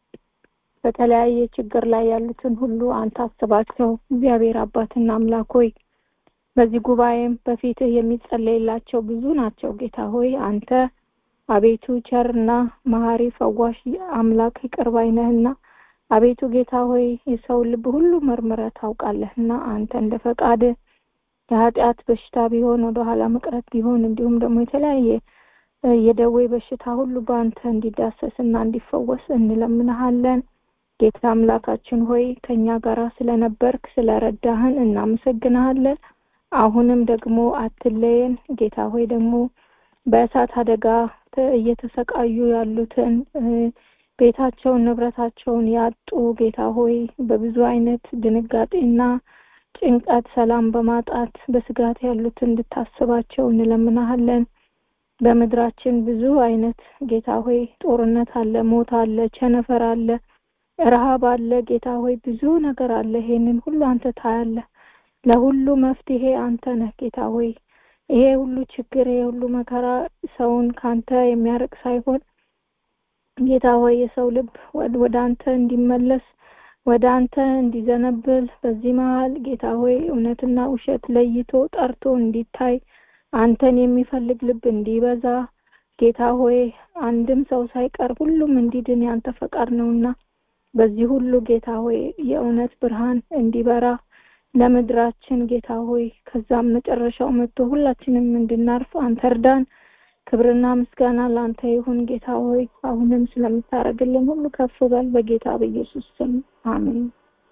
በተለያየ ችግር ላይ ያሉትን ሁሉ አንተ አስባቸው። እግዚአብሔር አባትና አምላክ ሆይ በዚህ ጉባኤም በፊትህ የሚጸለይላቸው ብዙ ናቸው። ጌታ ሆይ አንተ አቤቱ ቸርና መሀሪ ፈዋሽ አምላክ ይቅር ባይ ነህና አቤቱ ጌታ ሆይ የሰው ልብ ሁሉ መርምረህ ታውቃለህና አንተ እንደ ፈቃድህ የኃጢአት በሽታ ቢሆን ወደ ኋላ መቅረት ቢሆን እንዲሁም ደግሞ የተለያየ የደዌ በሽታ ሁሉ በአንተ እንዲዳሰስና እንዲፈወስ እንለምንሃለን። ጌታ አምላካችን ሆይ ከኛ ጋር ስለነበርክ ስለረዳህን እናመሰግንሃለን። አሁንም ደግሞ አትለየን ጌታ ሆይ ደግሞ በእሳት አደጋ እየተሰቃዩ ያሉትን ቤታቸውን ንብረታቸውን ያጡ ጌታ ሆይ በብዙ አይነት ድንጋጤና ጭንቀት ሰላም በማጣት በስጋት ያሉትን እንድታስባቸው እንለምናሃለን። በምድራችን ብዙ አይነት ጌታ ሆይ ጦርነት አለ፣ ሞት አለ፣ ቸነፈር አለ፣ ረሃብ አለ። ጌታ ሆይ ብዙ ነገር አለ። ይሄንን ሁሉ አንተ ታያለህ። ለሁሉ መፍትሄ አንተ ነህ ጌታ ሆይ ይሄ ሁሉ ችግር ይሄ ሁሉ መከራ ሰውን ካንተ የሚያርቅ ሳይሆን ጌታ ሆይ የሰው ልብ ወደ አንተ እንዲመለስ ወደ አንተ እንዲዘነብል በዚህ መሀል ጌታ ሆይ እውነትና ውሸት ለይቶ ጠርቶ እንዲታይ አንተን የሚፈልግ ልብ እንዲበዛ ጌታ ሆይ አንድም ሰው ሳይቀር ሁሉም እንዲድን ያንተ ፈቃድ ነውና በዚህ ሁሉ ጌታ ሆይ የእውነት ብርሃን እንዲበራ ለምድራችን ጌታ ሆይ ከዛም መጨረሻው መጥቶ ሁላችንም እንድናርፍ አንተ እርዳን። ክብርና ምስጋና ለአንተ ይሁን ጌታ ሆይ አሁንም ስለምታደርግልን ሁሉ ከፍ በል በጌታ በኢየሱስ ስም አሜን።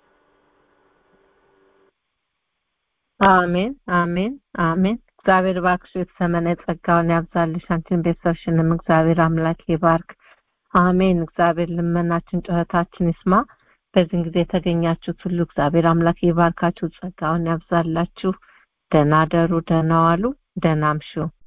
አሜን አሜን አሜን። እግዚአብሔር እባክሽ የተሰመነ ጸጋውን ያብዛልሽ። አንቺን ቤተሰብሽንም እግዚአብሔር አምላክ ይባርክ። አሜን። እግዚአብሔር ልመናችን ጩኸታችን ይስማ። በዚህን ጊዜ የተገኛችሁት ሁሉ እግዚአብሔር አምላክ ይባርካችሁ፣ ጸጋውን ያብዛላችሁ። ደህና ደሩ፣ ደህና ዋሉ፣ ደህና አምሹ።